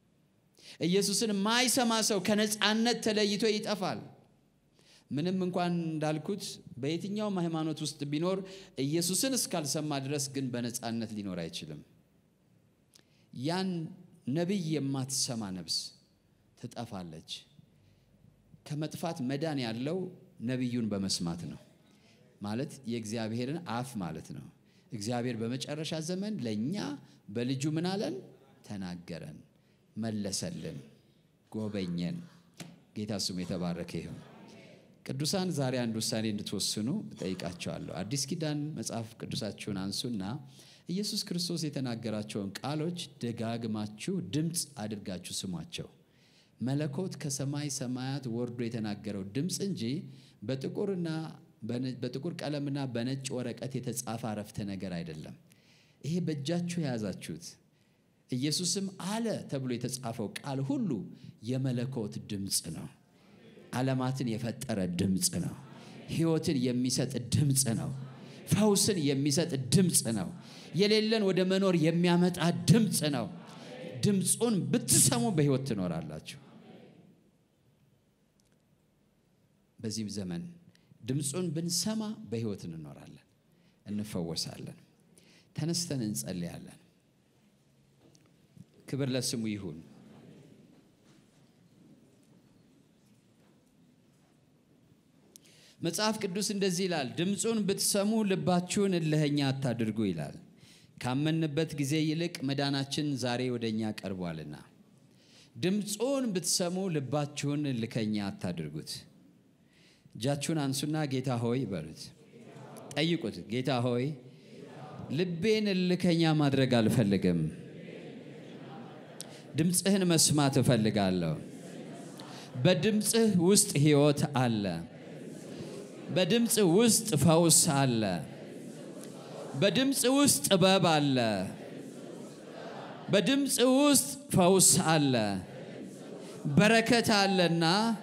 S2: ኢየሱስን የማይሰማ ሰው ከነፃነት ተለይቶ ይጠፋል። ምንም እንኳን እንዳልኩት በየትኛውም ሃይማኖት ውስጥ ቢኖር ኢየሱስን እስካልሰማ ድረስ ግን በነፃነት ሊኖር አይችልም። ያን ነቢይ የማትሰማ ነፍስ ትጠፋለች። ከመጥፋት መዳን ያለው ነቢዩን በመስማት ነው። ማለት የእግዚአብሔርን አፍ ማለት ነው። እግዚአብሔር በመጨረሻ ዘመን ለእኛ በልጁ ምን አለን? ተናገረን፣ መለሰልን፣ ጎበኘን። ጌታ ስሙ የተባረከ ይሁን። ቅዱሳን ዛሬ አንድ ውሳኔ እንድትወስኑ እጠይቃቸዋለሁ። አዲስ ኪዳን መጽሐፍ ቅዱሳችሁን አንሱና ኢየሱስ ክርስቶስ የተናገራቸውን ቃሎች ደጋግማችሁ ድምፅ አድርጋችሁ ስሟቸው። መለኮት ከሰማይ ሰማያት ወርዶ የተናገረው ድምፅ እንጂ በጥቁርና በጥቁር ቀለምና በነጭ ወረቀት የተጻፈ አረፍተ ነገር አይደለም። ይሄ በእጃችሁ የያዛችሁት ኢየሱስም አለ ተብሎ የተጻፈው ቃል ሁሉ የመለኮት ድምፅ ነው። ዓለማትን የፈጠረ ድምፅ ነው። ሕይወትን የሚሰጥ ድምፅ ነው። ፈውስን የሚሰጥ ድምፅ ነው። የሌለን ወደ መኖር የሚያመጣ ድምፅ ነው። ድምፁን ብትሰሙ በሕይወት ትኖራላችሁ። በዚህም ዘመን ድምፁን ብንሰማ በሕይወት እንኖራለን፣ እንፈወሳለን። ተነስተን እንጸልያለን። ክብር ለስሙ ይሁን። መጽሐፍ ቅዱስ እንደዚህ ይላል፣ ድምፁን ብትሰሙ ልባችሁን እልኸኛ አታድርጉ ይላል። ካመንበት ጊዜ ይልቅ መዳናችን ዛሬ ወደ እኛ ቀርቧልና ድምፁን ብትሰሙ ልባችሁን እልከኛ አታድርጉት። እጃችሁን አንሱና ጌታ ሆይ በሉት፣ ጠይቁት። ጌታ ሆይ ልቤን እልከኛ ማድረግ አልፈልግም፣ ድምፅህን መስማት እፈልጋለሁ። በድምፅህ ውስጥ ሕይወት አለ። በድምፅ ውስጥ ፈውስ አለ። በድምፅ ውስጥ ጥበብ አለ። በድምፅ ውስጥ ፈውስ አለ። በረከት አለና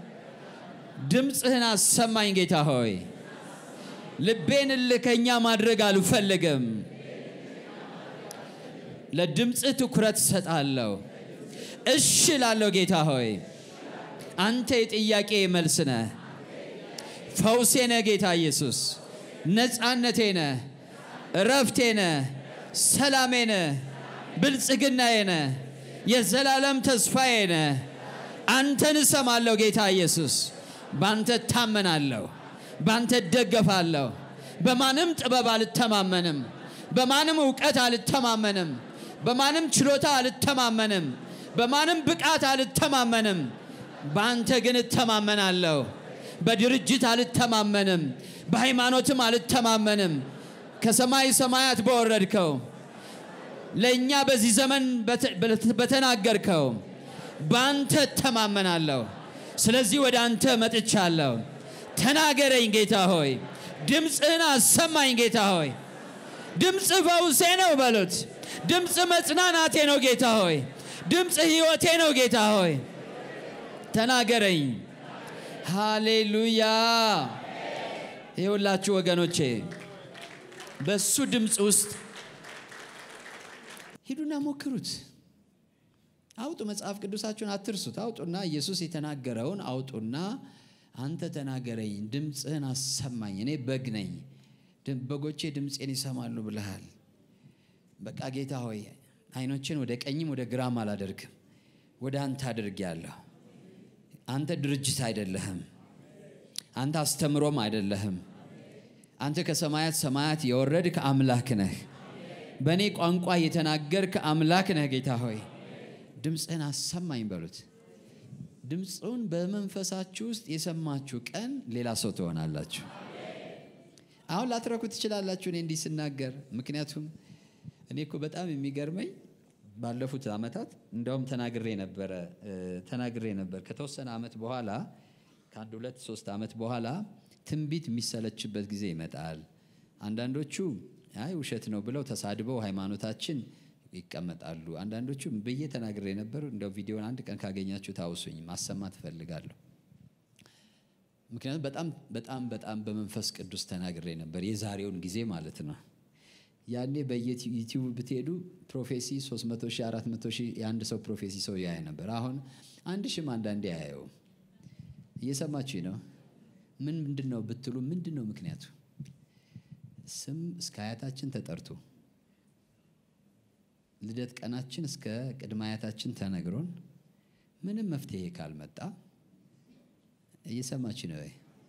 S2: ድምፅህን አሰማኝ ጌታ ሆይ። ልቤን እልከኛ ማድረግ አልፈልግም። ለድምፅህ ትኩረት እሰጣለሁ። እሺ ላለሁ ጌታ ሆይ አንተ የጥያቄ መልስ ነህ። ፈውሴ ነህ ጌታ ኢየሱስ። ነፃነቴ ነህ፣ እረፍቴ ነህ፣ ሰላሜ ነህ፣ ብልጽግናዬ ነህ፣ የዘላለም ተስፋዬ ነህ። አንተን እሰማለሁ ጌታ ኢየሱስ። በአንተ እታመናለሁ፣ በአንተ እደገፋለሁ። በማንም ጥበብ አልተማመንም፣ በማንም እውቀት አልተማመንም፣ በማንም ችሎታ አልተማመንም፣ በማንም ብቃት አልተማመንም። በአንተ ግን እተማመናለሁ። በድርጅት አልተማመንም፣ በሃይማኖትም አልተማመንም። ከሰማይ ሰማያት በወረድከው ለእኛ በዚህ ዘመን በተናገርከው በአንተ እተማመናለሁ። ስለዚህ ወደ አንተ መጥቻለሁ። ተናገረኝ ጌታ ሆይ፣ ድምፅህን አሰማኝ ጌታ ሆይ። ድምፅ ፈውሴ ነው በሉት። ድምፅ መጽናናቴ ነው ጌታ ሆይ። ድምፅ ሕይወቴ ነው ጌታ ሆይ። ተናገረኝ። ሃሌሉያ። ይኸውላችሁ ወገኖቼ በሱ ድምፅ ውስጥ ሂዱና ሞክሩት። አውጡ፣ መጽሐፍ ቅዱሳችሁን አትርሱት። አውጡና ኢየሱስ የተናገረውን አውጡና አንተ ተናገረኝ፣ ድምፅህን አሰማኝ፣ እኔ በግ ነኝ፣ በጎቼ ድምፄን ይሰማሉ ብለሃል። በቃ ጌታ ሆይ አይኖችን ወደ ቀኝም ወደ ግራም አላደርግም፣ ወደ አንተ አድርጌያለሁ። አንተ ድርጅት አይደለህም። አንተ አስተምሮም አይደለህም። አንተ ከሰማያት ሰማያት የወረድክ አምላክ ነህ። በእኔ ቋንቋ የተናገርክ አምላክ ነህ። ጌታ ሆይ ድምፅህን አሰማኝ በሉት። ድምፁን በመንፈሳችሁ ውስጥ የሰማችሁ ቀን ሌላ ሰው ትሆናላችሁ። አሁን ላትረኩ ትችላላችሁ እኔ እንዲህ ስናገር። ምክንያቱም እኔ እኮ በጣም የሚገርመኝ ባለፉት ዓመታት እንደውም ተናግሬ ነበረ ተናግሬ ነበር። ከተወሰነ ዓመት በኋላ ከአንድ ሁለት ሶስት ዓመት በኋላ ትንቢት የሚሰለችበት ጊዜ ይመጣል። አንዳንዶቹ አይ ውሸት ነው ብለው ተሳድበው ሃይማኖታችን ይቀመጣሉ። አንዳንዶቹ ብዬ ተናግሬ ነበር። እንደው ቪዲዮን አንድ ቀን ካገኛችሁ ታውሱኝ፣ ማሰማት እፈልጋለሁ። ምክንያቱም በጣም በጣም በጣም በመንፈስ ቅዱስ ተናግሬ ነበር፣ የዛሬውን ጊዜ ማለት ነው። ያኔ በዩቲዩብ ብትሄዱ ፕሮፌሲ 300 ሺህ 400 ሺህ የአንድ ሰው ፕሮፌሲ ሰው ያየ ነበር። አሁን አንድ ሺህም አንዳንዴ አያየውም። እየሰማችሁ ነው። ምን ምንድን ነው ብትሉ ምንድን ነው ምክንያቱ? ስም እስከ አያታችን ተጠርቶ ልደት ቀናችን እስከ ቅድመ አያታችን ተነግሮን ምንም መፍትሄ ካልመጣ እየሰማችሁ ነው ወይ?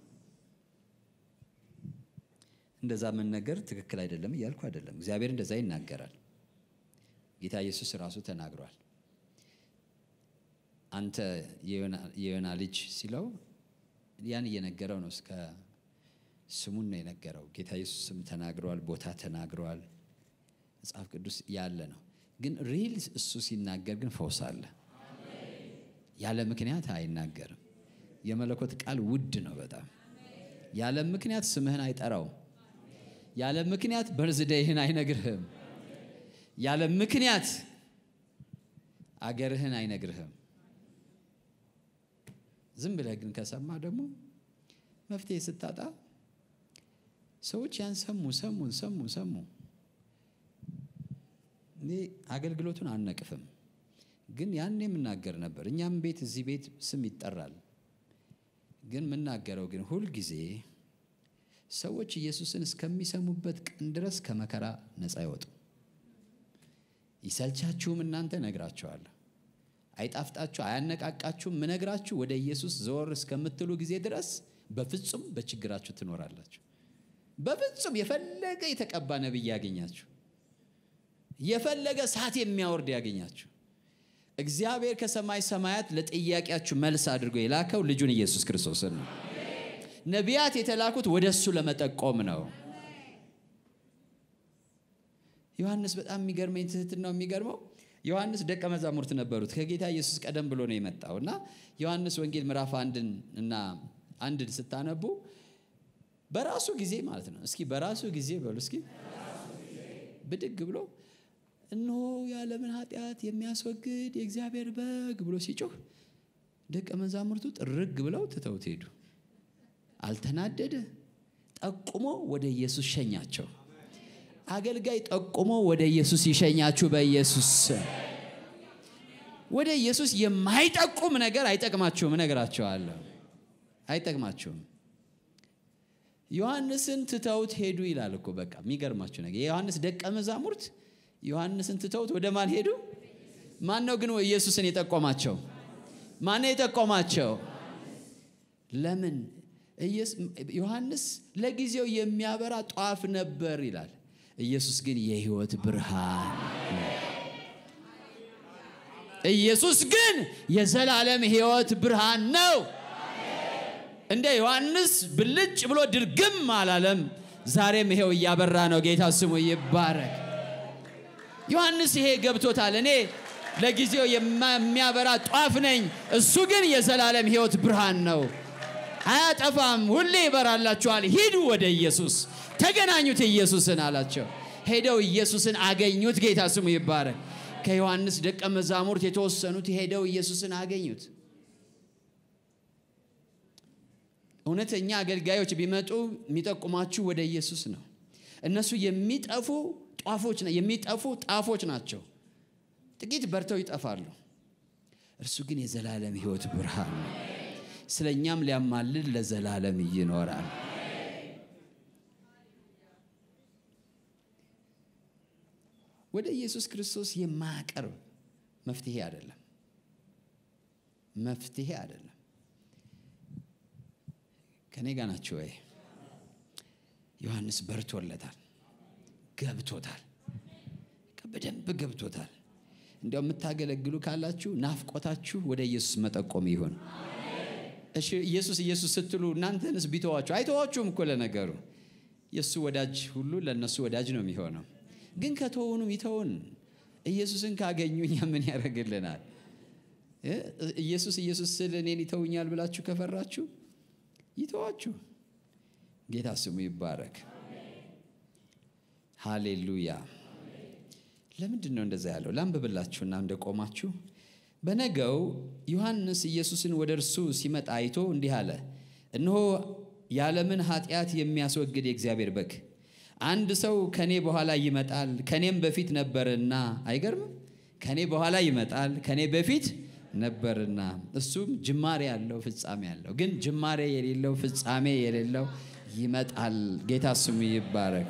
S2: እንደዛ መነገር ትክክል አይደለም እያልኩ አይደለም። እግዚአብሔር እንደዛ ይናገራል። ጌታ ኢየሱስ ራሱ ተናግሯል። አንተ የዮና ልጅ ሲለው ያን እየነገረው ነው። እስከ ስሙን ነው የነገረው። ጌታ ኢየሱስ ስም ተናግረዋል፣ ቦታ ተናግረዋል። መጽሐፍ ቅዱስ ያለ ነው። ግን ሪል እሱ ሲናገር ግን ፈውስ አለ። ያለ ምክንያት አይናገርም። የመለኮት ቃል ውድ ነው በጣም ያለ ምክንያት ስምህን አይጠራውም። ያለ ምክንያት በርዝደይህን አይነግርህም። ያለ ምክንያት አገርህን አይነግርህም። ዝም ብለህ ግን ከሰማ ደግሞ መፍትሄ ስታጣ ሰዎች ያን ሰሙ ሰሙ ሰሙ ሰሙ። እኔ አገልግሎቱን አልነቅፍም፣ ግን ያን የምናገር ነበር። እኛም ቤት እዚህ ቤት ስም ይጠራል። ግን የምናገረው ግን ሁልጊዜ ሰዎች ኢየሱስን እስከሚሰሙበት ቀን ድረስ ከመከራ ነፃ አይወጡ። ይሰልቻችሁም እናንተ ነግራችኋለሁ፣ አይጣፍጣችሁ፣ አያነቃቃችሁም። ምነግራችሁ ወደ ኢየሱስ ዘወር እስከምትሉ ጊዜ ድረስ በፍጹም በችግራችሁ ትኖራላችሁ። በፍጹም የፈለገ የተቀባ ነቢይ ያገኛችሁ፣ የፈለገ እሳት የሚያወርድ ያገኛችሁ፣ እግዚአብሔር ከሰማይ ሰማያት ለጥያቄያችሁ መልስ አድርጎ የላከው ልጁን ኢየሱስ ክርስቶስን ነው። ነቢያት የተላኩት ወደ እሱ ለመጠቆም ነው። ዮሐንስ በጣም የሚገርመኝ ትህትናው የሚገርመው ዮሐንስ ደቀ መዛሙርት ነበሩት። ከጌታ ኢየሱስ ቀደም ብሎ ነው የመጣው እና ዮሐንስ ወንጌል ምዕራፍ አንድን እና አንድን ስታነቡ በራሱ ጊዜ ማለት ነው። እስኪ በራሱ ጊዜ በሉ እስኪ ብድግ ብሎ እነሆ የዓለምን ኃጢአት የሚያስወግድ የእግዚአብሔር በግ ብሎ ሲጮህ ደቀ መዛሙርቱ ጥርግ ብለው ትተውት ሄዱ። አልተናደደ። ጠቁሞ ወደ ኢየሱስ ሸኛቸው። አገልጋይ ጠቁሞ ወደ ኢየሱስ ይሸኛችሁ በኢየሱስ ስም። ወደ ኢየሱስ የማይጠቁም ነገር አይጠቅማችሁም፣ እነግራችኋለሁ፣ አይጠቅማችሁም። ዮሐንስን ትተውት ሄዱ ይላል እኮ በቃ የሚገርማችሁ ነገር የዮሐንስ ደቀ መዛሙርት ዮሐንስን ትተውት ወደ ማን ሄዱ? ማን ነው ግን ኢየሱስን የጠቆማቸው? ማን ነው የጠቆማቸው? ለምን? ዮሐንስ ለጊዜው የሚያበራ ጧፍ ነበር ይላል። ኢየሱስ ግን የሕይወት ብርሃን ነው። ኢየሱስ ግን የዘላለም ሕይወት ብርሃን ነው። እንደ ዮሐንስ ብልጭ ብሎ ድርግም አላለም። ዛሬም ይሄው እያበራ ነው። ጌታ ስሙ ይባረክ። ዮሐንስ ይሄ ገብቶታል። እኔ ለጊዜው የሚያበራ ጧፍ ነኝ፣ እሱ ግን የዘላለም ሕይወት ብርሃን ነው። አያጠፋም፣ ሁሌ ይበራላችኋል። ሂዱ ወደ ኢየሱስ ተገናኙት ኢየሱስን አላቸው። ሄደው ኢየሱስን አገኙት። ጌታ ስሙ ይባረክ። ከዮሐንስ ደቀ መዛሙርት የተወሰኑት ሄደው ኢየሱስን አገኙት። እውነተኛ አገልጋዮች ቢመጡ የሚጠቁማችሁ ወደ ኢየሱስ ነው። እነሱ የሚጠፉ ጧፎች የሚጠፉ ጣፎች ናቸው። ጥቂት በርተው ይጠፋሉ። እርሱ ግን የዘላለም ሕይወት ብርሃን ነው። ስለ እኛም ሊያማልድ ለዘላለም ይኖራል። ወደ ኢየሱስ ክርስቶስ የማያቀርብ መፍትሄ አይደለም፣ መፍትሄ አይደለም። ከኔ ጋር ናችሁ ወይ? ዮሐንስ በርቶለታል፣ ገብቶታል፣ በደንብ ገብቶታል። እንዲያው የምታገለግሉ ካላችሁ ናፍቆታችሁ ወደ ኢየሱስ መጠቆም ይሁን። እሺ ኢየሱስ ኢየሱስ ስትሉ እናንተንስ ቢተዋችሁ አይተዋችሁም እኮ ለነገሩ የእሱ ወዳጅ ሁሉ ለእነሱ ወዳጅ ነው የሚሆነው። ግን ከተውኑም ይተውን። ኢየሱስን ካገኙ እኛ ምን ያደርግልናል? ኢየሱስ ኢየሱስ ስል እኔን ይተውኛል ብላችሁ ከፈራችሁ ይተዋችሁ። ጌታ ስሙ ይባረክ። ሃሌሉያ። ለምንድን ነው እንደዛ ያለው? ላንብብላችሁና እንደቆማችሁ በነገው ዮሐንስ ኢየሱስን ወደ እርሱ ሲመጣ አይቶ እንዲህ አለ፣ እነሆ የዓለምን ኃጢአት የሚያስወግድ የእግዚአብሔር በግ። አንድ ሰው ከኔ በኋላ ይመጣል፣ ከኔም በፊት ነበርና። አይገርምም? ከኔ በኋላ ይመጣል፣ ከኔ በፊት ነበርና። እሱም ጅማሬ ያለው ፍጻሜ ያለው፣ ግን ጅማሬ የሌለው ፍጻሜ የሌለው ይመጣል። ጌታ ስሙ ይባረክ።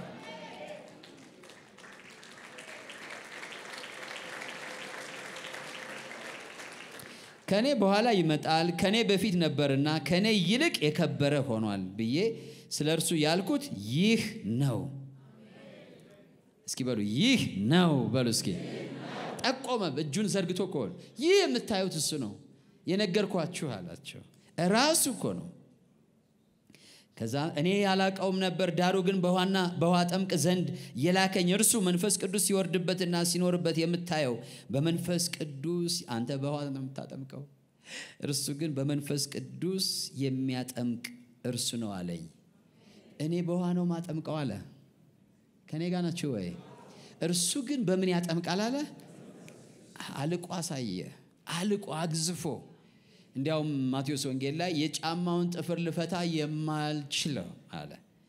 S2: ከኔ በኋላ ይመጣል ከኔ በፊት ነበርና ከኔ ይልቅ የከበረ ሆኗል ብዬ ስለ እርሱ ያልኩት ይህ ነው። እስኪ በሉ ይህ ነው በሉ እስኪ። ጠቆመ እጁን ዘርግቶ ከሆነ ይህ የምታዩት እሱ ነው የነገርኳችሁ አላቸው። ራሱ እኮ ነው። ከዛ እኔ ያላቀውም ነበር፣ ዳሩ ግን በውሃና በውሃ ጠምቅ ዘንድ የላከኝ እርሱ መንፈስ ቅዱስ ሲወርድበትና ሲኖርበት የምታየው በመንፈስ ቅዱስ አንተ በውሃ ነው የምታጠምቀው፣ እርሱ ግን በመንፈስ ቅዱስ የሚያጠምቅ እርሱ ነው አለኝ። እኔ በውሃ ነው ማጠምቀው አለ። ከእኔ ጋር ናችሁ ወይ? እርሱ ግን በምን ያጠምቃል አለ። አልቆ አሳየ፣ አልቆ አግዝፎ እንዲያውም ማቴዎስ ወንጌል ላይ የጫማውን ጥፍር ልፈታ የማልችለው አለ።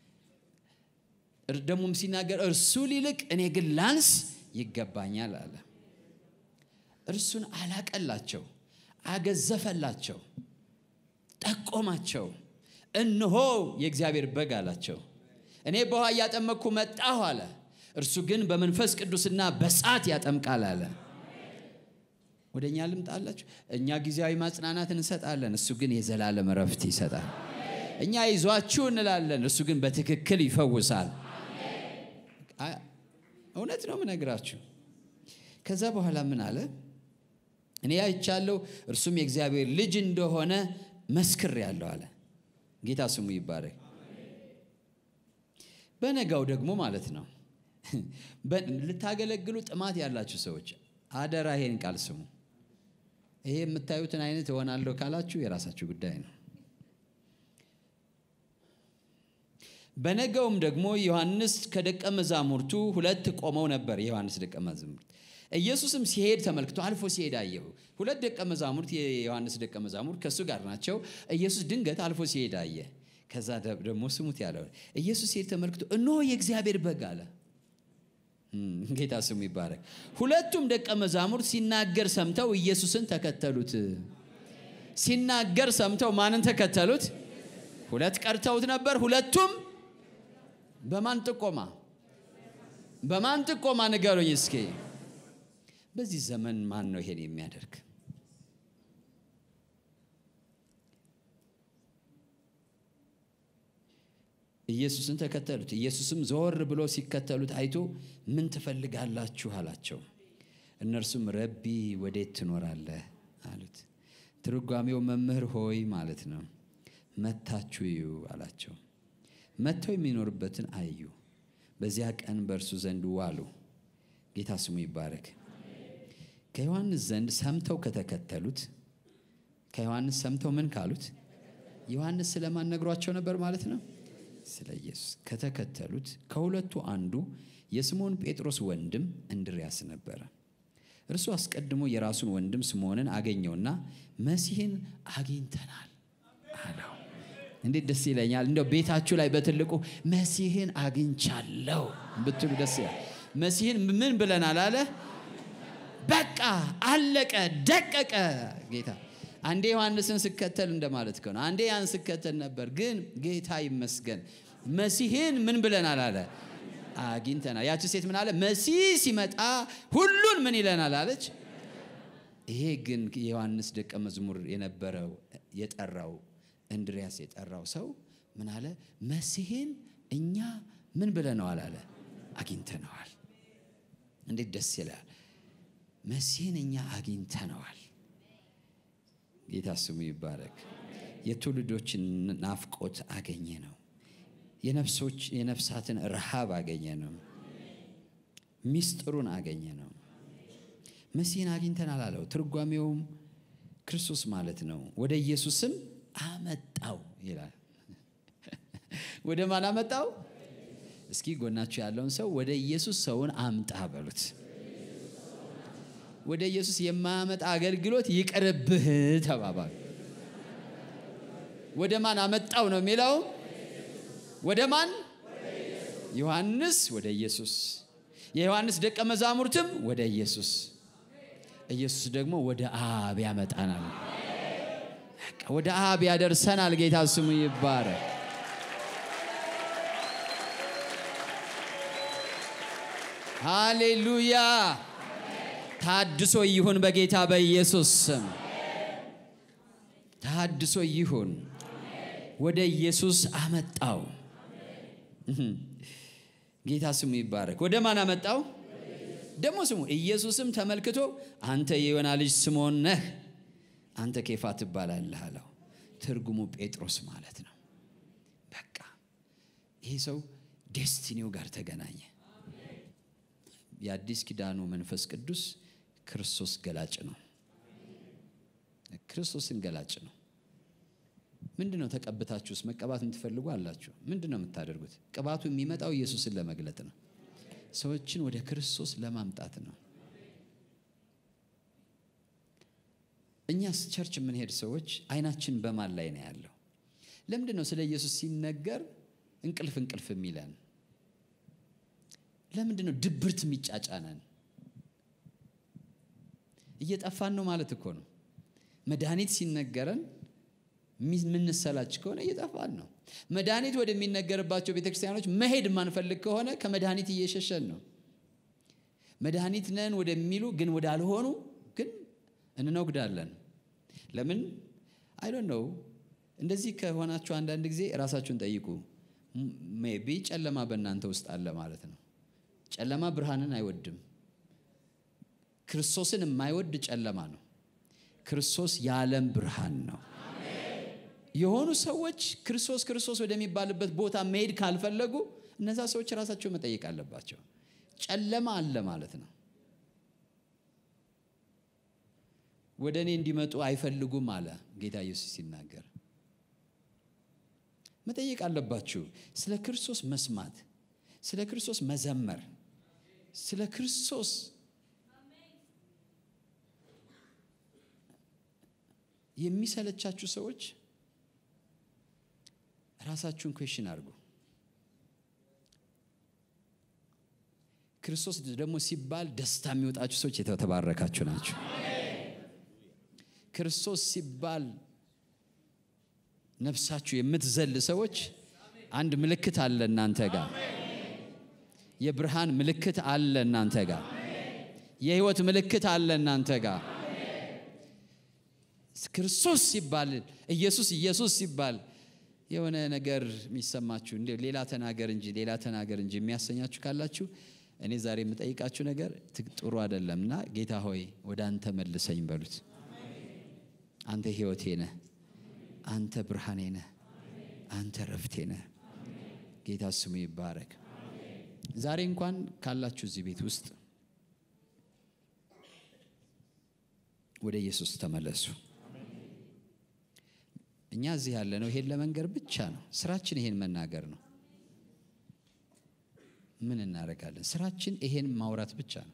S2: ደግሞም ሲናገር እርሱ ሊልቅ እኔ ግን ላንስ ይገባኛል አለ። እርሱን አላቀላቸው፣ አገዘፈላቸው። ጠቆማቸው። እነሆ የእግዚአብሔር በግ አላቸው። እኔ በውሃ እያጠመቅኩ መጣሁ አለ። እርሱ ግን በመንፈስ ቅዱስና በእሳት ያጠምቃል አለ። ወደ እኛ ልምጣላችሁ። እኛ ጊዜያዊ ማጽናናት እንሰጣለን፣ እሱ ግን የዘላለም እረፍት ይሰጣል። እኛ ይዟችሁ እንላለን፣ እሱ ግን በትክክል ይፈውሳል። እውነት ነው ምነግራችሁ። ከዛ በኋላ ምን አለ? እኔ አይቻለሁ፣ እርሱም የእግዚአብሔር ልጅ እንደሆነ መስክሬአለሁ አለ። ጌታ ስሙ ይባረክ። በነጋው ደግሞ ማለት ነው ልታገለግሉ ጥማት ያላችሁ ሰዎች አደራ ይሄን ቃል ስሙ። ይሄ የምታዩትን አይነት እሆናለሁ ካላችሁ የራሳችሁ ጉዳይ ነው። በነገውም ደግሞ ዮሐንስ ከደቀ መዛሙርቱ ሁለት ቆመው ነበር። የዮሐንስ ደቀ መዛሙርት ኢየሱስም ሲሄድ ተመልክቶ አልፎ ሲሄድ አየሁ። ሁለት ደቀ መዛሙርት የዮሐንስ ደቀ መዛሙርት ከእሱ ጋር ናቸው። ኢየሱስ ድንገት አልፎ ሲሄድ አየ። ከዛ ደግሞ ስሙት ያለው ኢየሱስ ሲሄድ ተመልክቶ እነሆ የእግዚአብሔር በግ አለ። ጌታ ስሙ ይባረክ። ሁለቱም ደቀ መዛሙርት ሲናገር ሰምተው ኢየሱስን ተከተሉት። ሲናገር ሰምተው ማንን ተከተሉት? ሁለት ቀርተውት ነበር። ሁለቱም በማን ጥቆማ? በማን ጥቆማ ንገሩኝ እስኪ። በዚህ ዘመን ማን ነው ይሄን የሚያደርግ? ኢየሱስን ተከተሉት። ኢየሱስም ዘወር ብሎ ሲከተሉት አይቶ ምን ትፈልጋላችሁ አላቸው። እነርሱም ረቢ ወዴት ትኖራለህ አሉት። ትርጓሜው መምህር ሆይ ማለት ነው። መታችሁ እዩ አላቸው። መጥተው የሚኖርበትን አዩ። በዚያ ቀን በእርሱ ዘንድ ዋሉ። ጌታ ስሙ ይባረክ። ከዮሐንስ ዘንድ ሰምተው ከተከተሉት ከዮሐንስ ሰምተው ምን ካሉት ዮሐንስ ስለማን ነግሯቸው ነበር ማለት ነው ስለ ኢየሱስ ከተከተሉት ከሁለቱ አንዱ የስምዖን ጴጥሮስ ወንድም እንድርያስ ነበረ። እርሱ አስቀድሞ የራሱን ወንድም ስምዖንን አገኘውና መሲህን አግኝተናል አለው። እንዴት ደስ ይለኛል! እንደው ቤታችሁ ላይ በትልቁ መሲህን አግኝቻለሁ ብትሉ ደስ ይላል። መሲህን ምን ብለናል አለ። በቃ አለቀ፣ ደቀቀ። ጌታ አንዴ ዮሐንስን ስከተል እንደማለት ከሆነ አንዴ ያን ስከተል ነበር፣ ግን ጌታ ይመስገን መሲህን ምን ብለናል አለ አግኝተናል። ያቺ ሴት ምን አለ? መሲህ ሲመጣ ሁሉን ምን ይለናል አለች። ይሄ ግን የዮሐንስ ደቀ መዝሙር የነበረው የጠራው እንድሪያስ የጠራው ሰው ምን አለ? መሲህን እኛ ምን ብለነዋል አለ አግኝተነዋል። እንዴት ደስ ይላል! መሲህን እኛ አግኝተነዋል። ጌታ ስሙ ይባረክ። የትውልዶችን ናፍቆት አገኘ ነው። የነፍሶች የነፍሳትን ረሃብ አገኘ ነው። ሚስጥሩን አገኘ ነው። መሲህን አግኝተናል አለው። ትርጓሜውም ክርስቶስ ማለት ነው። ወደ ኢየሱስም አመጣው ይላል። ወደ ማን አመጣው? እስኪ ጎናችሁ ያለውን ሰው ወደ ኢየሱስ ሰውን አምጣ በሉት። ወደ ኢየሱስ የማያመጣ አገልግሎት ይቅርብህ ተባባሉ። ወደ ማን አመጣው ነው የሚለው? ወደ ማን? ዮሐንስ ወደ ኢየሱስ፣ የዮሐንስ ደቀ መዛሙርትም ወደ ኢየሱስ፣ ኢየሱስ ደግሞ ወደ አብ ያመጣናል። ወደ አብ ያደርሰናል። ጌታ ስሙ ይባረክ። ሃሌሉያ። ታድሶ ይሁን በጌታ በኢየሱስ ስም ታድሶ ይሁን። ወደ ኢየሱስ አመጣው። ጌታ ስሙ ይባረክ። ወደ ማን አመጣው? ደግሞ ስሙ። ኢየሱስም ተመልክቶ አንተ የዮና ልጅ ስምዖን ነህ፣ አንተ ኬፋ ትባላለህ አለው። ትርጉሙ ጴጥሮስ ማለት ነው። በቃ ይሄ ሰው ዴስቲኒው ጋር ተገናኘ። የአዲስ ኪዳኑ መንፈስ ቅዱስ ክርስቶስ ገላጭ ነው። ክርስቶስን ገላጭ ነው። ምንድን ነው ተቀብታችሁስ መቀባት የምትፈልጉ አላችሁ? ምንድን ነው የምታደርጉት? ቅባቱ የሚመጣው ኢየሱስን ለመግለጥ ነው። ሰዎችን ወደ ክርስቶስ ለማምጣት ነው። እኛስ ቸርች የምንሄድ ሰዎች አይናችን በማን ላይ ነው ያለው? ለምንድን ነው ስለ ኢየሱስ ሲነገር እንቅልፍ እንቅልፍ የሚለን? ለምንድን ነው ድብርት የሚጫጫነን? እየጠፋን ነው ማለት እኮ ነው። መድኃኒት ሲነገረን የምንሰላች ከሆነ እየጠፋን ነው። መድኃኒት ወደሚነገርባቸው ቤተክርስቲያኖች መሄድ የማንፈልግ ከሆነ ከመድኃኒት እየሸሸን ነው። መድኃኒት ነን ወደሚሉ ግን ወዳልሆኑ ግን እንነጉዳለን። ለምን አይ ዶንት ኖው። እንደዚህ ከሆናችሁ አንዳንድ ጊዜ ራሳችሁን ጠይቁ። ሜቢ ጨለማ በእናንተ ውስጥ አለ ማለት ነው። ጨለማ ብርሃንን አይወድም። ክርስቶስን የማይወድ ጨለማ ነው። ክርስቶስ የዓለም ብርሃን ነው። የሆኑ ሰዎች ክርስቶስ ክርስቶስ ወደሚባልበት ቦታ መሄድ ካልፈለጉ እነዛ ሰዎች ራሳቸው መጠየቅ አለባቸው። ጨለማ አለ ማለት ነው። ወደ እኔ እንዲመጡ አይፈልጉም አለ ጌታ ኢየሱስ ሲናገር። መጠየቅ አለባችሁ። ስለ ክርስቶስ መስማት፣ ስለ ክርስቶስ መዘመር፣ ስለ ክርስቶስ የሚሰለቻችሁ ሰዎች ራሳችሁን ኩዌሽን አድርጉ። ክርስቶስ ደግሞ ሲባል ደስታ የሚወጣችሁ ሰዎች የተባረካችሁ ናቸው። ክርስቶስ ሲባል ነፍሳችሁ የምትዘል ሰዎች አንድ ምልክት አለ እናንተ ጋር። የብርሃን ምልክት አለ እናንተ ጋር። የህይወት ምልክት አለ እናንተ ጋር። ክርስቶስ ሲባል ኢየሱስ ኢየሱስ ሲባል የሆነ ነገር የሚሰማችሁ እንደ ሌላ ተናገር እንጂ ሌላ ተናገር እንጂ የሚያሰኛችሁ ካላችሁ እኔ ዛሬ የምጠይቃችሁ ነገር ጥሩ አይደለም እና ጌታ ሆይ ወደ አንተ መልሰኝ በሉት። አንተ ህይወቴ ነህ፣ አንተ ብርሃኔ ነህ፣ አንተ ረፍቴ ነህ። ጌታ ስሙ ይባረክ። ዛሬ እንኳን ካላችሁ እዚህ ቤት ውስጥ ወደ ኢየሱስ ተመለሱ። እኛ እዚህ ያለ ነው ይሄን ለመንገር ብቻ ነው ስራችን፣ ይሄን መናገር ነው። ምን እናደርጋለን? ስራችን ይሄን ማውራት ብቻ ነው።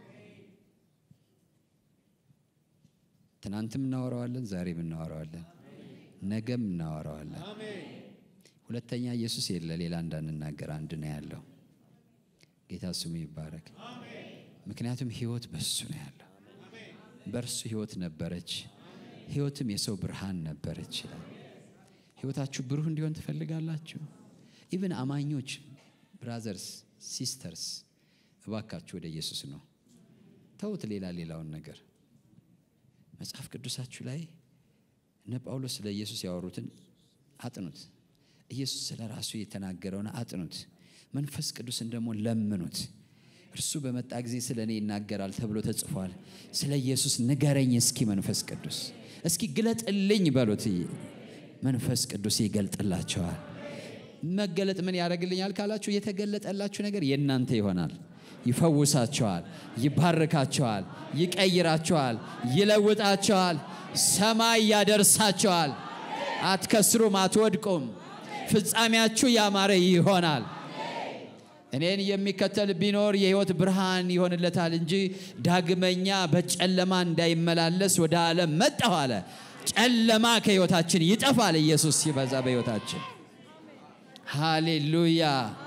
S2: ትናንትም እናወራዋለን፣ ዛሬም እናወራዋለን፣ ነገም እናወራዋለን። ሁለተኛ ኢየሱስ የለ ሌላ እንዳንናገር አንድ ነው ያለው። ጌታ ስሙ ይባረክ። ምክንያቱም ህይወት በሱ ነው ያለው። በእርሱ ህይወት ነበረች፣ ህይወትም የሰው ብርሃን ነበረች ይላል። ህይወታችሁ ብሩህ እንዲሆን ትፈልጋላችሁ? ኢቭን አማኞች ብራዘርስ ሲስተርስ እባካችሁ ወደ ኢየሱስ ነው። ተውት ሌላ ሌላውን ነገር። መጽሐፍ ቅዱሳችሁ ላይ እነ ጳውሎስ ስለ ኢየሱስ ያወሩትን አጥኑት። ኢየሱስ ስለ ራሱ የተናገረውን አጥኑት። መንፈስ ቅዱስን ደግሞ ለምኑት። እርሱ በመጣ ጊዜ ስለ እኔ ይናገራል ተብሎ ተጽፏል። ስለ ኢየሱስ ንገረኝ እስኪ መንፈስ ቅዱስ እስኪ ግለጥልኝ በሉት። መንፈስ ቅዱስ ይገልጥላቸዋል። መገለጥ ምን ያደርግልኛል ካላችሁ የተገለጠላችሁ ነገር የእናንተ ይሆናል። ይፈውሳቸዋል፣ ይባርካቸዋል፣ ይቀይራቸዋል፣ ይለውጣቸዋል፣ ሰማይ ያደርሳቸዋል። አትከስሩም፣ አትወድቁም። ፍጻሜያችሁ ያማረ ይሆናል። እኔን የሚከተል ቢኖር የሕይወት ብርሃን ይሆንለታል እንጂ ዳግመኛ በጨለማ እንዳይመላለስ ወደ ዓለም መጣሁ አለ። ጨለማ ከሕይወታችን ይጠፋል። ኢየሱስ ሲበዛ በሕይወታችን ሃሌሉያ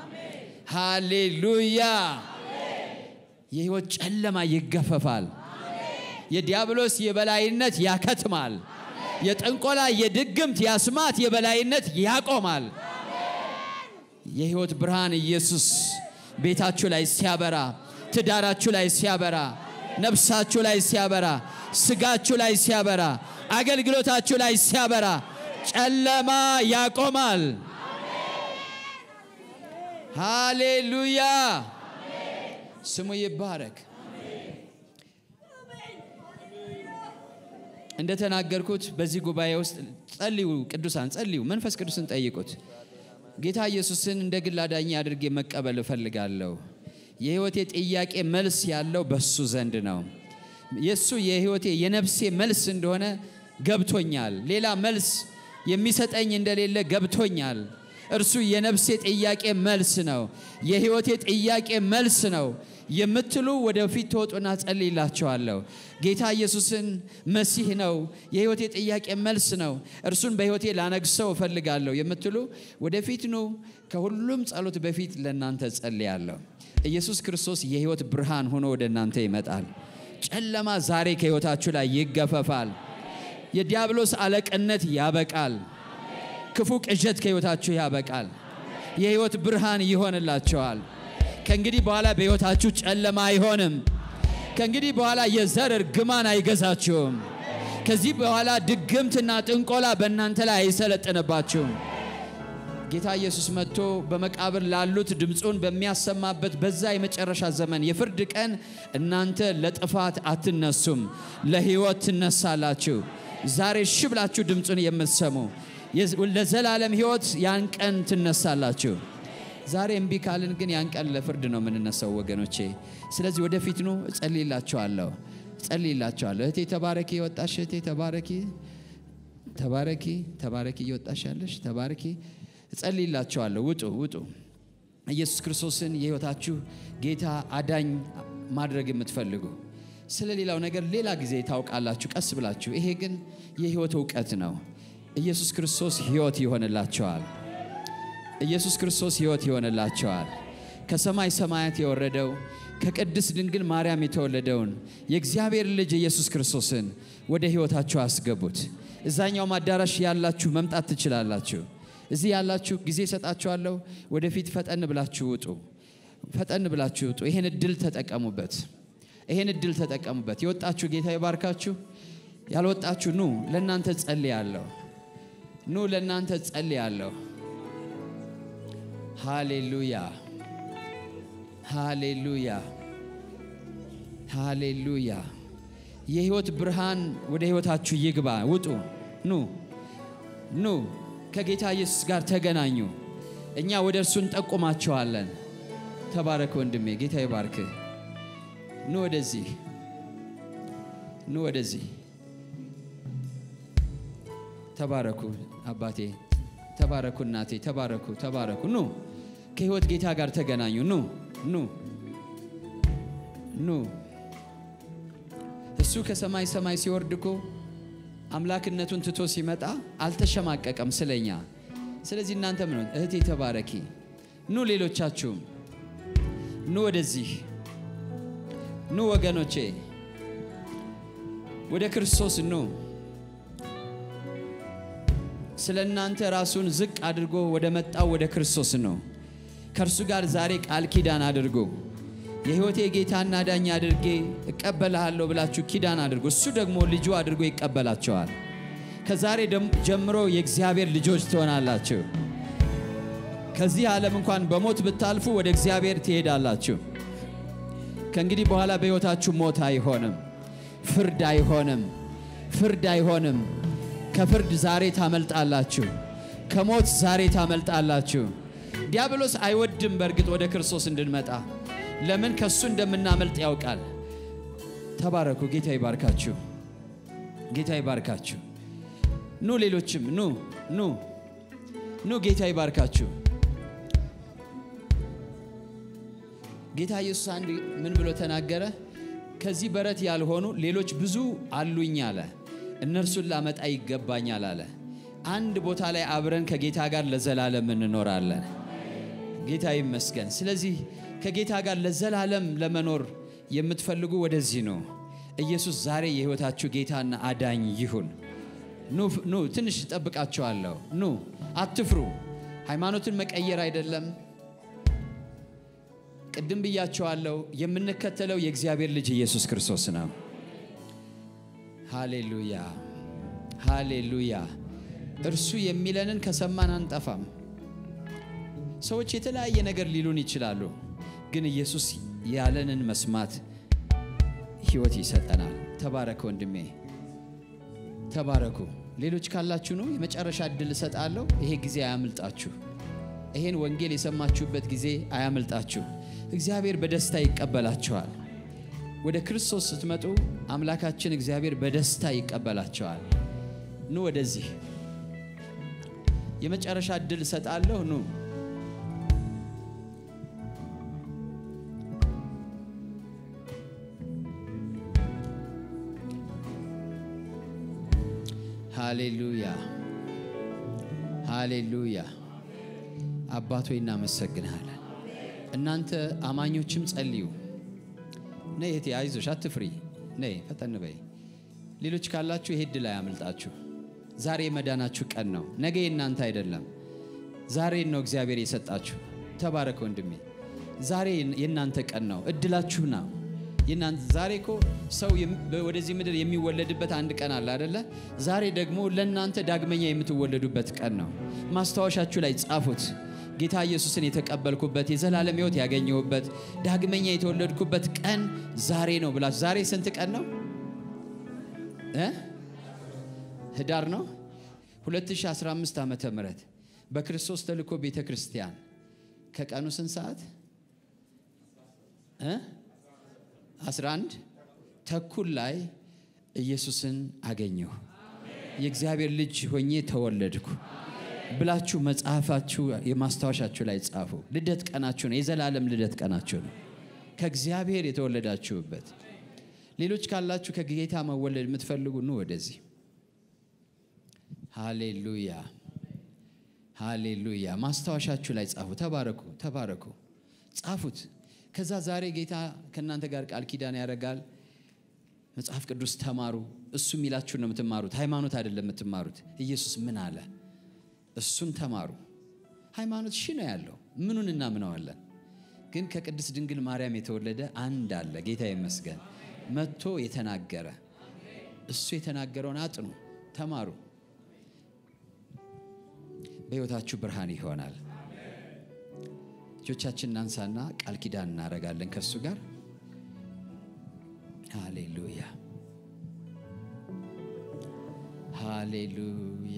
S2: ሃሌሉያ። የሕይወት ጨለማ ይገፈፋል። የዲያብሎስ የበላይነት ያከትማል። የጥንቆላ የድግምት የአስማት የበላይነት ያቆማል። የሕይወት ብርሃን ኢየሱስ ቤታችሁ ላይ ሲያበራ፣ ትዳራችሁ ላይ ሲያበራ፣ ነፍሳችሁ ላይ ሲያበራ፣ ስጋችሁ ላይ ሲያበራ፣ አገልግሎታችሁ ላይ ሲያበራ ጨለማ ያቆማል። ሃሌሉያ ስሙ ይባረክ። እንደተናገርኩት በዚህ ጉባኤ ውስጥ ጸልዩ፣ ቅዱሳን ጸልዩ፣ መንፈስ ቅዱስን ጠይቁት። ጌታ ኢየሱስን እንደ ግል አዳኝ አድርጌ መቀበል እፈልጋለሁ። የሕይወቴ ጥያቄ መልስ ያለው በሱ ዘንድ ነው። የእሱ የሕይወቴ የነፍሴ መልስ እንደሆነ ገብቶኛል። ሌላ መልስ የሚሰጠኝ እንደሌለ ገብቶኛል። እርሱ የነፍሴ ጥያቄ መልስ ነው። የሕይወቴ ጥያቄ መልስ ነው የምትሉ ወደፊት ትወጡና ጸልይላቸዋለሁ። ጌታ ኢየሱስን መሲህ ነው፣ የሕይወቴ ጥያቄ መልስ ነው፣ እርሱን በሕይወቴ ላነግሰው እፈልጋለሁ የምትሉ ወደፊት ኑ። ከሁሉም ጸሎት በፊት ለእናንተ ጸልያለሁ። ኢየሱስ ክርስቶስ የሕይወት ብርሃን ሆኖ ወደ እናንተ ይመጣል። ጨለማ ዛሬ ከሕይወታችሁ ላይ ይገፈፋል። የዲያብሎስ አለቅነት ያበቃል። ክፉ ቅዠት ከሕይወታችሁ ያበቃል። የሕይወት ብርሃን ይሆንላቸዋል። ከእንግዲህ በኋላ በሕይወታችሁ ጨለማ አይሆንም። ከእንግዲህ በኋላ የዘር እርግማን አይገዛችሁም። ከዚህ በኋላ ድግምትና ጥንቆላ በእናንተ ላይ አይሰለጥንባችሁም። ጌታ ኢየሱስ መጥቶ በመቃብር ላሉት ድምፁን በሚያሰማበት በዛ የመጨረሻ ዘመን የፍርድ ቀን እናንተ ለጥፋት አትነሱም፣ ለሕይወት ትነሳላችሁ። ዛሬ እሺ ብላችሁ ድምፁን የምትሰሙ ለዘላለም ሕይወት ያን ቀን ትነሳላችሁ። ዛሬ እምቢ ካልን ግን ያን ቀን ለፍርድ ነው የምንነሳው ወገኖቼ። ስለዚህ ወደፊት ኑ፣ እጸልይላችኋለሁ ጸልይላችኋለሁ። እህቴ ተባረኪ፣ የወጣሽ እህቴ ተባረኪ፣ ተባረኪ፣ ተባረኪ፣ እየወጣሽ ያለሽ ተባረኪ። እጸልይላችኋለሁ። ውጡ፣ ውጡ። ኢየሱስ ክርስቶስን የሕይወታችሁ ጌታ አዳኝ ማድረግ የምትፈልጉ ስለ ሌላው ነገር ሌላ ጊዜ ታውቃላችሁ፣ ቀስ ብላችሁ። ይሄ ግን የሕይወት እውቀት ነው። ኢየሱስ ክርስቶስ ሕይወት ይሆንላቸዋል። ኢየሱስ ክርስቶስ ሕይወት ይሆንላቸዋል። ከሰማይ ሰማያት የወረደው ከቅድስት ድንግል ማርያም የተወለደውን የእግዚአብሔር ልጅ ኢየሱስ ክርስቶስን ወደ ሕይወታችሁ አስገቡት። እዛኛውም አዳራሽ ያላችሁ መምጣት ትችላላችሁ። እዚህ ያላችሁ ጊዜ እሰጣችኋለሁ። ወደፊት ፈጠን ብላችሁ ውጡ፣ ፈጠን ብላችሁ ውጡ። ይሄን እድል ተጠቀሙበት፣ ይሄን እድል ተጠቀሙበት። የወጣችሁ ጌታ ይባርካችሁ። ያልወጣችሁ ኑ፣ ለእናንተ ጸልያለሁ። ኑ፣ ለእናንተ ጸልያለሁ። ሃሌሉያ ሃሌሉያ ሃሌሉያ። የህይወት ብርሃን ወደ ህይወታችሁ ይግባ። ውጡ፣ ኑ ኑ፣ ከጌታ ኢየሱስ ጋር ተገናኙ። እኛ ወደ እርሱ እንጠቁማቸዋለን። ተባረክ ወንድሜ፣ ጌታ ይባርክ። ኑ ወደዚህ፣ ኑ ወደዚህ። ተባረኩ አባቴ፣ ተባረኩ እናቴ፣ ተባረኩ፣ ተባረኩ። ኑ ከህይወት ጌታ ጋር ተገናኙ። ኑ ኑ ኑ። እሱ ከሰማይ ሰማይ ሲወርድ እኮ አምላክነቱን ትቶ ሲመጣ አልተሸማቀቀም ስለኛ። ስለዚህ እናንተ ምን እህቴ ተባረኪ። ኑ ሌሎቻችሁም ኑ ወደዚህ ኑ ወገኖቼ፣ ወደ ክርስቶስ ኑ። ስለ እናንተ ራሱን ዝቅ አድርጎ ወደ መጣው ወደ ክርስቶስ ነው። ከእርሱ ጋር ዛሬ ቃል ኪዳን አድርጎ የሕይወቴ ጌታና ዳኛ አድርጌ እቀበልሃለሁ ብላችሁ ኪዳን አድርጎ እሱ ደግሞ ልጁ አድርጎ ይቀበላቸዋል። ከዛሬ ጀምሮ የእግዚአብሔር ልጆች ትሆናላችሁ። ከዚህ ዓለም እንኳን በሞት ብታልፉ ወደ እግዚአብሔር ትሄዳላችሁ። ከእንግዲህ በኋላ በሕይወታችሁ ሞት አይሆንም፣ ፍርድ አይሆንም፣ ፍርድ አይሆንም። ከፍርድ ዛሬ ታመልጣላችሁ። ከሞት ዛሬ ታመልጣላችሁ። ዲያብሎስ አይወድም በእርግጥ ወደ ክርስቶስ እንድንመጣ ለምን ከሱ እንደምናመልጥ ያውቃል። ተባረኩ። ጌታ ይባርካችሁ። ጌታ ይባርካችሁ። ኑ ሌሎችም ኑ ኑ ኑ። ጌታ ይባርካችሁ። ጌታ ኢየሱስ አንድ ምን ብሎ ተናገረ? ከዚህ በረት ያልሆኑ ሌሎች ብዙ አሉኝ አለ። እነርሱን ላመጣ ይገባኛል አለ። አንድ ቦታ ላይ አብረን ከጌታ ጋር ለዘላለም እንኖራለን። ጌታ ይመስገን። ስለዚህ ከጌታ ጋር ለዘላለም ለመኖር የምትፈልጉ ወደዚህ ነው። ኢየሱስ ዛሬ የሕይወታችሁ ጌታና አዳኝ ይሁን። ኑ ትንሽ እጠብቃችኋለሁ። ኑ አትፍሩ። ሃይማኖትን መቀየር አይደለም። ቅድም ብያቸዋለሁ። የምንከተለው የእግዚአብሔር ልጅ ኢየሱስ ክርስቶስ ነው። ሃሌሉያ ሃሌሉያ። እርሱ የሚለንን ከሰማን አንጠፋም። ሰዎች የተለያየ ነገር ሊሉን ይችላሉ፣ ግን ኢየሱስ ያለንን መስማት ሕይወት ይሰጠናል። ተባረክ ወንድሜ፣ ተባረኩ። ሌሎች ካላችሁ ነው የመጨረሻ እድል እሰጣለሁ። ይሄ ጊዜ አያምልጣችሁ። ይሄን ወንጌል የሰማችሁበት ጊዜ አያምልጣችሁ። እግዚአብሔር በደስታ ይቀበላችኋል። ወደ ክርስቶስ ስትመጡ አምላካችን እግዚአብሔር በደስታ ይቀበላቸዋል። ኑ ወደዚህ የመጨረሻ እድል እሰጣለሁ። ኑ ሃሌሉያ ሃሌሉያ። አባቶ እናመሰግንሃለን። እናንተ አማኞችም ጸልዩ። ነይ እህቴ አይዞሽ፣ አትፍሪ። ነይ ፈጠን በይ። ሌሎች ካላችሁ ይሄ እድል አያምልጣችሁ። ዛሬ የመዳናችሁ ቀን ነው። ነገ የእናንተ አይደለም። ዛሬን ነው እግዚአብሔር የሰጣችሁ። ተባረክ ወንድሜ። ዛሬ የእናንተ ቀን ነው። እድላችሁ ነው። የእናንተ ዛሬ እኮ ሰው የም- ወደዚህ ምድር የሚወለድበት አንድ ቀን አለ አደለ? ዛሬ ደግሞ ለእናንተ ዳግመኛ የምትወለዱበት ቀን ነው። ማስታወሻችሁ ላይ ጻፉት። ጌታ ኢየሱስን የተቀበልኩበት የዘላለም ሕይወት ያገኘሁበት ዳግመኛ የተወለድኩበት ቀን ዛሬ ነው ብላችሁ ዛሬ ስንት ቀን ነው እ ህዳር ነው 2015 ዓመተ ምህረት በክርስቶስ ተልእኮ ቤተ ክርስቲያን ከቀኑ ስንት ሰዓት እ 11 ተኩል ላይ ኢየሱስን አገኘሁ የእግዚአብሔር ልጅ ሆኜ ተወለድኩ ብላችሁ መጽሐፋችሁ የማስታወሻችሁ ላይ ጻፉ። ልደት ቀናችሁ ነው። የዘላለም ልደት ቀናችሁ ነው። ከእግዚአብሔር የተወለዳችሁበት። ሌሎች ካላችሁ ከጌታ መወለድ የምትፈልጉ ኑ ወደዚህ። ሃሌሉያ ሃሌሉያ። ማስታወሻችሁ ላይ ጻፉ። ተባረኩ ተባረኩ፣ ጻፉት። ከዛ ዛሬ ጌታ ከእናንተ ጋር ቃል ኪዳን ያደርጋል። መጽሐፍ ቅዱስ ተማሩ። እሱ የሚላችሁን ነው የምትማሩት። ሃይማኖት አይደለም የምትማሩት። ኢየሱስ ምን አለ? እሱን ተማሩ። ሃይማኖት ሺ ነው ያለው። ምኑን እናምነዋለን? ግን ከቅድስት ድንግል ማርያም የተወለደ አንድ አለ። ጌታ ይመስገን። መጥቶ የተናገረ እሱ የተናገረውን አጥኑ፣ ተማሩ። በሕይወታችሁ ብርሃን ይሆናል። እጆቻችን እናንሳና ቃል ኪዳን እናደርጋለን ከእሱ ጋር ሃሌሉያ ሃሌሉያ።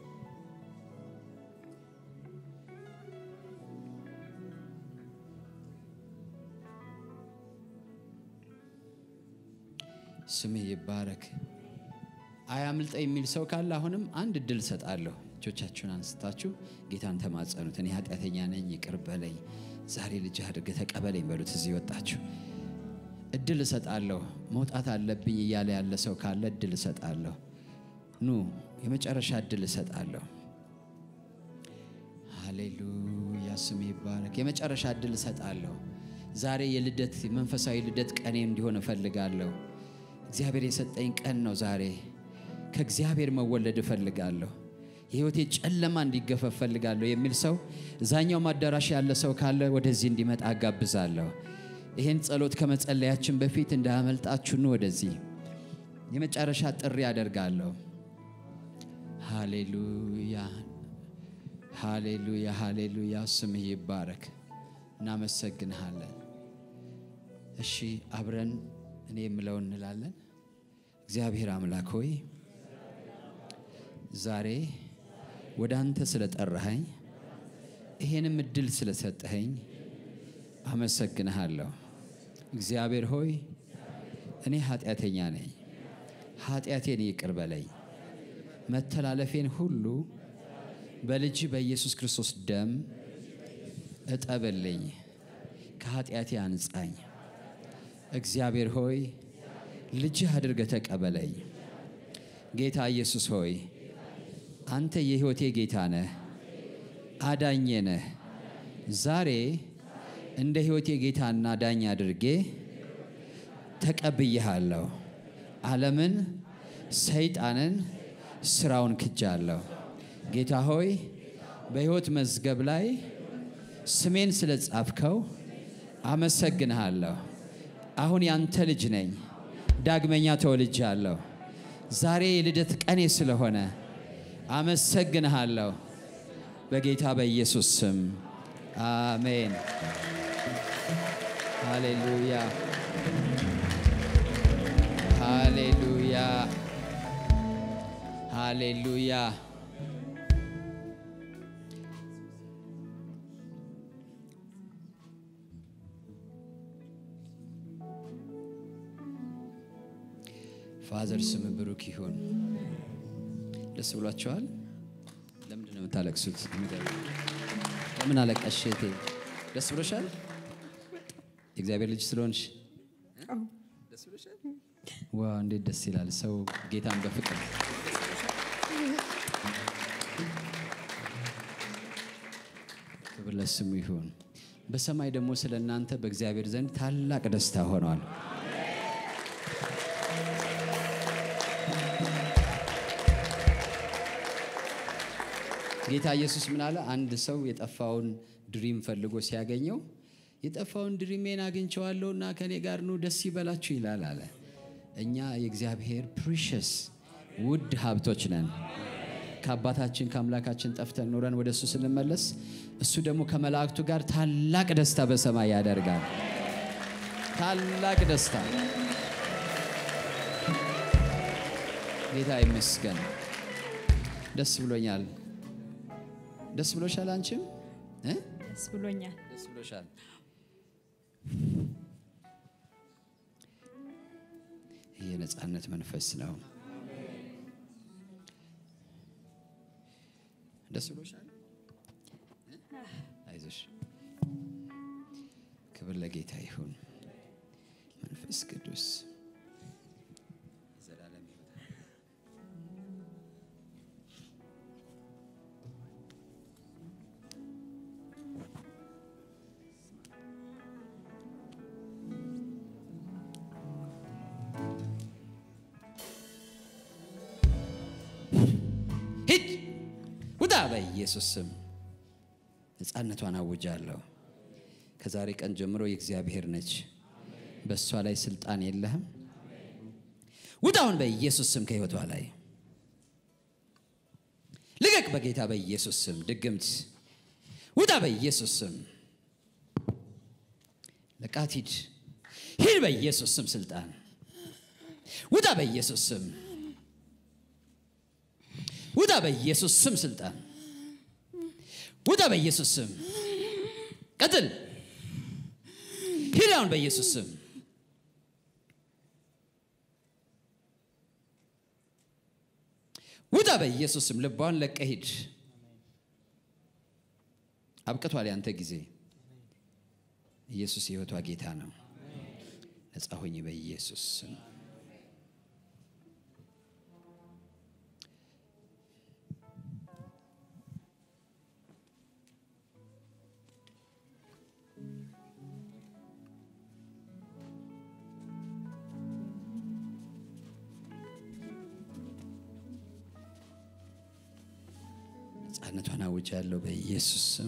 S2: ስምህ ይባረክ። አያምልጠ የሚል ሰው ካለ አሁንም አንድ እድል እሰጣለሁ። እጆቻችሁን አንስታችሁ ጌታን ተማጸኑት። እኔ ኃጢአተኛ ነኝ፣ ይቅር በለኝ፣ ዛሬ ልጅ አድርገህ ተቀበለኝ በሉት። እዚህ ወጣችሁ እድል እሰጣለሁ። መውጣት አለብኝ እያለ ያለ ሰው ካለ እድል እሰጣለሁ። ኑ የመጨረሻ እድል እሰጣለሁ። ሃሌሉያ ስም ይባረክ። የመጨረሻ እድል እሰጣለሁ። ዛሬ የልደት መንፈሳዊ ልደት ቀኔ እንዲሆን እፈልጋለሁ። እግዚአብሔር የሰጠኝ ቀን ነው ዛሬ። ከእግዚአብሔር መወለድ እፈልጋለሁ። የህይወቴ ጨለማ እንዲገፈ እፈልጋለሁ የሚል ሰው እዛኛው አዳራሽ ያለ ሰው ካለ ወደዚህ እንዲመጣ አጋብዛለሁ። ይህን ጸሎት ከመጸለያችን በፊት እንዳያመልጣችሁ ኑ ወደዚህ። የመጨረሻ ጥሪ አደርጋለሁ። ሃሌሉያ ሃሌሉያ ሃሌሉያ። ስምህ ይባረክ። እናመሰግንሃለን። እሺ አብረን እኔ የምለው እንላለን። እግዚአብሔር አምላክ ሆይ ዛሬ ወደ አንተ ስለጠራኸኝ ይሄንም እድል ስለሰጠኸኝ አመሰግንሃለሁ። እግዚአብሔር ሆይ እኔ ኃጢአተኛ ነኝ፣ ኃጢአቴን ይቅር በለኝ፣ መተላለፌን ሁሉ በልጅ በኢየሱስ ክርስቶስ ደም እጠብልኝ፣ ከኃጢአቴ አንጻኝ። እግዚአብሔር ሆይ ልጅህ አድርገህ ተቀበለኝ። ጌታ ኢየሱስ ሆይ አንተ የሕይወቴ ጌታ ነህ፣ አዳኜ ነህ። ዛሬ እንደ ሕይወቴ ጌታና ዳኝ አድርጌ ተቀብዬሃለሁ። ዓለምን፣ ሰይጣንን፣ ስራውን ክጃለሁ። ጌታ ሆይ በሕይወት መዝገብ ላይ ስሜን ስለ ጻፍከው አመሰግንሃለሁ። አሁን ያንተ ልጅ ነኝ፣ ዳግመኛ ተወልጃለሁ። ዛሬ የልደት ቀኔ ስለሆነ አመሰግንሃለሁ። በጌታ በኢየሱስ ስም አሜን። ሃሌሉያ ሃሌሉያ ሃሌሉያ። ፋዘር ስም ብሩክ ይሁን። ደስ ብሏቸዋል። ለምንድን ነው የምታለቅሱት? ንገሩኝ። ለምን አለቀሽ እህቴ? ደስ ብሎሻል? የእግዚአብሔር ልጅ ስለሆንሽ ደስ ብሎሻል? ዋው እንዴት ደስ ይላል! ሰው ጌታን በፍቅር ክብር ለስሙ ይሁን። በሰማይ ደግሞ ስለ እናንተ በእግዚአብሔር ዘንድ ታላቅ ደስታ ሆኗል። ጌታ ኢየሱስ ምን አለ? አንድ ሰው የጠፋውን ድሪም ፈልጎ ሲያገኘው የጠፋውን ድሪሜን አግኝቼዋለሁና ከኔ ጋር ኑ ደስ ይበላችሁ ይላል አለ። እኛ የእግዚአብሔር ፕሪሸስ ውድ ሀብቶች ነን። ከአባታችን ከአምላካችን ጠፍተን ኖረን ወደ እሱ ስንመለስ እሱ ደግሞ ከመላእክቱ ጋር ታላቅ ደስታ በሰማይ ያደርጋል። ታላቅ ደስታ ጌታ ይመስገን። ደስ ብሎኛል። ደስ ብሎሻል? አንቺም እ?
S3: ደስ ብሎኛል።
S2: ደስ ብሎሻል። ይህ የነፃነት መንፈስ ነው። ደስ ብሎሻል? እ? አይዞሽ። ክብር ለጌታ ይሁን። መንፈስ ቅዱስ የዘላለም ሕይወት ሂድ ውጣ፣ በኢየሱስ ስም ነፃነቷን አውጃለሁ። ከዛሬ ቀን ጀምሮ የእግዚአብሔር ነች። በእሷ ላይ ስልጣን የለህም። ውጣውን በኢየሱስ ስም ከህይወቷ ላይ ልቀቅ፣ በጌታ በኢየሱስ ስም ድግምት ውጣ፣ በኢየሱስ ስም ለቃት ሂድ፣ ሂድ በኢየሱስ ስም ስልጣን ውጣ፣ በኢየሱስ ስም ውጣ በኢየሱስ ስም ስልጣን ውጣ በኢየሱስ ስም ቀጥል ሂድ አሁን በኢየሱስ ስም ውጣ በኢየሱስ ስም ልቧን ለቀህ ሂድ አብቅቷል ያንተ ጊዜ ኢየሱስ የህይወቷ ጌታ ነው ነፃ ሆኝ በኢየሱስ ስም ነፃነቷን አውጃለሁ በኢየሱስ ስም።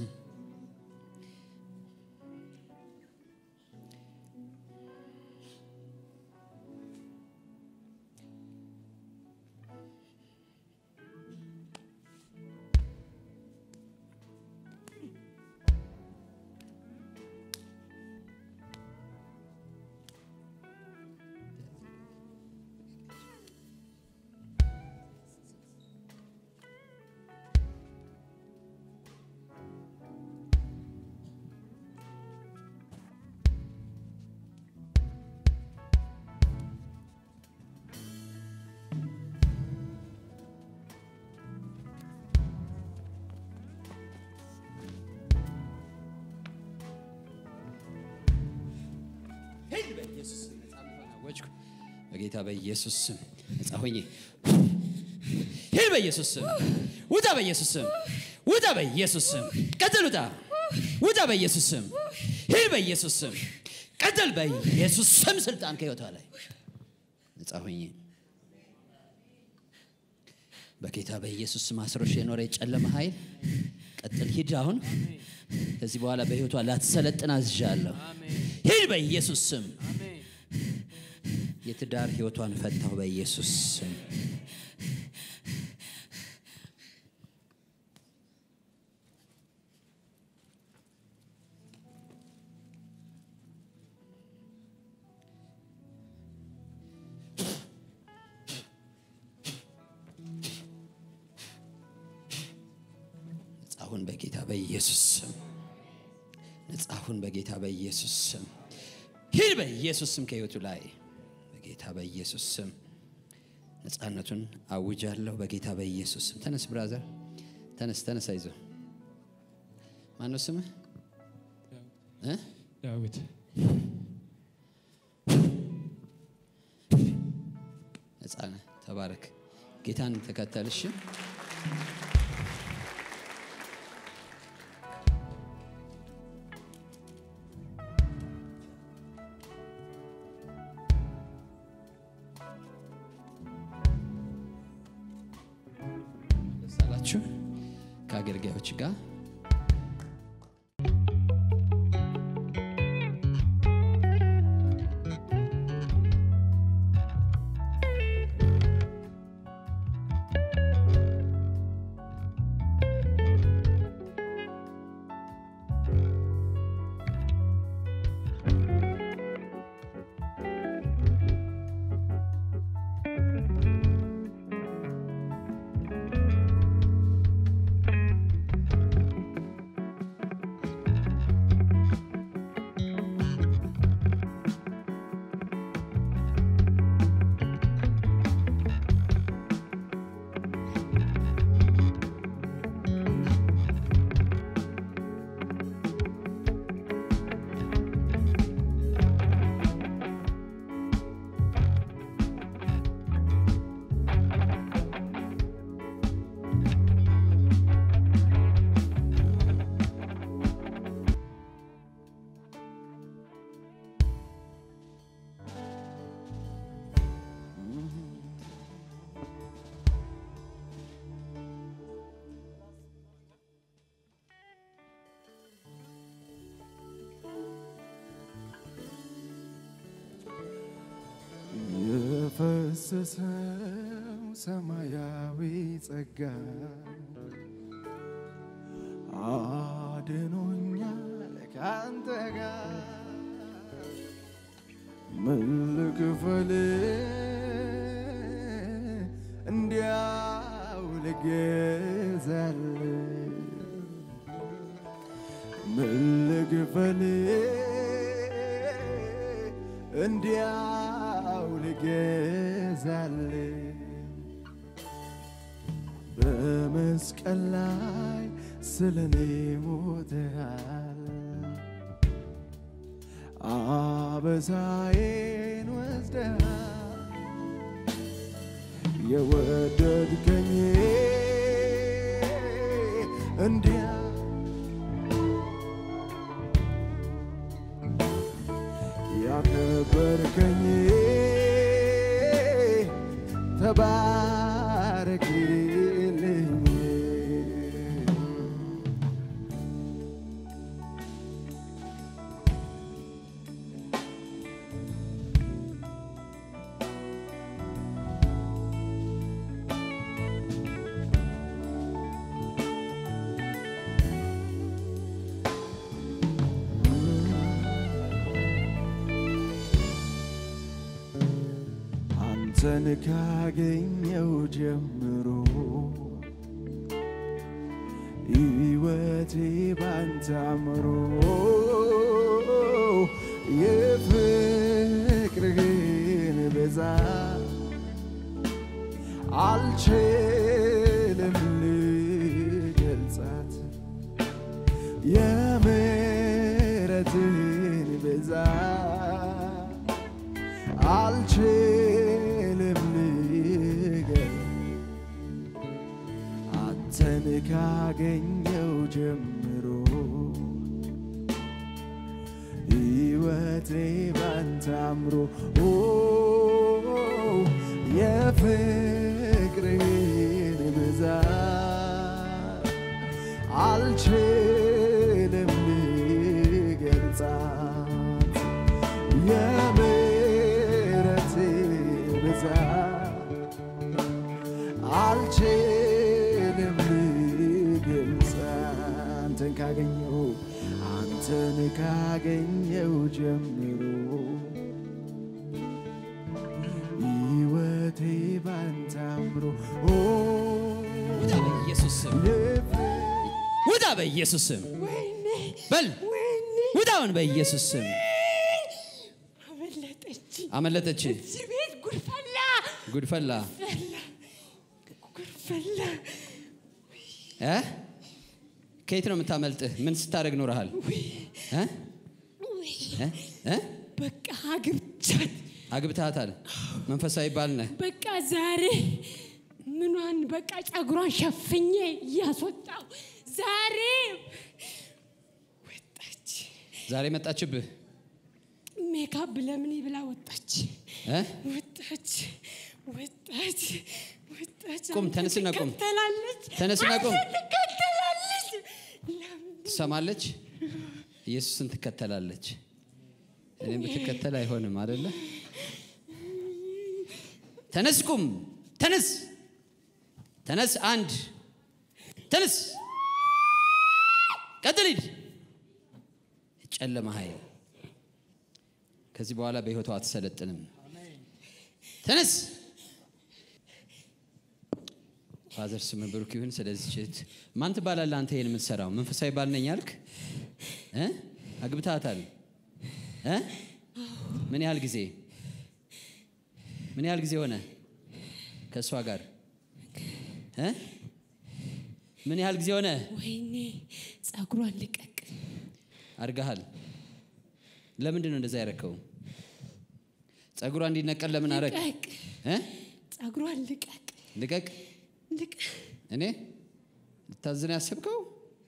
S2: ሂድ በኢየሱስ ስም ነፃነቷን አወጅኩ። በጌታ በኢየሱስ ስም ነፃ ሆኜ ሂድ በኢየሱስ ስም ውጣ፣ በኢየሱስ ስም ውጣ፣ በኢየሱስ ስም ቀጥል፣ ውጣ፣ ውጣ፣ በኢየሱስ ስም ሂድ፣ በኢየሱስ ስም ቀጥል፣ በኢየሱስ ስም ስልጣን ከህይወቷ ላይ ነፃ ሆኜ በጌታ በኢየሱስ ስም አስሮሽ የኖረ የጨለመ ኃይል ቀጥል፣ ሂድ አሁን ከዚህ በኋላ በህይወቷ ላትሰለጥን አዝዣለሁ። ሂድ በኢየሱስ ስም። የትዳር ህይወቷን ፈታሁ በኢየሱስ ስም። ነጻ ሁን በጌታ በኢየሱስ ስም። ነጻ ሁን በጌታ በኢየሱስ ስም። ሂድ በኢየሱስ ስም ከህይወቱ ላይ በጌታ በኢየሱስ ስም ነጻነቱን አውጃለሁ በጌታ በኢየሱስ ስም። ተነስ ብራዘር፣ ተነስ ተነስ፣ አይዞ። ማነው ስምህ? እ?
S4: ዳዊት
S2: ነጻ ነህ። ተባረክ። ጌታን ተከተል። እሺ ደስ አላችሁ? ከአገልጋዮች ጋር
S1: የፈሰሰው ሰማያዊ ጸጋ አድኖኛል ካንተ ጋር ምን ልክፈል እንዲያው ልገዛል ምን ልክፈል እንዲያው ልገዛል በመስቀል ላይ ስለኔ ሞተሃል አበሳዬን ወስደሃል የወደድከኝ እንዲያ ያከበርከኝ ተባረክልኝ አንተን ካገኘው ጀምሮ ሕይወቴ ባንተ አምሮ የፍቅርህን ብዛት አልችልም ልገልጻት የምሕረትህን ብዛት አልችልም ልገልጽ አንተን ካገኘው ጀምሮ ሕይወቴ ባንተ አምሮ ኦ የፍቅርህን ብዛት አልችልም ልገልጻት የምሕረትህ ብዛት አልችልም ልገልጽ አንተን ካገኘው አንተን ካገኘው ጀምሮ ሕይወቴ ባንተ አምሮ ኦ
S2: ውጣ በኢየሱስ ስም ውጣ በኢየሱስ ስም በል ውጣውን በኢየሱስ ስም
S3: አመለጠች።
S2: አመለጠች
S3: እዚህ ቤት ጉድፈላ
S2: ጉድፈላ
S3: ጉድፈላ
S2: እ ከየት ነው የምታመልጥህ ምን ስታደርግ ኖረሃል እ? እ? እ?
S3: በቃ አግብቻት
S2: አግብተሃታል መንፈሳዊ ባል ነህ
S3: በቃ ዛሬ ምኗን በቃ ጸጉሯን ሸፍኜ እያስወጣው ዛሬ ወጣች።
S2: ዛሬ መጣችብህ
S3: ሜካፕ ለምን ብላ ወጣች።
S2: እ?
S3: ወጣች ወጣች ወጣች።
S2: ቁም፣
S3: አንተ
S2: ተነስና ቁም።
S3: ትከተላለች።
S2: ተነስና ቁም።
S3: አንተ ትከተላለች።
S2: ትሰማለች፣ ኢየሱስን ትከተላለች። እኔም ብትከተል አይሆንም አደለ? ተነስ፣ ቁም፣ ተነስ፣ ተነስ፣ አንድ ተነስ፣ ቀጥል፣ ሂድ። ጨለማ ኃይል ከዚህ በኋላ በሕይወቷ አትሰለጥንም። ተነስ። ፋዘር ስም ብሩክ ይሁን። ስለዚህ ችት ማን ትባላለህ አንተ? ይሄን የምትሰራው መንፈሳዊ ባል ነኝ አልክ እ አግብታታል እ ምን ያህል ጊዜ ምን ያህል ጊዜ ሆነ ከእሷ ጋር እ ምን ያህል ጊዜ ሆነ
S3: ወይኔ ጸጉሯን ልቀቅ።
S2: አድርገሃል? ለምንድን ነው እንደዛ ያረከው? ጸጉሯ እንዲነቀል ለምን አረግ?
S3: ልቀቅ፣
S2: እ
S3: ጸጉሯን ልቀቅ፣
S2: ልቀቅ።
S3: ልቀቅ።
S2: እኔ ልታዝን ያሰብከው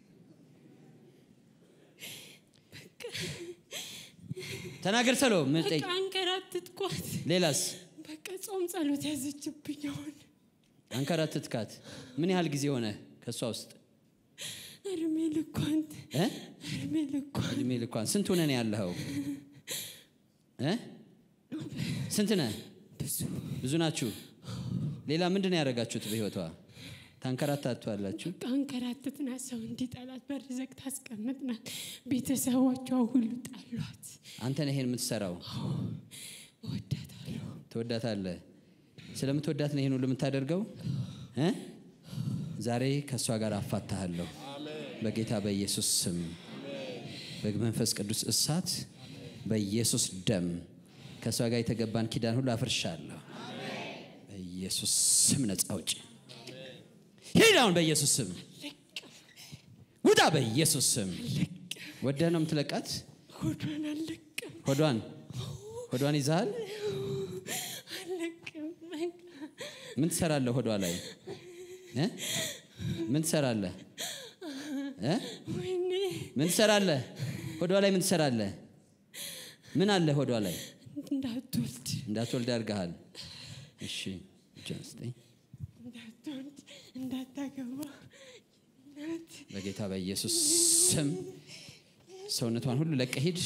S2: ተናገር። ሰሎ ምን ጠይቅ?
S3: በቃ አንከራትትኳት።
S2: ሌላስ
S3: በቃ ጾም ጸሎት ያዘችብኝ አሁን
S2: አንከራትትካት። ምን ያህል ጊዜ ሆነ ከእሷ ውስጥ
S3: እድሜ ልኳን
S2: እ?
S3: እድሜ ልኳን
S2: እድሜ ልኳን ስንት ሆነ ነው ያለኸው እ? ስንት ነህ?
S3: ብዙ
S2: ብዙ ናችሁ። ሌላ ምንድን ነው ያደረጋችሁት በህይወቷ? ታንከራታቷላችሁ።
S3: በቃ አንከራትትናት። ሰው እንዲጠላት በር ዘግታ አስቀምጥናት። ቤተሰቦቿ ሁሉ ጣሏት።
S2: አንተ ነህ ይሄን የምትሰራው።
S3: እወዳታለሁ።
S2: ትወዳታለህ። ስለምትወዳት ነው ይሄን ሁሉ የምታደርገው እ? ዛሬ ከእሷ ጋር አፋታሃለሁ በጌታ በኢየሱስ ስም በመንፈስ ቅዱስ እሳት በኢየሱስ ደም ከእሷ ጋር የተገባን ኪዳን ሁሉ አፍርሻለሁ። በኢየሱስ ስም ነፃ አውጪ። ሂድ አሁን በኢየሱስ ስም ውጣ። በኢየሱስ ስም ወደህ ነው የምትለቃት።
S3: ሆዷን አልለቅም
S2: ሆዷን ሆዷን ይዛሃል።
S3: አልለቅም። በቃ
S2: ምን ትሰራለህ ሆዷ ላይ እ? ምን ትሰራለህ እ?
S3: ወይኔ
S2: ምን ትሰራለህ ሆዷ ላይ ምን ትሰራለህ ምን አለ ሆዷ ላይ
S3: እንዳትወልድ
S2: እንዳትወልድ ያርግሃል እሺ እጅህን ስጠኝ
S3: እንዳትወልድ እንዳታገባ እናት
S2: በጌታ በኢየሱስ ስም ሰውነቷን ሁሉ ለቀህ ሂድ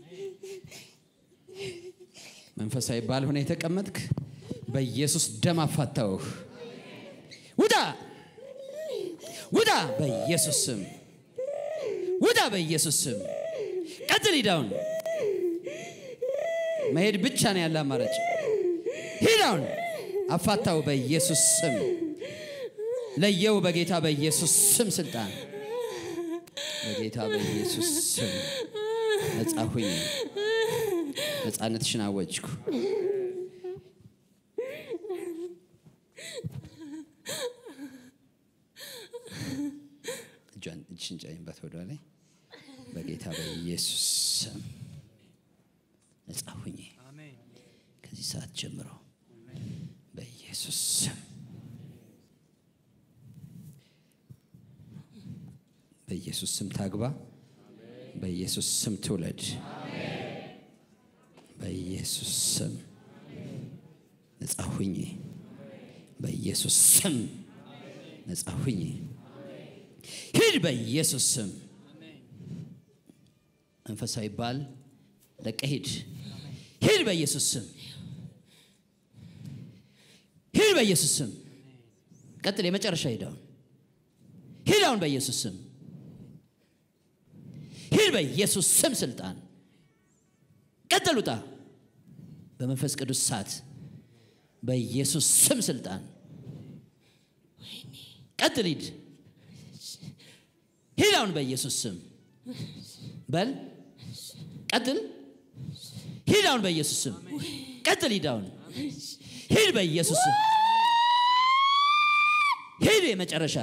S2: መንፈሳዊ ባልሆነ የተቀመጥክ በኢየሱስ ደም አፋታውህ ውጣ ውጣ በኢየሱስ ስም ውጣ በኢየሱስ ስም ቀጥል ሂዳውን መሄድ ብቻ ነው ያለ አማራጭ ሂዳውን አፋታው በኢየሱስ ስም ለየው በጌታ በኢየሱስ ስም ስልጣን በጌታ በኢየሱስ ስም ነጻ ሁኝ ነጻነትሽን አወጅኩ እጇን እጅሽን ጫኝበት ወደ ላይ በጌታ በኢየሱስ ስም ነጻ ሁኝ ከዚህ ሰዓት ጀምሮ በኢየሱስ ስም በኢየሱስ ስም ታግባ በኢየሱስ ስም ትውለድ በኢየሱስ ስም ነጻ ሁኝ በኢየሱስ ስም ነጻ ሁኝ ሂድ በኢየሱስ ስም መንፈሳዊ ባል ለቀ ሂድ ሂድ በኢየሱስ ስም ሂድ በኢየሱስ ስም ቀጥል የመጨረሻ ሂዳውን ሂድ አሁን በኢየሱስ ስም ሂድ በኢየሱስ ስም ስልጣን ቀጥል ውጣ በመንፈስ ቅዱስ ሳት በኢየሱስ ስም ስልጣን ቀጥል ሂድ ሂድ አሁን በኢየሱስ ስም በል ቀጥል ሂድ አሁን በኢየሱስ ስም ቀጥል ሂድ አሁን ሂድ በኢየሱስ ስም ሂድ የመጨረሻ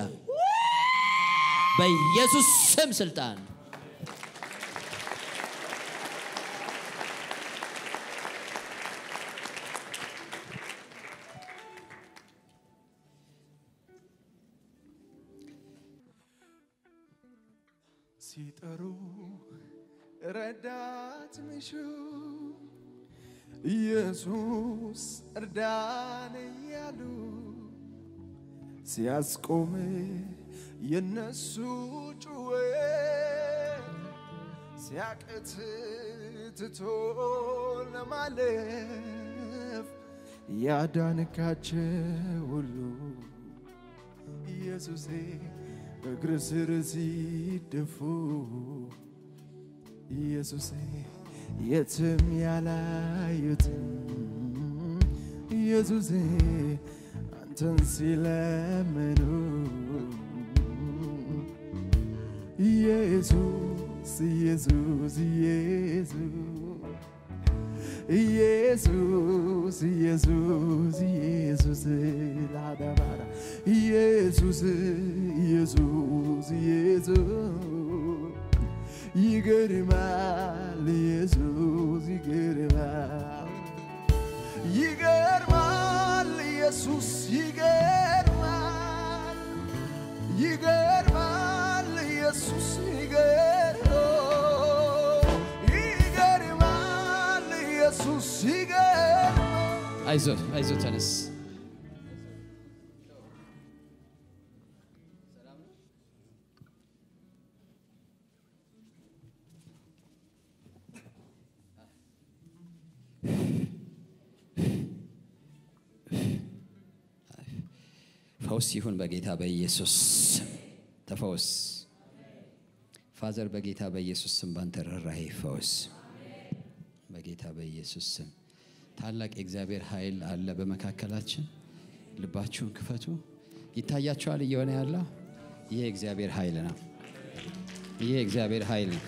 S2: በኢየሱስ ስም ስልጣን
S1: ሲጠሩ ረዳት ምሹ ኢየሱስ እርዳን እያሉ ሲያስቆም የነሱ ጩኸት ሲያቅት ትቶ ለማለፍ ያዳንካቸው ሁሉ ኢየሱሴ እግር ስር ሲደፉ ኢየሱሴ የትም ያላዩትን ኢየሱሴ አንተን ሲለምኑ ኢየሱስ ኢየሱስ ኢየሱስ ኢየሱስ ኢየሱስ ላዳባራ ኢየሱስ ኢየሱስ ኢየሱስ ይገርማል ኢየሱስ ይገርማል ይገርማል ኢየሱስ ይገርማል ይገርማል ኢየሱስ ይገርማል ይገርማል ኢየሱስ ይገርማል
S2: አይዞ አይዞ ተነስ ፈውስ ይሁን በጌታ በኢየሱስ ስም። ተፈወስ ፋዘር በጌታ በኢየሱስ ስም ባንተ ርኅራኄ ፈውስ በጌታ በኢየሱስ ስም ታላቅ የእግዚአብሔር ኃይል አለ በመካከላችን ልባችሁን ክፈቱ ይታያችኋል እየሆነ ያለው ይህ የእግዚአብሔር ኃይል ነው ይህ የእግዚአብሔር ኃይል ነው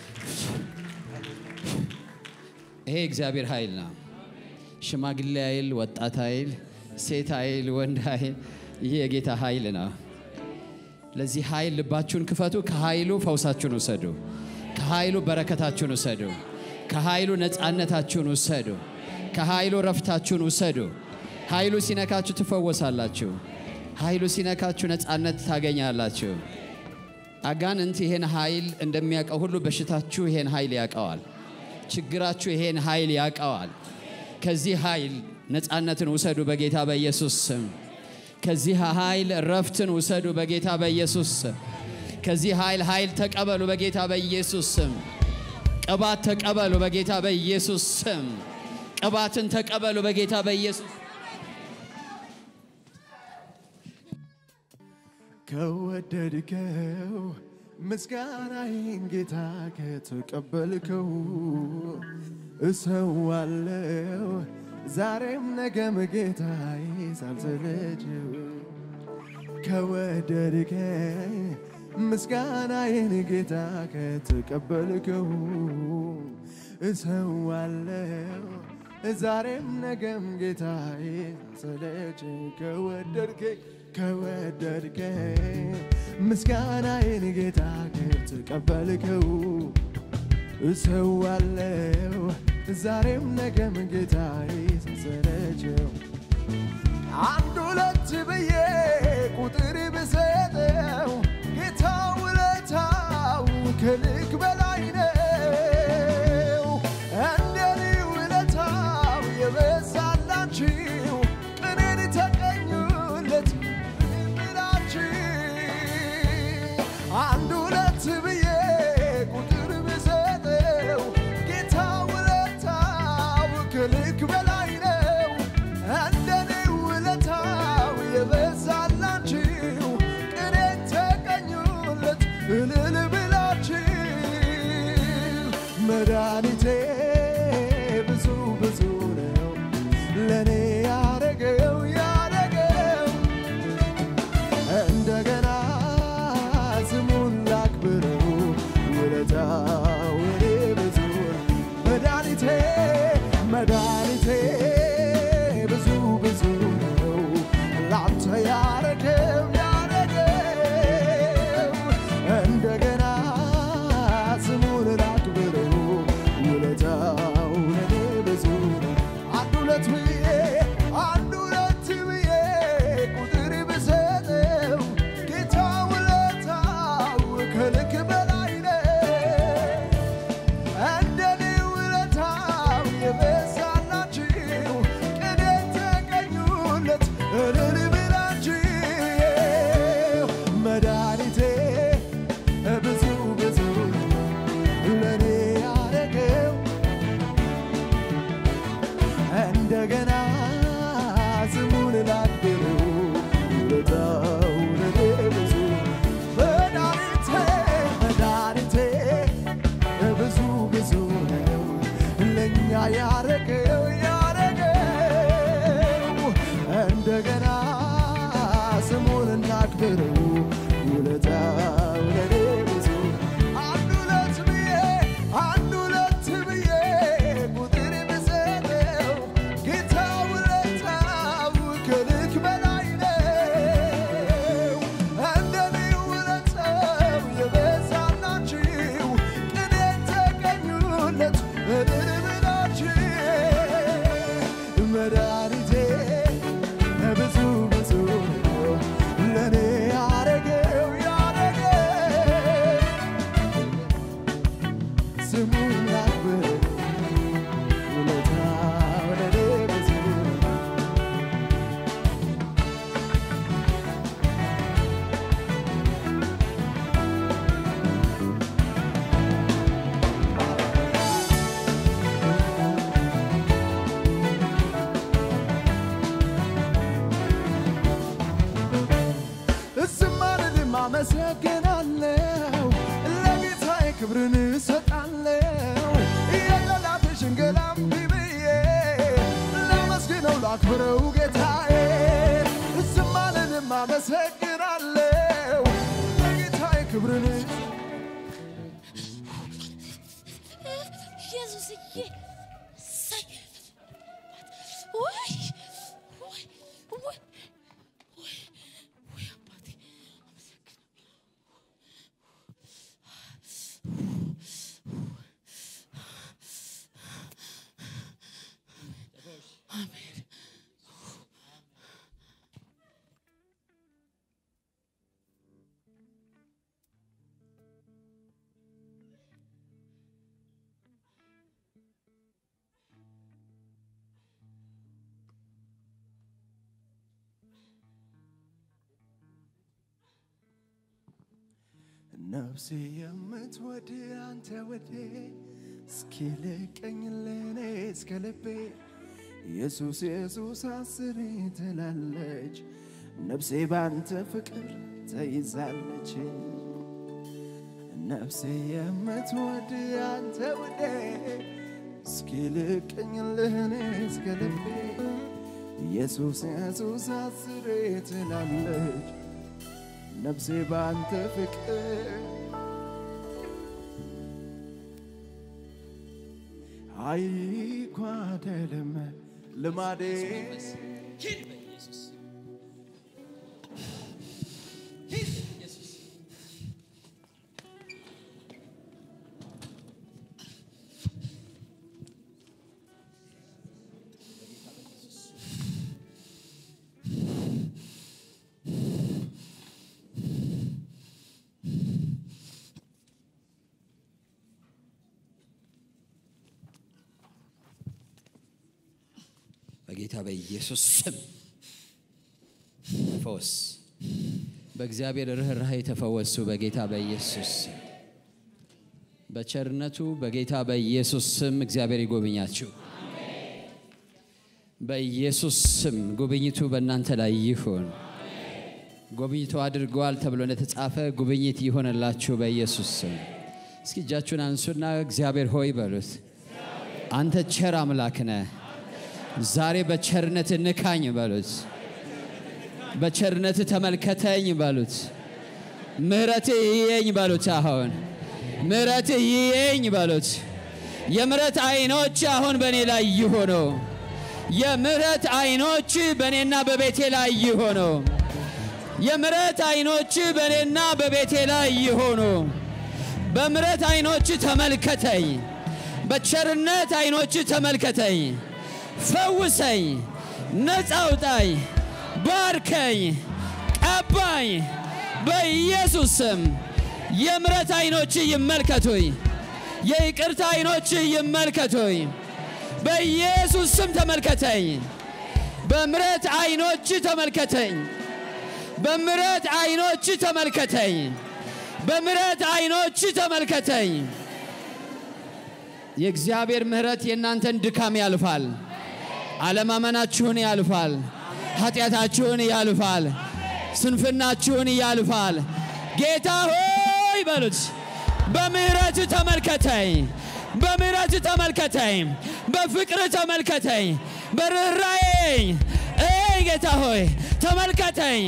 S2: ይሄ የእግዚአብሔር ኃይል ነው ሽማግሌ ኃይል ወጣት ኃይል ሴት ኃይል ወንድ ኃይል ይህ የጌታ ኃይል ነው ለዚህ ኃይል ልባችሁን ክፈቱ ከኃይሉ ፈውሳችሁን ውሰዱ ከኃይሉ በረከታችሁን ውሰዱ ከኃይሉ ነፃነታችሁን ውሰዱ ከኃይሉ ረፍታችሁን ውሰዱ ኃይሉ ሲነካችሁ ትፈወሳላችሁ ኃይሉ ሲነካችሁ ነፃነት ታገኛላችሁ አጋንንት ይሄን ኃይል እንደሚያውቀው ሁሉ በሽታችሁ ይሄን ኃይል ያውቀዋል ችግራችሁ ይሄን ኃይል ያውቀዋል ከዚህ ኃይል ነፃነትን ውሰዱ በጌታ በኢየሱስ ስም ከዚህ ኃይል ረፍትን ውሰዱ በጌታ በኢየሱስ ስም ከዚህ ኃይል ኃይል ተቀበሉ በጌታ በኢየሱስ ስም ቅባት ተቀበሉ በጌታ በኢየሱስ ስም ቅባትን ተቀበሉ በጌታ በኢየሱስ
S1: ከወደድከው ምስጋናዬን ጌታ ከተቀበልከው እሰዋለው ዛሬም ነገም ጌታዬ ሳልሰለችው ከወደድከኝ ምስጋናዬን ጌታ ከተቀበልከው እሰዋለው ዛሬም ነገም ጌታዬ ሳልሰለችው ከወደድከኝ ከወደድከኝ ምስጋናዬን ጌታ ከተቀበልከው እሰዋለው ዛሬም ነገም ጌታዬ ሳልሰለቸው አንድ ሁለት ብዬ ቁጥር ብሰጠው ጌታ ውለታው ከልክ በላይ ነው። እንደኔ ውለታው የበዛላችሁ ቅኔን ተቀኙለት ብላችሁ አንድ ሁለት ብዬ ቁጥር ብሰጠው ጌታ ውለታው ከልክ በላይ ነው። እንደኔ ውለታው የበዛላችሁ ቅኔን ተቀኙለት እልል ብላችሁ መድኃኒቴ ብዙ ብዙ ነው ለእኔ ያረገው ያረገው እንደገና ስሙን ላክብረው ውለታው እኔ ብዙ ነው። መድኃኒቴ መድኃኒቴ ብዙ ብዙ ነው ላንተ ያረገው ያረገው እንደገና ስሙን ላክብረው ውለታው ለኔ ብዙ ነው። አንድ ሁለት ብዬ አንድ ሁለት ብዬ ቁጥር ብሰጠው ጌታ ውለታው ከልክ በላይ ነው። እንደኔ ውለታው እንደገና ስሙን ላክብረው ውለታው ለኔ ብዙ መድኃኒቴ መድኃኒቴ ብዙ ብዙ ነው ለእኛ ያረገው ያረገው እንደገና ስሙን እናክብረው ውለታው ለኔ ብዙ አንድ ሁለት ብዬ አንድ ሁለት ብዬ ቁጥር ብሰጠው ጌታ ውለታው ከልክ በላይ ነው። እንደኔ ውለታው የበዛላችሁ ቅኔ ተቀኙለት እልል ብላችሁ መድኃኒቴ ብዙ ብዙ ነው ለእኔ ያረገው ያረገው ስሙን ላክብር ውለታው ለእኔ ብዙ ነው። ዝም አልልም አመሰግናለሁ ለጌታዬ ክብርን እሰጣለሁ የጠላት ሽንገላም ብዬ ላመስግነው ላክብረው ጌታዬ ዝም አልልም አመሰግናለሁ ለጌታዬ ክብርን
S4: ኢየሱስዬ እሰይ! ወይ ወይ ወይ ወይ ወይ አባቴ አሜን።
S1: ነፍሴ የምትወድ አንተ ወዴ እስኪ ልቀኝልህ እኔ እስከ ልቤ ኢየሱስ ኢየሱስ አስሬ ትላለች ነፍሴ ባንተ ፍቅር ተይዛለች ነፍሴ የምትወድ አንተ ወዴ እስኪ ልቀኝልህ እኔ እስከ ልቤ ኢየሱስ ኢየሱስ አስሬ ትላለች ነፍሴ ባንተ ፍቅር አይጓደልም ልማዴ
S2: በጌታ በኢየሱስ ስም ፈውስ በእግዚአብሔር ርኅራኄ የተፈወሱ በጌታ በኢየሱስ ስም በቸርነቱ በጌታ በኢየሱስ ስም እግዚአብሔር ይጎብኛችሁ። በኢየሱስ ስም ጉብኝቱ በእናንተ ላይ ይሁን። ጉብኝቱ አድርገዋል ተብሎ እንደተጻፈ ጉብኝት ይሆንላችሁ በኢየሱስ ስም። እስኪ እጃችሁን አንሱና እግዚአብሔር ሆይ በሉት። አንተ ቸር አምላክ ነህ። ዛሬ በቸርነት ንካኝ በሉት። በቸርነት ተመልከተኝ በሉት። ምሕረት ይየኝ በሉት። አሁን ምሕረት ይየኝ በሉት። የምሕረት አይኖች አሁን በእኔ ላይ ይሆኑ። የምሕረት አይኖች በእኔና በቤቴ ላይ ይሆኑ። የምሕረት አይኖች በእኔና በቤቴ ላይ ይሆኑ። በምሕረት አይኖች ተመልከተኝ። በቸርነት አይኖች ተመልከተኝ። ፈውሰኝ፣ ነፃ አውጣኝ፣ ባርከኝ፣ ቀባኝ። በኢየሱስ ስም የምሕረት አይኖች ይመልከቱኝ። የይቅርታ አይኖች ይመልከቱኝ። በኢየሱስ ስም ተመልከተኝ። በምሕረት አይኖች ተመልከተኝ። በምሕረት አይኖች ተመልከተኝ። በምሕረት አይኖች ተመልከተኝ። የእግዚአብሔር ምሕረት የእናንተን ድካም ያልፋል። አለማመናችሁን ያልፋል። ኃጢአታችሁን ያልፋል። ስንፍናችሁን ያልፋል። ጌታ ሆይ በሉት። በምህረት ተመልከተኝ፣ በምህረት ተመልከተኝ፣ በፍቅር ተመልከተኝ፣ በርኅራዬ እይ ጌታ ሆይ ተመልከተኝ።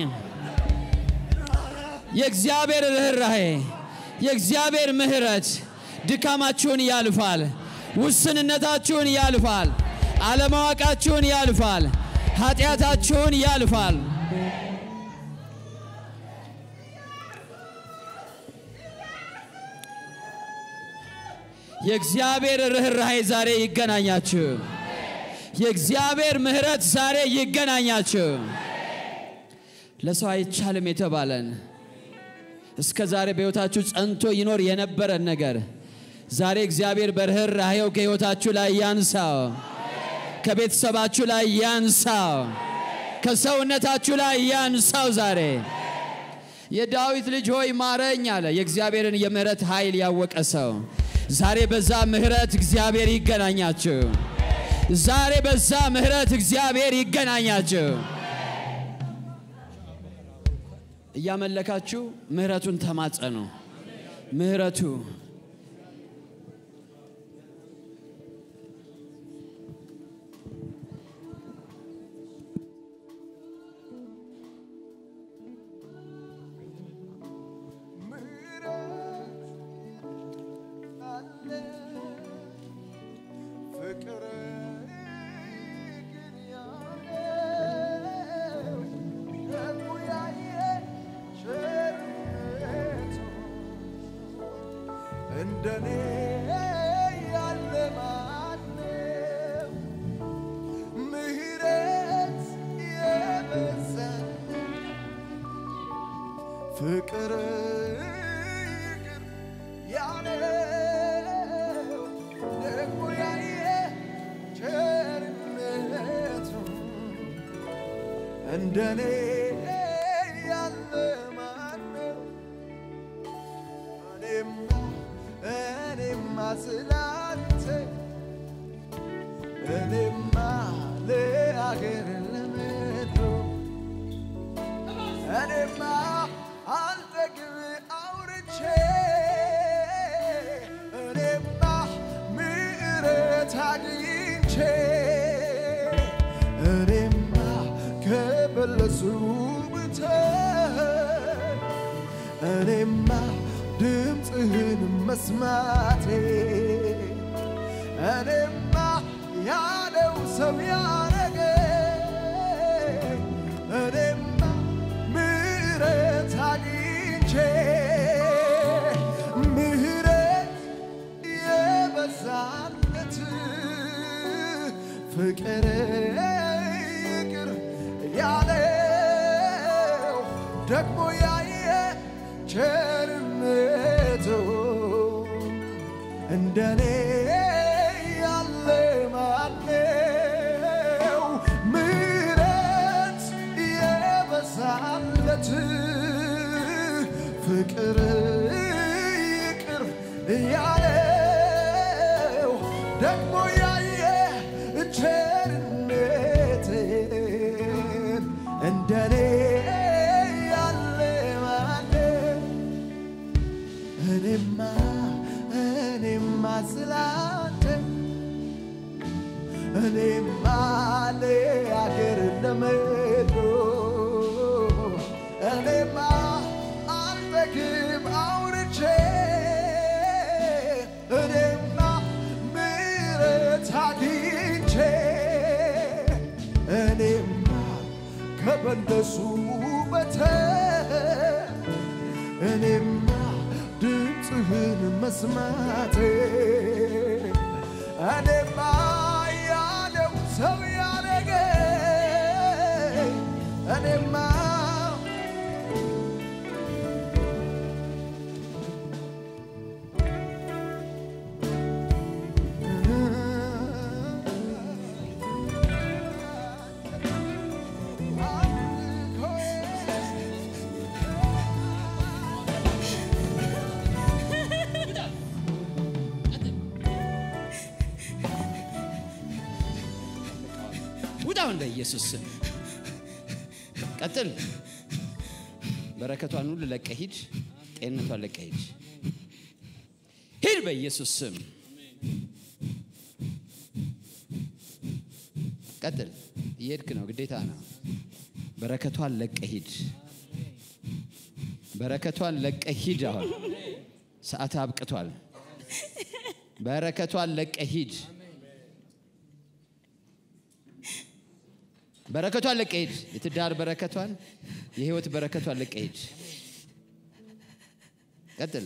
S2: የእግዚአብሔር ርኅራሄ የእግዚአብሔር ምሕረት ድካማችሁን ያልፋል። ውስንነታችሁን ያልፋል። አለማወቃችሁን ያልፋል። ኃጢአታችሁን ያልፋል። የእግዚአብሔር ርኅራሄ ዛሬ ይገናኛችሁ። የእግዚአብሔር ምሕረት ዛሬ ይገናኛችሁ። ለሰው አይቻልም የተባለን እስከ ዛሬ በሕይወታችሁ ጸንቶ ይኖር የነበረን ነገር ዛሬ እግዚአብሔር በርኅራኄው ከሕይወታችሁ ላይ ያንሳው፣ ከቤተሰባችሁ ላይ ያንሳው፣ ከሰውነታችሁ ላይ ያንሳው። ዛሬ የዳዊት ልጅ ሆይ ማረኝ አለ የእግዚአብሔርን የምሕረት ኃይል ያወቀ ሰው። ዛሬ በዛ ምሕረት እግዚአብሔር ይገናኛችሁ። ዛሬ በዛ ምሕረት እግዚአብሔር ይገናኛችሁ። እያመለካችሁ ምሕረቱን ተማጸኑ። ምሕረቱ
S1: ፍቅር ግን ያለው ደግሞ ያየ ቸርነቱ እንደኔ ያለ ማነው? ምሕረት የበዛ ፍቅር ይቅር ያለው ደግሞ ያየ ቸርነቱ እንደኔ ያለ ማነው? እኔማ እኔማ ስላንተ እኔማ ለአገር ለምድሩ እኔማ አልጠግብ አውርቼ እኔማ ምሕረት አግኝቼ እኔማ ከበለሱ ብተን እኔማ ድምፅህን መስማቴ እኔማ ያለው ሰው ያረገኝ እኔማ ምሕረት አግኝቼ ምሕረት የበዛለት ፍቅር ይቅር ያለው ደግሞ ያየ ቸርነቱ እንደኔ ያለ ማነው? ምሕረት የበዛለት ፍቅር ይቅር ያለው ደግሞ ያየ ቸርነትን እንደኔ ያለ ማነው? እኔማ እኔማ ስላንተ እኔማ ለአገር ለመዶ እኔማ አልጠግብ አውርቼ እኔማ ምሕረት አግኝቼ እኔማ ከበለሱ በተን እኔማ ድምፅህን መስማቴ እኔማ ያለው ሰው ያረገኝ እኔማ
S2: ውጣውን በኢየሱስ ስም ቀጥል። በረከቷን ሁሉ ለቀ ሂድ። ጤንነቷን ለቀ ሂድ። ሂድ በኢየሱስ ስም ቀጥል። እየሄድክ ነው፣ ግዴታ ነው። በረከቷን ለቀ ሂድ። በረከቷን ለቀ ሂድ። አሁን ሰዓት አብቅቷል። በረከቷን ለቀ ሂድ። በረከቷን ለቀ ሂድ። የትዳር በረከቷን፣ የህይወት በረከቷን ለቀ ሂድ። ቀጥል።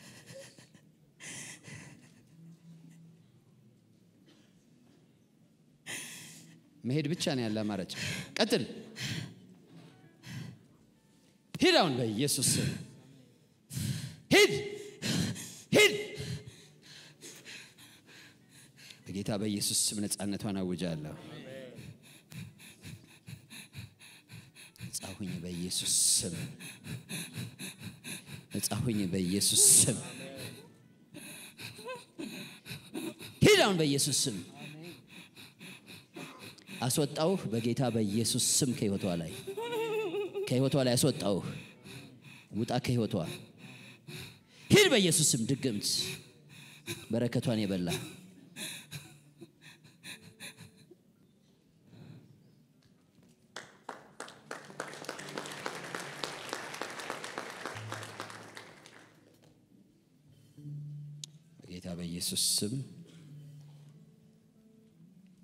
S2: መሄድ ብቻ ነው ያለ አማራጭ። ቀጥል። ሂድ አሁን በኢየሱስ ስም ሂድ፣ ሂድ። በጌታ በኢየሱስ ስም ነፃነቷን አውጃለሁ። ነፃ ሁኝ በኢየሱስ ስም፣ ነፃ ሁኝ በኢየሱስ ስም። ሂድ አሁን በኢየሱስ ስም አስወጣውህ በጌታ በኢየሱስ ስም ከህይወቷ ላይ ከህይወቷ ላይ አስወጣውህ። ውጣ ከህይወቷ ሂድ በኢየሱስ ስም። ድግምት በረከቷን የበላ በጌታ በኢየሱስ ስም